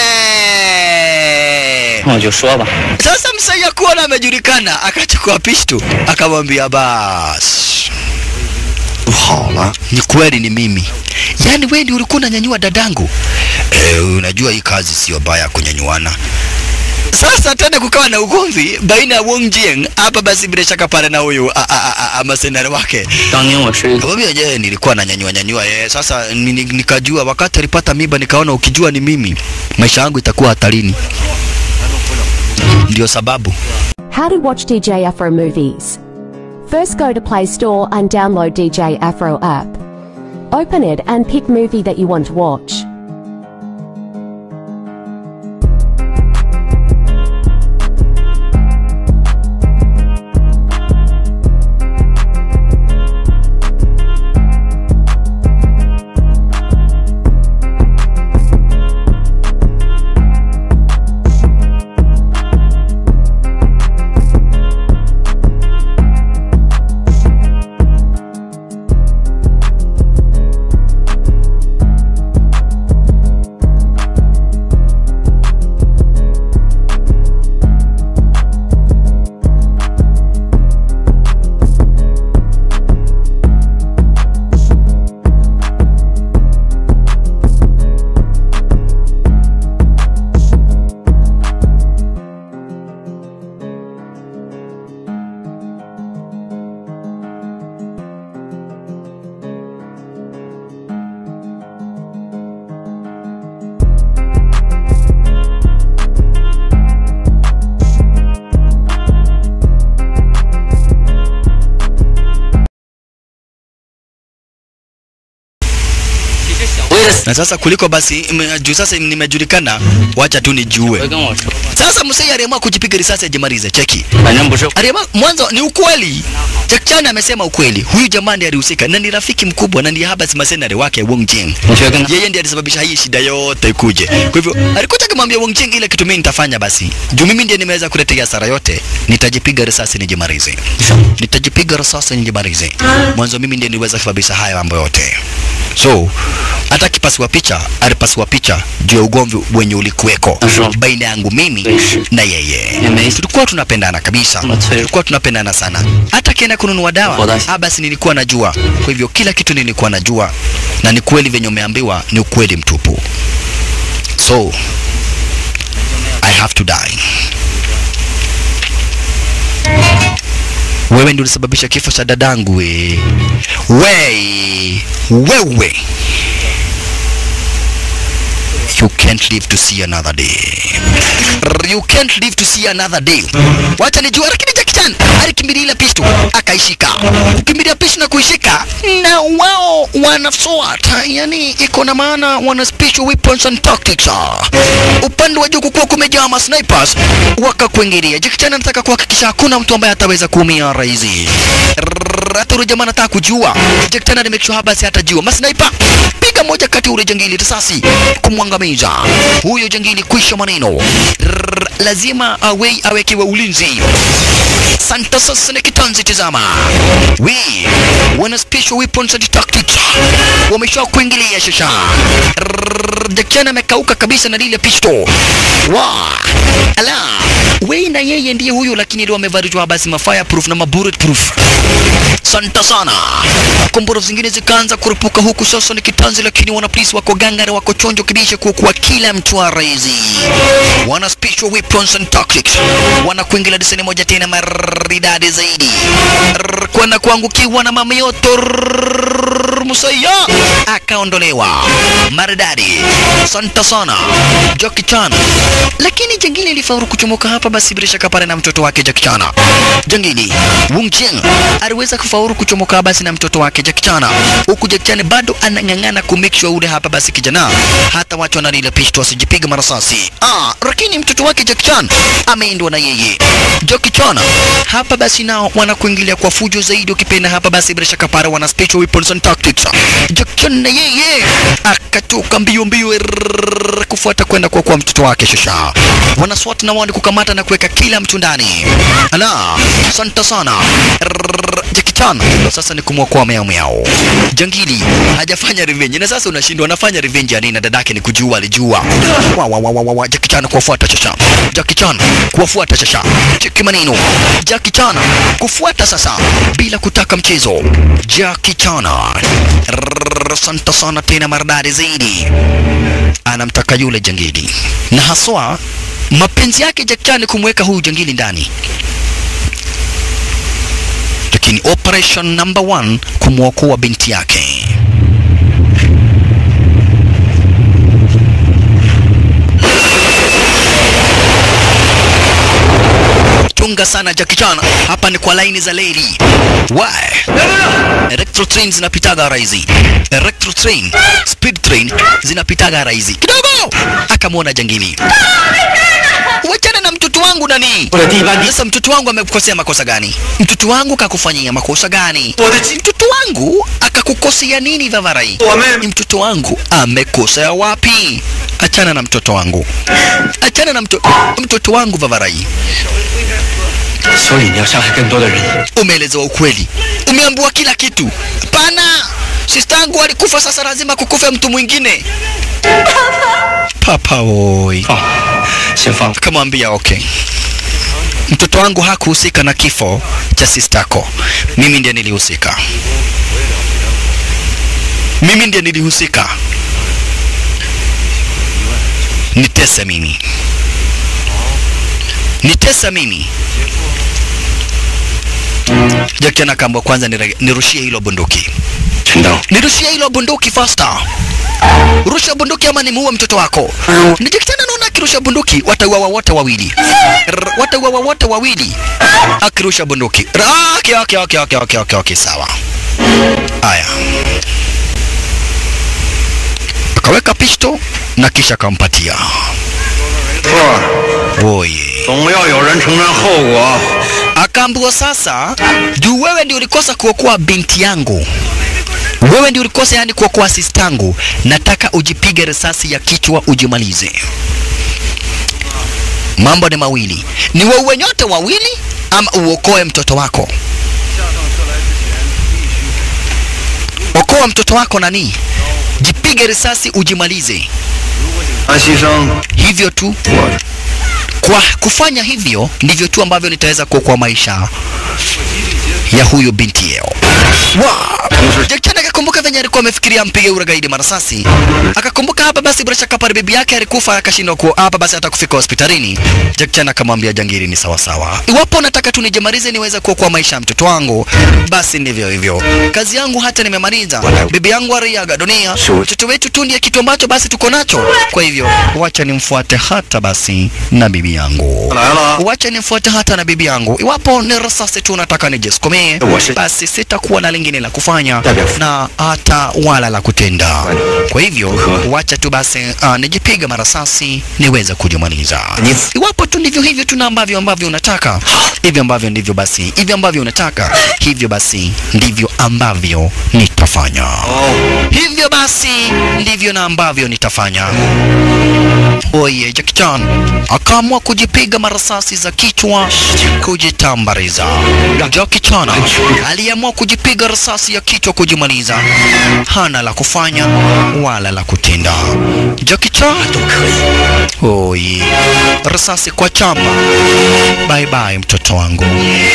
Hey! 那我就说吧， Sasa msaiya kuona amejulikana, akachukua pishtu akamwambia basi, 好了， ni kweli ni mimi. Yaani wewe ndio ulikuwa unanyanyua dadangu? Eh, unajua hii kazi sio baya kunyanyuana. Sasa tena kukawa na ugomvi baina ya Wong Jieng hapa, basi bila shaka pale na huyu a- a- a- a- masenari wake 当年我是 Akamwambia je, nilikuwa nanyanyua nyanyua yeye. Sasa ni- ni- nikajua wakati alipata mimba, nikaona ukijua ni mimi, maisha yangu itakuwa hatarini. Ndio sababu How to watch DJ Afro movies. First go to Play Store and download DJ Afro app. Open it and pick movie that you want to watch. na sasa kuliko basi ime- juu sasa nimejulikana, wacha tu nijue. 跟我说， Sasa msee aliamua kujipiga risasi ajimalize. Cheki, 反正不是 aliamua mwanzo, ni ukweli. Jack Chan amesema ukweli, huyu jamaa ndiye alihusika na ni rafiki mkubwa na ndiye Habas mercenary wake Wong Jing. 你去跟他 Yeye ndiye alisababisha hii shida yote ikuje. Kwa hivyo alikuja kumwambia Wong Jing, ile kitu mimi nitafanya basi, juu mimi ndiye nimeweza kuletea hasara yote, nitajipiga risasi nijimalize, nitajipiga risasi nijimalize. Mwanzo mimi ndiye niweza kusababisha haya mambo yote. So hata akipasua picha, alipasua picha juu ya ugomvi wenye ulikuweko Sure. baina yangu mimi Yes. na yeye. Nice. Tulikuwa tunapendana kabisa, That's fair. tulikuwa tunapendana sana. Hata akienda kununua dawa, Bodas. ah, basi nilikuwa najua. Kwa hivyo kila kitu nilikuwa najua, na ni kweli venye umeambiwa, ni ukweli mtupu. So I have to die. Wewe ndio ulisababisha kifo cha dadangu we. We, wewe. You can't live to see another day. You can't live to see another day. Wacha nijua, lakini Jackie Chan alikimbilia ile pisto akaishika. Kukimbilia pisto na kuishika, na wao wana SWAT, yani iko na maana wana special weapons and tactics. Upande wa juu kukuwa kumejaa ma snipers wakakuingilia. Jackie Chan anataka kuhakikisha hakuna mtu ambaye ataweza kuumia rahisi. Hata yule jamaa anataka kujua. Jackie Chan alimake sure basi hatajua. Masniper piga moja kati ya ule jangili risasi kumwangamiza huyo jangili, kwisha maneno. Rrrr, lazima awe awekewe ulinzi. Santa sasa ni kitanzi, tazama we wana special weapons and tactics, wamesha kuingilia shasha. Rrrr, Jackie Chan amekauka kabisa na lile pisto wa ala we na yeye ndiye huyo, lakini leo amevalishwa basi ma fireproof na ma bulletproof Santa sana. Kombora zingine zikaanza kurupuka huku sasa ni kitanzi, lakini wana polisi wako gangari, wako chonjo kibisha kuokoa kila mtwara hizi. Wana special weapons and tactics, wana kuingilia diseni moja tena maridadi zaidi, Rrrr, kwenda kuangukiwa na mamioto Rrrr, Musaya akaondolewa maridadi. Santa sana Jackie Chan, lakini jengine ilifaulu kuchomoka hapa, basi bila shaka pale na mtoto wake Jackie Chan. Jangili Wong Jing aliweza kufaulu kuchomoka basi na mtoto wake Jackie Chan, huku Jackie Chan bado anang'ang'ana ku make sure ule hapa basi kijana hata watu wanalile pishto asijipiga marasasi. Ah, lakini mtoto wake Jackie Chan ameindwa na yeye. Jackie Chan hapa basi nao wanakuingilia kwa fujo zaidi, ukipenda hapa basi bila shaka para wana special weapons and tactics. Jackie Chan na yeye akatoka mbio mbio rrrr, kufuata kwenda kwa kwa mtoto wake shasha. Wana SWAT na wao ni kukamata na kuweka kila mtu ndani. Ala, asante sana. Rrrr, Jackie Chan sasa ni kumwokoa meao meao. Jangili hajafanya revenge na sasa unashindwa anafanya revenge ya nini? Na dadake ni kujua alijua. Wa wa wa wa, wa, wa. Jackie Chan kuwafuata shasha. Jackie Chan kuwafuata shasha. Cheki maneno. Jackie Chan kufuata sasa bila kutaka mchezo. Jackie Chan. Rrrr, Asante sana tena maridadi zaidi. Anamtaka yule jangili na haswa mapenzi yake Jackie Chan ni kumweka huyu jangili ndani lakini operation number one kumwokoa binti yake. Chunga sana Jackie Chan, hapa ni kwa laini za lady. Why? Electro train zinapitaga raizi. Electro train, speed train zinapitaga raizi. Kidogo akamwona jangili. Wachana na mtoto wangu nani? Sasa mtoto wangu amekukosea makosa gani? Mtoto wangu kakufanyia makosa gani? Mtoto wangu akakukosea nini Vavarai? Mtoto wangu amekosea wapi? Achana na mtoto wangu, achana na mto, mtoto wangu Vavarai. 所以你要伤害更多的人。 Umeelezewa ukweli, umeambiwa kila kitu. Pana, sistangu alikufa, sasa lazima kukufa mtu mwingine. Papa oi. 放，先放。 akamwambia okay, mtoto wangu hakuhusika na kifo cha sistako, mimi ndiye nilihusika, mimi ndiye nilihusika, nitese mimi, nitesa mimi. Jackie akaambiwa kwanza nire- nirushie hilo bunduki, 陈刀， nirushie hilo bunduki faster. Rusha bunduki ama nimuue mtoto wako. Na Jackie Chan anaona akirusha bunduki watauawa wote wawili. R- Watauawa wote wawili akirusha bunduki. R- ah, Okay, okay, okay, okay, okay, okay, okay, sawa. Haya. akaweka pisto na kisha akampatia. 错， Oye. 总要有人承担后果。 Akaambiwa sasa, juu wewe ndio ulikosa kuokoa binti yangu, wewe ndio ulikosa yani kuokoa sistangu, nataka ujipige risasi ya kichwa ujimalize. Mambo ni mawili, ni wauwe nyote wawili ama uokoe mtoto wako. Okoa mtoto wako nani, jipige risasi ujimalize. 他牺牲， Hivyo tu, 我 kwa kufanya hivyo ndivyo tu ambavyo nitaweza kuokoa maisha ya huyu binti yeo. Wow. Jack Chan akakumbuka venye alikuwa amefikiria mpige ule gaidi marasasi, akakumbuka hapa basi bila shaka pale bibi yake alikufa akashindwa ku hapa basi hata kufika hospitalini. Jack Chan akamwambia jangiri, ni sawa sawa, iwapo nataka tu nijimalize niweze kuokoa maisha ya mtoto wangu, basi ndivyo hivyo, kazi yangu hata nimemaliza. Bibi yangu aliaga dunia, mtoto wetu tu ndiye kitu ambacho basi tuko nacho. Kwa hivyo wacha nimfuate hata basi na bibi yangu 来了。 wacha nifuate hata na bibi yangu. Iwapo ni risasi tu nataka nijisukumie, Washi. basi sitakuwa na lingine la kufanya Tabia. na hata wala la kutenda. Kwani. Kwa hivyo wacha tu basi uh, nijipiga marasasi niweze kujimaliza. Ni- Iwapo tu ndivyo hivyo tu na ambavyo ambavyo unataka, hivyo ambavyo ndivyo basi, hivyo ambavyo unataka, hivyo basi ndivyo ambavyo nitafanya. 哦， Hivyo basi ndivyo na ambavyo nitafanya. Oye, Jackie Chan akaamua kujipiga marasasi za kichwa kujitambariza. Jackie Chan aliamua kujipiga risasi ya kichwa kujimaliza, hana la kufanya wala la kutenda. Jackie Chan oye, risasi kwa chamba. Bye bye mtoto wangu.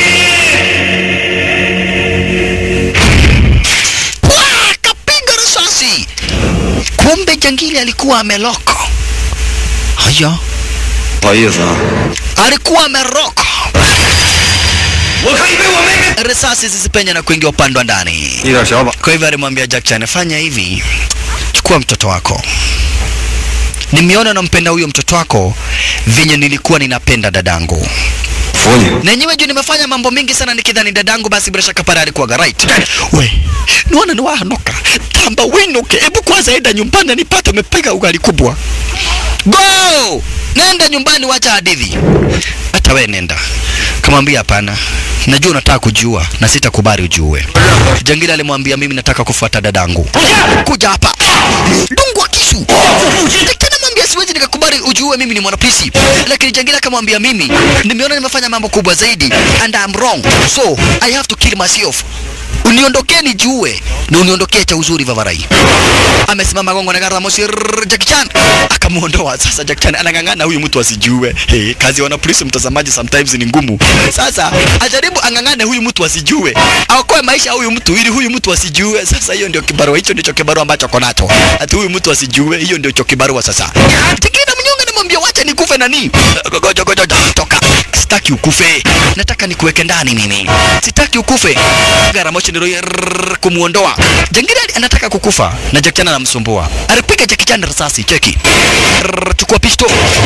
Pwa! Kapiga risasi. Kumbe jangili alikuwa ameloka. Haya, 不好意思啊， alikuwa ameroka. 我可以被我妹妹 Risasi zisipenya na kuingia upande wa ndani. 一点小把， Kwa hivyo alimwambia Jack Chan, fanya hivi, chukua mtoto wako. Nimeona unampenda huyo mtoto wako venye nilikuwa ninapenda dadangu. 服你。 na yenyewe juu nimefanya mambo mingi sana nikidhani dadangu basi bila shaka pale alikuwaga right we niona ni wahanoka tamba winuke hebu kwanza enda nyumbani nipate umepiga ugali kubwa go nenda nyumbani wacha hadithi hata we nenda kamwambia hapana najua unataka kujua na sitakubali ujue jangili alimwambia mimi nataka kufuata dadangu kuja hapa dungwa kisu tena mwambia siwezi nikakubali ujue mimi ni mwanapolisi lakini jangili akamwambia mimi nimeona nimefanya mambo kubwa zaidi and I'm wrong so I have to kill myself uniondokee nijue na uniondokee cha uzuri vavarai amesimama gongo na gari moshi rrrr, Jackie Chan akamuondoa sasa Jackie Chan anang'ang'ana huyu mtu asijue hey, kazi ya wanapolisi mtazamaji sometimes ni ngumu sasa ajaribu ang'ang'ane huyu mtu asijue aokoe maisha ya huyu mtu ili huyu mtu asijue sasa hiyo ndio kibarua hicho ndicho kibarua ambacho ako nacho ati huyu mtu asijue hiyo ndio kibarua sasa tikina mnyonge namwambia wacha nikufe nani goja goja toka sitaki ukufe nataka nikuweke ndani mimi sitaki ukufe garamoshi ndio kumuondoa jangiri anataka kukufa na Jackie Chan anamsumbua alipiga Jackie Chan risasi cheki Rrrr, chukua pisto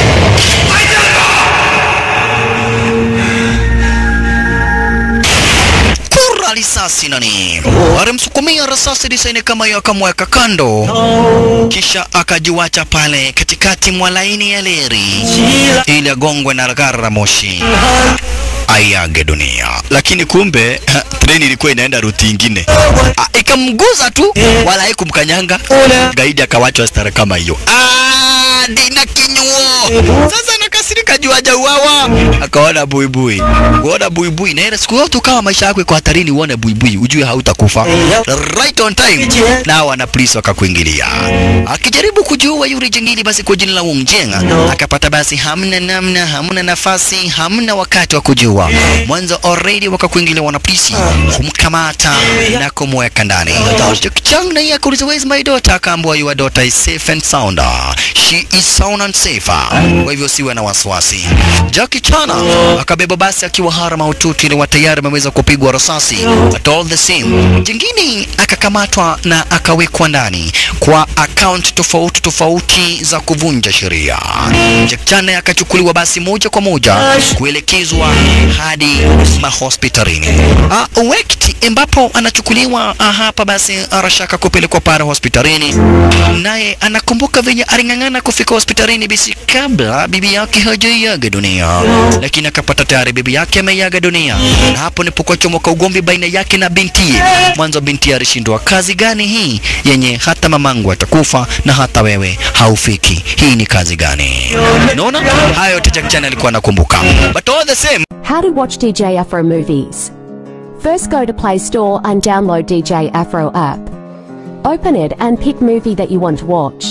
kura risasi nani alimsukumia risasi disaini kama hiyo akamweka kando kisha akajiwacha pale katikati mwa laini ya leri ili agongwe na gari la moshi aiage dunia lakini kumbe treni ilikuwa inaenda ruti ingine Ah, ikamguza tu wala haikumkanyanga gaidi akawachwa stara kama hiyo Ah, dina kinyuo sasa nakasirika juu hajauawa akaona buibui kuona buibui na ile siku yote ukawa maisha yako iko hatarini uone buibui ujue hautakufa right on time na wana polisi wakakuingilia akijaribu kujiua yule jingili basi kwa jina la Wong Jenga akapata basi hamna namna hamna nafasi hamna wakati wa kujiua mwanzo already wakakuingilia wana polisi kumkamata na kumweka ndani Jack Chang na yeye akauliza where is my daughter akaambiwa your daughter is safe and sound she is sound and safe kwa hivyo siwe na wasi wasiwasi. Jackie Chan akabeba basi akiwa hara mahututi ni tayari ameweza kupigwa risasi. But all the same, jingine akakamatwa na akawekwa ndani kwa account tofauti tofauti za kuvunja sheria. Jackie Chan akachukuliwa basi moja kwa moja kuelekezwa hadi mahospitalini. Uh, wakati ambapo anachukuliwa uh, hapa basi arashaka kupelekwa para hospitalini, naye anakumbuka venye aling'ang'ana kufika hospitalini bisi kabla bibi yake hajaiaga dunia, lakini akapata tayari bibi yake ameiaga dunia, na hapo ndipo kwachomoka ugomvi baina yake na bintiye. Mwanzo binti alishindwa, kazi gani hii yenye hata mamangu atakufa na hata wewe haufiki? Hii ni kazi gani? Unaona, hayo yote Jack Chan alikuwa anakumbuka, but all the same How to watch DJ Afro movies. First go to Play Store and download DJ Afro app. Open it and pick movie that you want to watch.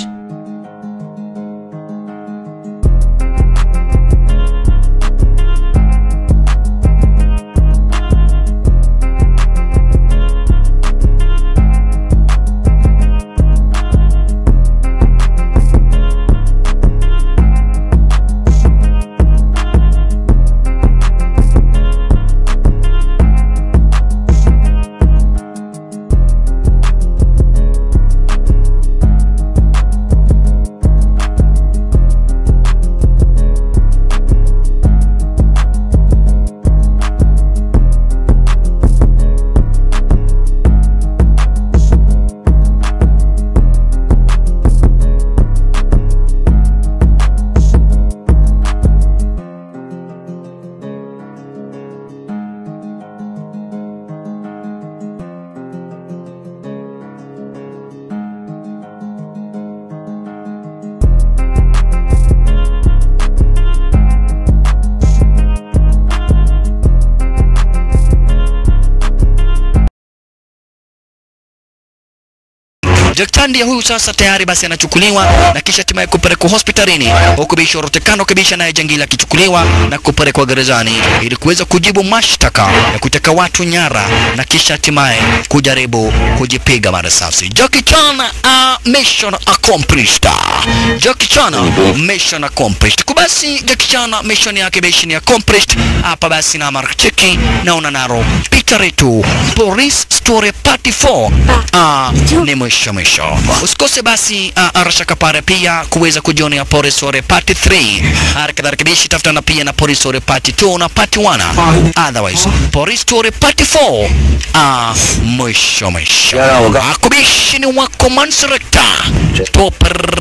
Jack Chan ndiye huyu sasa tayari basi anachukuliwa na kisha hatimaye kupelekwa hospitalini, huku Bishorotekano kabisha naye Jangila akichukuliwa na kupelekwa gerezani ili kuweza kujibu mashtaka ya kuteka watu nyara na kisha hatimaye kujaribu kujipiga marisasi. Jackie Chan uh, mission accomplished. Jackie Chan mission accomplished. Kwa basi Jackie Chan mission yake mission accomplished. Hapa basi na Mark Cheki naona naro picha letu Police Story Part 4 uh, ni mwisho mwisho. Usikose basi uh, arashaka pare pia kuweza kujionea Police Story Part 3. Hali kadhalika bishi tafuta na pia na Police Story Part 2 na Part 1. Otherwise Police Story Part 4 uh, mwisho mwisho. Akubishi ni wako Manserekta Top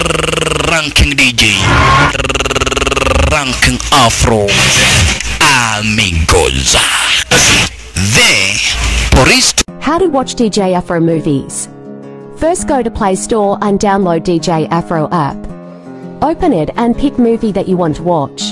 Ranking DJ Ranking Afro Amigos The Police How to watch DJ Afro movies. First go to Play Store and download DJ Afro app. Open it and pick movie that you want to watch.